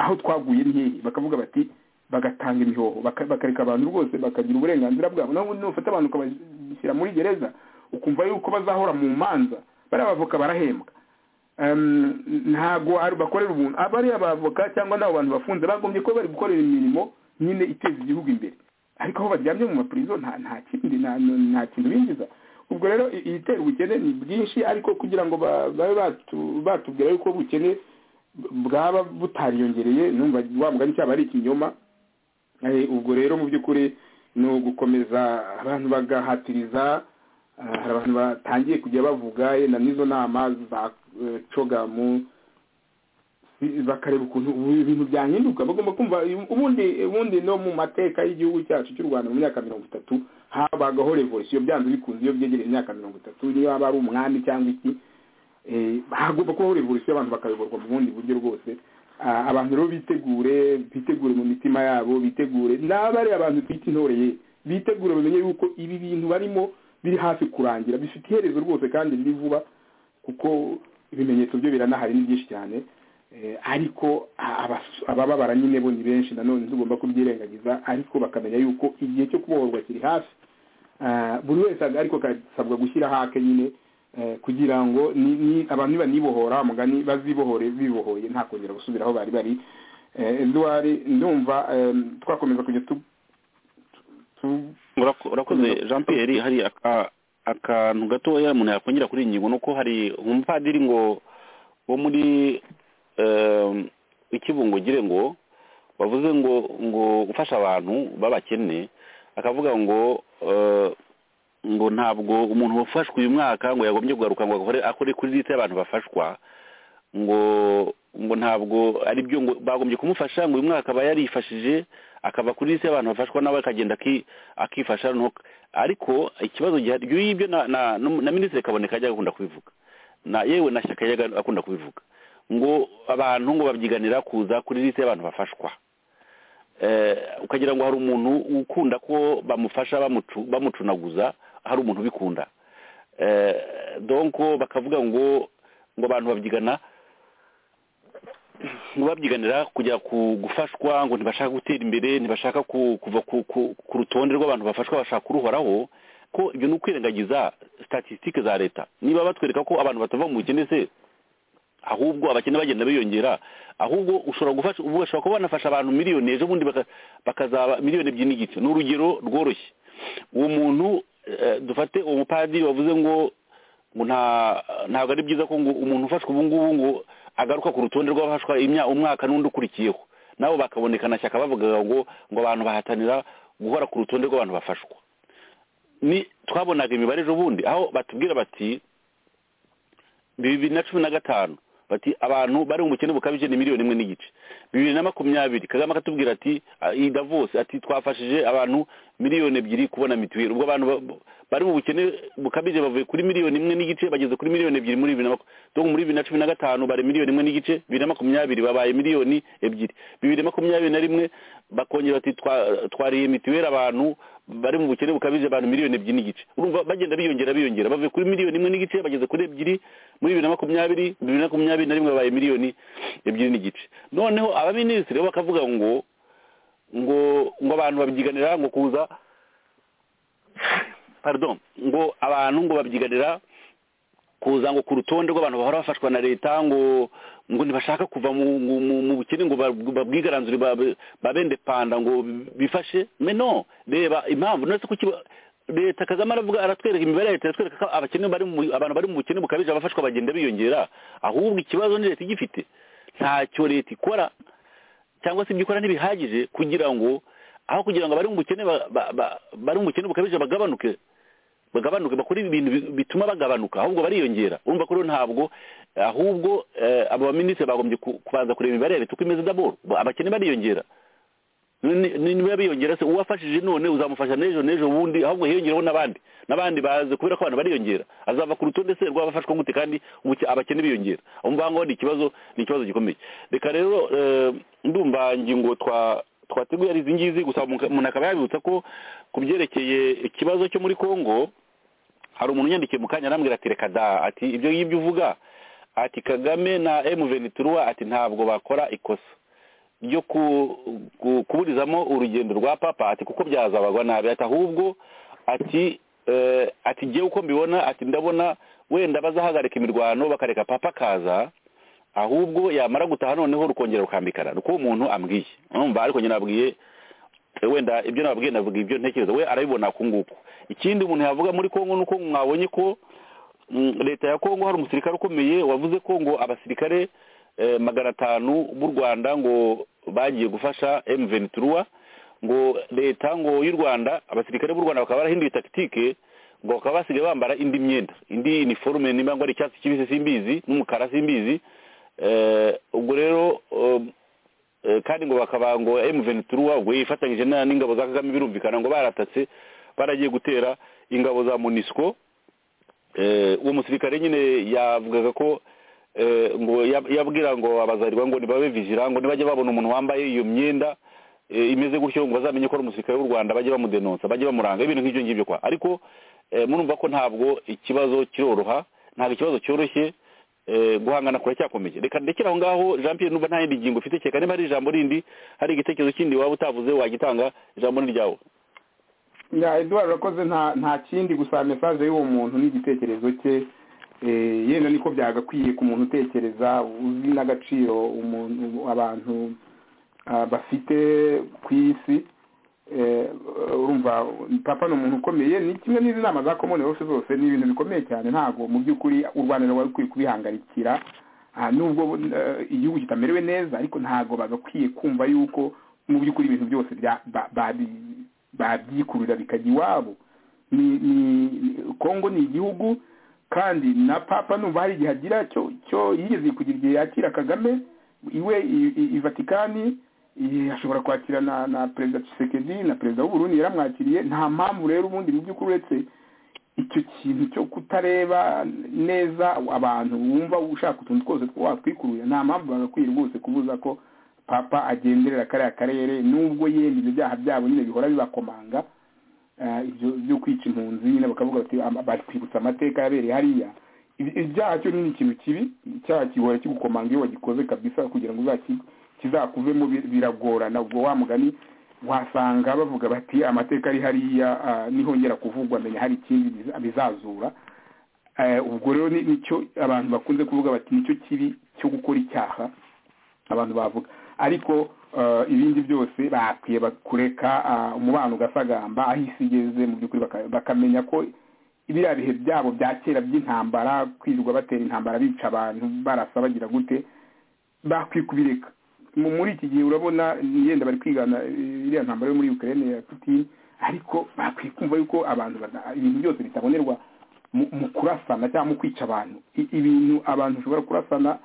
aho twaguye ntiyi bakavuga bati bagatanga imihoho baka- bakareka abantu rwose bakagira uburenganzira bwabo naho ubundi nufata abantu ukabashyira muri gereza ukumva yuko bazahora mu manza bariya bavoka barahembwa Em, ntago ari- bakorera ubuntu abariya bavoka cyangwa n'abo bantu bafunze bagombye kuba bari gukorera imirimo nyine iteza igihugu imbere ariko aho baryamye mu mapurizo nta nta kindi nta nta kintu binjiza ubwo rero i- ibitera ubukene ni bwinshi ariko kugira ngo ba- babe batu- batubwira yuko ubukene bwaba butariyongereye numva wa mugani cyaba ari ikinyoma Eh, ubwo rero mu by'ukuri ni ugukomeza abantu bagahatiriza Ah, hari abantu batangiye kujya bavuga yenda n'izo nama za eh, cogamu si- bakareba ukuntu ubu ibintu byahinduka bagomba kumva uyu- ubundi ubundi no mu mateka y'igihugu cyacu cy'u rwanda mu myaka mirongo itatu habagaho revolisiyo byanze bikunze iyo byegereye imyaka mirongo itatu niyo haba ari umwami cyangwa iki eh, hagomba kubaho revolisiyo abantu bakayoborwa mu bundi buryo rwose Ah, abantu rero bitegure bitegure mu mitima yabo bitegure n'abari abantu twita intoreye bitegure bamenye yuko ibi bintu barimo biri hafi kurangira bifite iherezo rwose kandi riri vuba kuko ibimenyetso byo biranahari ni byinshi cyane Eh, ariko a- abas- abababara nyine bo ni benshi nanone ntugomba kubyirengagiza ariko bakamenya yuko igihe cyo kubohorwa kiri hafi Ah, buri wese aga- ariko akasabwa gushyira hake nyine eh, kugira ngo ni- ni- abantu nibanibohora wa mugani bazibohore bibohoye nta kongera gusubira aho bari bari Eh, Edouard, ndumva em, twakomeza kujya tu- tu- Urako- urakoze Komeza. jean pierre hari aka- akantu gatoya umuntu yakongera kuri iyi ngingo ni uko hari umupadiri ngo wo muri em, ikibungugire ngo bavuze ngo ngo gufasha abantu b'abakene akavuga ngo eh, ngo ntabwo umuntu wafashwe uyu mwaka ngo yagombye kugaruka ngo akore akore kuri leta y'abantu bafashwa ngo ngo ntabwo ari byo ngo bagombye kumufasha ngo uyu mwaka aba yarifashije akava kuri lisi y'abantu bafashwa nawe akagenda aki- akifasha noneho ariko ikibazo gihari ibyo ngibyo na na, na minisitiri kaboneka ajya akunda kubivuga na yewe na shyaka yajya akunda kubivuga ngo abantu ngo babyiganira kuza kuri lisi y'abantu bafashwa eh, ukagira ngo hari umuntu ukunda ko bamufasha bamucu- bamucunaguza hari umuntu ubikunda eh, donc bakavuga ngo ngo abantu babyigana ngo babyiganira kujya ku- gufashwa ngo ntibashaka gutera imbere ntibashaka ku- kuva ku- ku ku rutonde rw'abantu bafashwa bashaka kuruhoraho ko ibyo ni ukwirengagiza statisitike za leta niba batwereka ko abantu batava mu bukene se ahubwo abakene bagenda biyongera ahubwo ushobora gufasha ubu bashobora kuba banafasha abantu miliyoni ejo bundi baka- bakazaba miliyoni ebyiri n'igice ni urugero rworoshye uwo muntu eh, dufate uwo mupadiri wavuze ngo ngo nta ntabwo ari byiza ko ngo umuntu ufashwe ubu ngubu ngo agaruka ku rutonde rw'abafashwa imya- umwaka n'undi ukurikiyeho nabo bakabonekana shyaka bavugaga ngo ngo abantu bahatanira guhora ku rutonde rw'abantu bafashwa ni twabonaga imibare ejo bundi aho batubwira bati bibiri na cumi na gatanu bati abantu bari mu bukene bukabije ni miliyoni imwe n'igice bibiri na makumyabiri kagame akatubwira ati ah, iyi davos ati twafashije abantu miliyoni ebyiri kubona mituweli ubwo abantu ba- ba- bari mu bukene bukabije bavuye kuri miliyoni imwe n'igice bageze kuri miliyoni ebyiri muri bibiri na maku- donc muri bibiri na cumi na gatanu bari miliyoni imwe n'igice bibiri na makumyabiri babaye miliyoni ebyiri bibiri na makumyabiri na rimwe bakongera bati twa- twariye mituweli abantu bari mu bukene bukabije abantu miliyoni ebyiri n'igice urumva bagenda biyongera biyongera bavuye kuri miliyoni imwe n'igice bageze kuri ebyiri muri bibiri na makumyabiri bibiri na makumyabiri na rimwe babaye miliyoni ebyiri n'igice noneho abaminisitiri bo bakavuga ngo ngo ngo abantu babyiganira ngo kuza pardon ngo abantu ngo babyiganira kuza ngo ku rutonde rw'abantu bahora bafashwa na leta ngo ngo ntibashaka kuva mu mu- mu- mu bukene ngo ba- babwigaranzure ba- babende panda ngo bifashe meno reba impamvu none se kuki ba- leta kagame aravuga aratwereka imibare ya leta aratwereka ko abakene bari mu abantu bari mu bukene bukabije abafashwa bagenda biyongera ahubwo ikibazo ni leta igifite ntacyo leta ikora cyangwa se ibyo ikora ntibihagije kugira ngo aho kugira ngo abari mu bukene ba- ba- ba- bari mu bukene bukabije bagabanuke bagabanuke bakora ibintu bi- bituma bagabanuka ahubwo bariyongera urumva ko rero ntabwo eh, ahubwo eh, abo baminisitiri bagombye ku- kubanza kureba imibare ya leta uko imeze daboro Ba- abakene bariyongera Ni- ni- niba biyongera se uwafashije none uzamufasha n'ejo n'ejo bundi ahubwo hiyongereho n'abandi n'abandi baze kubera ko abantu bariyongera azava ku rutonde se rw'abafashwa gute kandi ubuke- abakene biyongera aho ngaho ni ikibazo ni ikibazo gikomeye reka rero eh, ndumva ngingo twa twateguye ari izi ngizi gusa umuntu akaba yabibutsa ko ku byerekeye ikibazo cyo muri kongo hari umuntu unyandikiye mu kanya arambwira ati reka da ati ibyo ngibyo uvuga ati kagame na emuveniturwa ati ntabwo bakora ikosa ryo ku- ku- kuburizamo urugendo rwa papa ati kuko byazabagwa nabi ati ahubwo ati eh, ati njyewe uko mbibona ati ndabona wenda bazahagarika imirwano bakareka papa akaza ahubwo yamara gutaha noneho rukongera rukambikana ni uko uwo muntu ambwiye urumva ariko njye nabwiye Eh, wenda ibyo nababwiye navuga ibyo ntekereza we arabibona ku nguku ikindi umuntu yavuga muri kongo ni uko mwabonye ko mm, leta ya kongo hari umusirikare ukomeye wavuze ko ngo abasirikare eh, magana atanu b'u rwanda ngo bagiye gufasha M23 ngo leta ngo y'u rwanda abasirikare b'u rwanda bakaba barahinduye takitike ngo bakaba basigaye bambara indi myenda indi uniforme nimba ngo ari icyatsi kibisi simbizi n'umukara simbizi Eh, ubwo rero um, Eh, kandi ngo bakaba ngo M23 ubwo yifatanyije na- n'ingabo za Kagame birumvikana ngo baratatse baragiye gutera ingabo za MONUSCO eh uwo musirikare nyine yavugaga ko eh, ngo yab- yabwira ngo abazarirwa ngo nibabe vigira ngo nibajye babona umuntu wambaye iyo myenda eh, imeze gutyo ngo bazamenye ko ari umusirikare w'u Rwanda bajye bamudenonsa bajye bamuranga ibintu nk'ibyo ngibyo kwa ariko eh, murumva ko ntabwo ikibazo kiroroha ntabwo ikibazo cyoroshye eh, guhangana kuracyakomeje reka ndekere aho ngaho jean pierre numva nta yindi ngingo ufite kereka niba hari ijambo rindi hari igitekerezo kindi waba utavuze wagitanga ijambo ni ryawe ya eduard urakoze nta nta kindi gusa mesaje y'uwo muntu n'igitekerezo cye eh, yenda niko byagakwiye ku muntu utekereza uzi n'agaciro umuntu abantu ah, bafite ku isi eh, urumva papa ni umuntu ukomeye ni kimwe n'izi nama za komone hose zose ni ibintu bikomeye cyane ntabwo mu by'ukuri u rwanda rwari rukwiye kubihangarikira Ah, nubwo eh, igihugu kitamerewe neza ariko ntabwo bagakwiye kumva yuko mu by'ukuri ibintu byose bya- ba- babi- babyikurira bikajya iwabo ni ni kongo ni igihugu kandi na papa numva hari igihe agira cyo cyo yigeze kugira igihe yakira kagame iwe i- i- i vatikani i- ashobora kwakira na na perezida Tshisekedi na perezida w'uburundi yaramwakiriye nta mpamvu rero ubundi mu by'ukuri uretse icyo kintu cyo kutareba neza abantu wumva ushaka utuntu twose two watwikuruye nta mpamvu bagakwiye rwose kubuza ko papa agenderera kariya karere nubwo yenda ibyo byaha byabo nyine bihora bibakomanga eh, ibyo byo kwica impunzi nyine bakavuga bati "Ama- batwibutsa amateka yabereye hariya Ibi- ibyaha cyo ni ikintu kibi icyaha kihora kigukomanga iyo wagikoze kabisa kugira ngo uzaki- kizakuvemo bi- biragorana ubwo wa mugani wasanga bavuga bati amateka ari hariya ah, nihongera kuvugwa menya hari ikindi biza- bizazura Eh, ubwo rero ni- nicyo abantu bakunze kuvuga bati nicyo kibi cyo gukora icyaha abantu bavuga ariko eh, ibindi byose bakwiye ba- kureka ah, umubano ugasagamba aho isi igeze mu by'ukuri baka- bakamenya ko biriya bihe byabo bya kera by'intambara kwirirwa batera intambara bica abantu barasa bagira gute bakwiye kubireka Mu- muri iki gihe urabona yenda bari kwigana eh, iriya ntambara yo muri ukraine ya putin ariko bakwiye kumva yuko abantu bada- ibintu byose bitabonerwa mu mu kurasana cyangwa mu kwica abantu I- ibintu abantu ushobora kurasana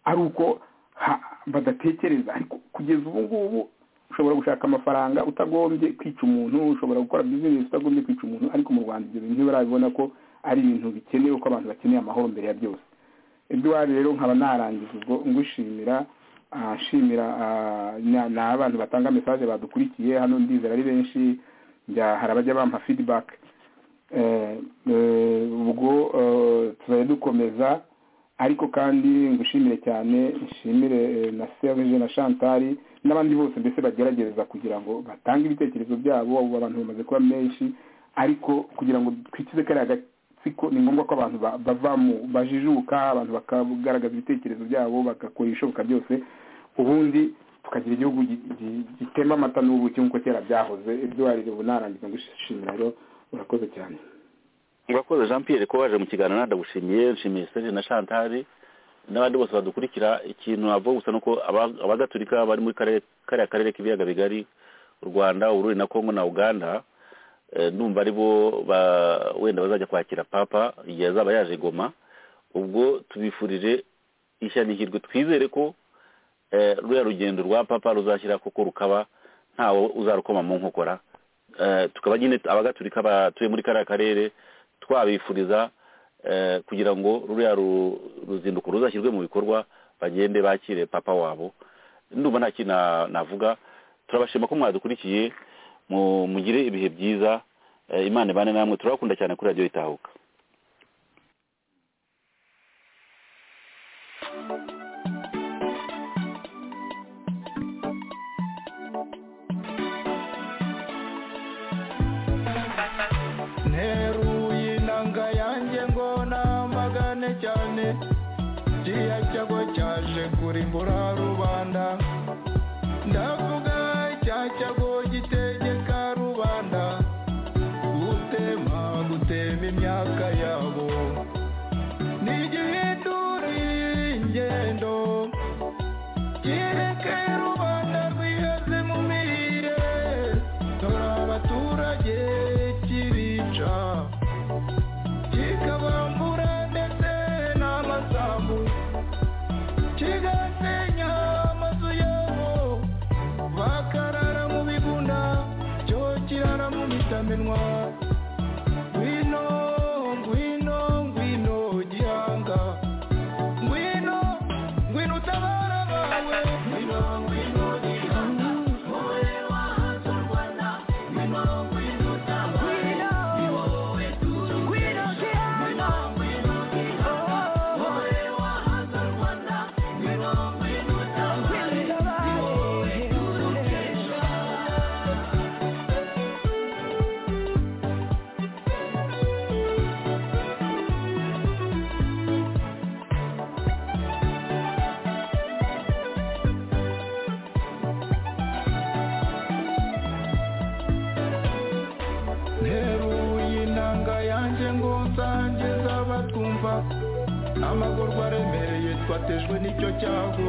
ari uko ha- badatekereza ariko kugeza ubu ngubu ushobora gushaka amafaranga utagombye kwica umuntu ushobora gukora bizinesi utagombye kwica umuntu ariko mu rwanda ibyo bintu ntibarabibona ko ari ibintu bikenewe ko abantu bakeneye amahoro mbere ya byose eduwari rero nkaba narangiza ubwo ngushimira ah, nshimira ah, na- ni abantu batanga mesaje badukurikiye hano ndizera ari benshi njya- hari abajya bampa fidibake ubwo eh, tuzajya dukomeza ariko kandi ngushimire cyane nshimire eh, na serge na chantal n'abandi bose mbese bageragereza kugira ngo batange ibitekerezo byabo ubu abantu bamaze kuba menshi ariko kugira ngo twikize kariya gatsiko ni ngombwa ko abantu ba- bavamo bajijuka abantu bakagaragaza ibitekerezo byabo bagakora ibishoboka byose ubundi tukagira igihugu gi- gi- gitema amata n'ubuki nk'uko kera byahoze eduwari ubu narangiza ngushimira rero urakoze cyane murakoze jean pierre ko waje mu kiganiro ndagushimiye nshimiye serge na chantal n'abandi bose badukurikira ikintu navuga gusa ni uko aba- abagaturika bari muri kare- kariya karere k'ibiyaga bigari u rwanda urundi na congo na uganda eh, ndumva ari bo ba- wenda bazajya kwakira papa igihe azaba yaje goma ubwo tubifurije ishya n'ihirwe twizere ko eh, ruriya rugendo rwa papa ruzashyira koko rukaba ntawe uzarukoma mu nkokora Eh, tukaba nyine abagaturika batuye muri kariya karere twabifuriza eh, kugira ngo ruriya ru- ruzinduko ruzashyirwe mu bikorwa bagende bakire papa wabo ndumva nta kintu na- navuga turabashima ko mwadukurikiye mu- mugire ibihe byiza eh, imana ibane namwe turabakunda cyane kuri radiyo itahuka nteruye inanga yanjye ngo namagane cyane kiriya cyago cyaje kurimbura rubanda ndavuga cya cyago gitegeka rubanda gutema gutema imyaka yabo ntigihinduriye ingendo kireke rubanda rwiheze mu mirire dore abaturage kibica kikabambura ndetse n'amasambu kigasenya amazu yabo bakarara mu bigunda cyo kirara mu mitamenwa ngwino ngwino ngwino gihanga ngwino ngwino utabara abawe ngwino ngwino gihanga wowe wahanze u rwanda ngwino ngwino utabare ni wowe tuzi ngwino gihanga ngwino gihanga wowe wahanze u rwanda ngwino ngwino utabare ni wowe turukesha nteruye inanga yanjye ngo nsangize abatwumva amagorwa aremereye twatejwe n'icyo cyago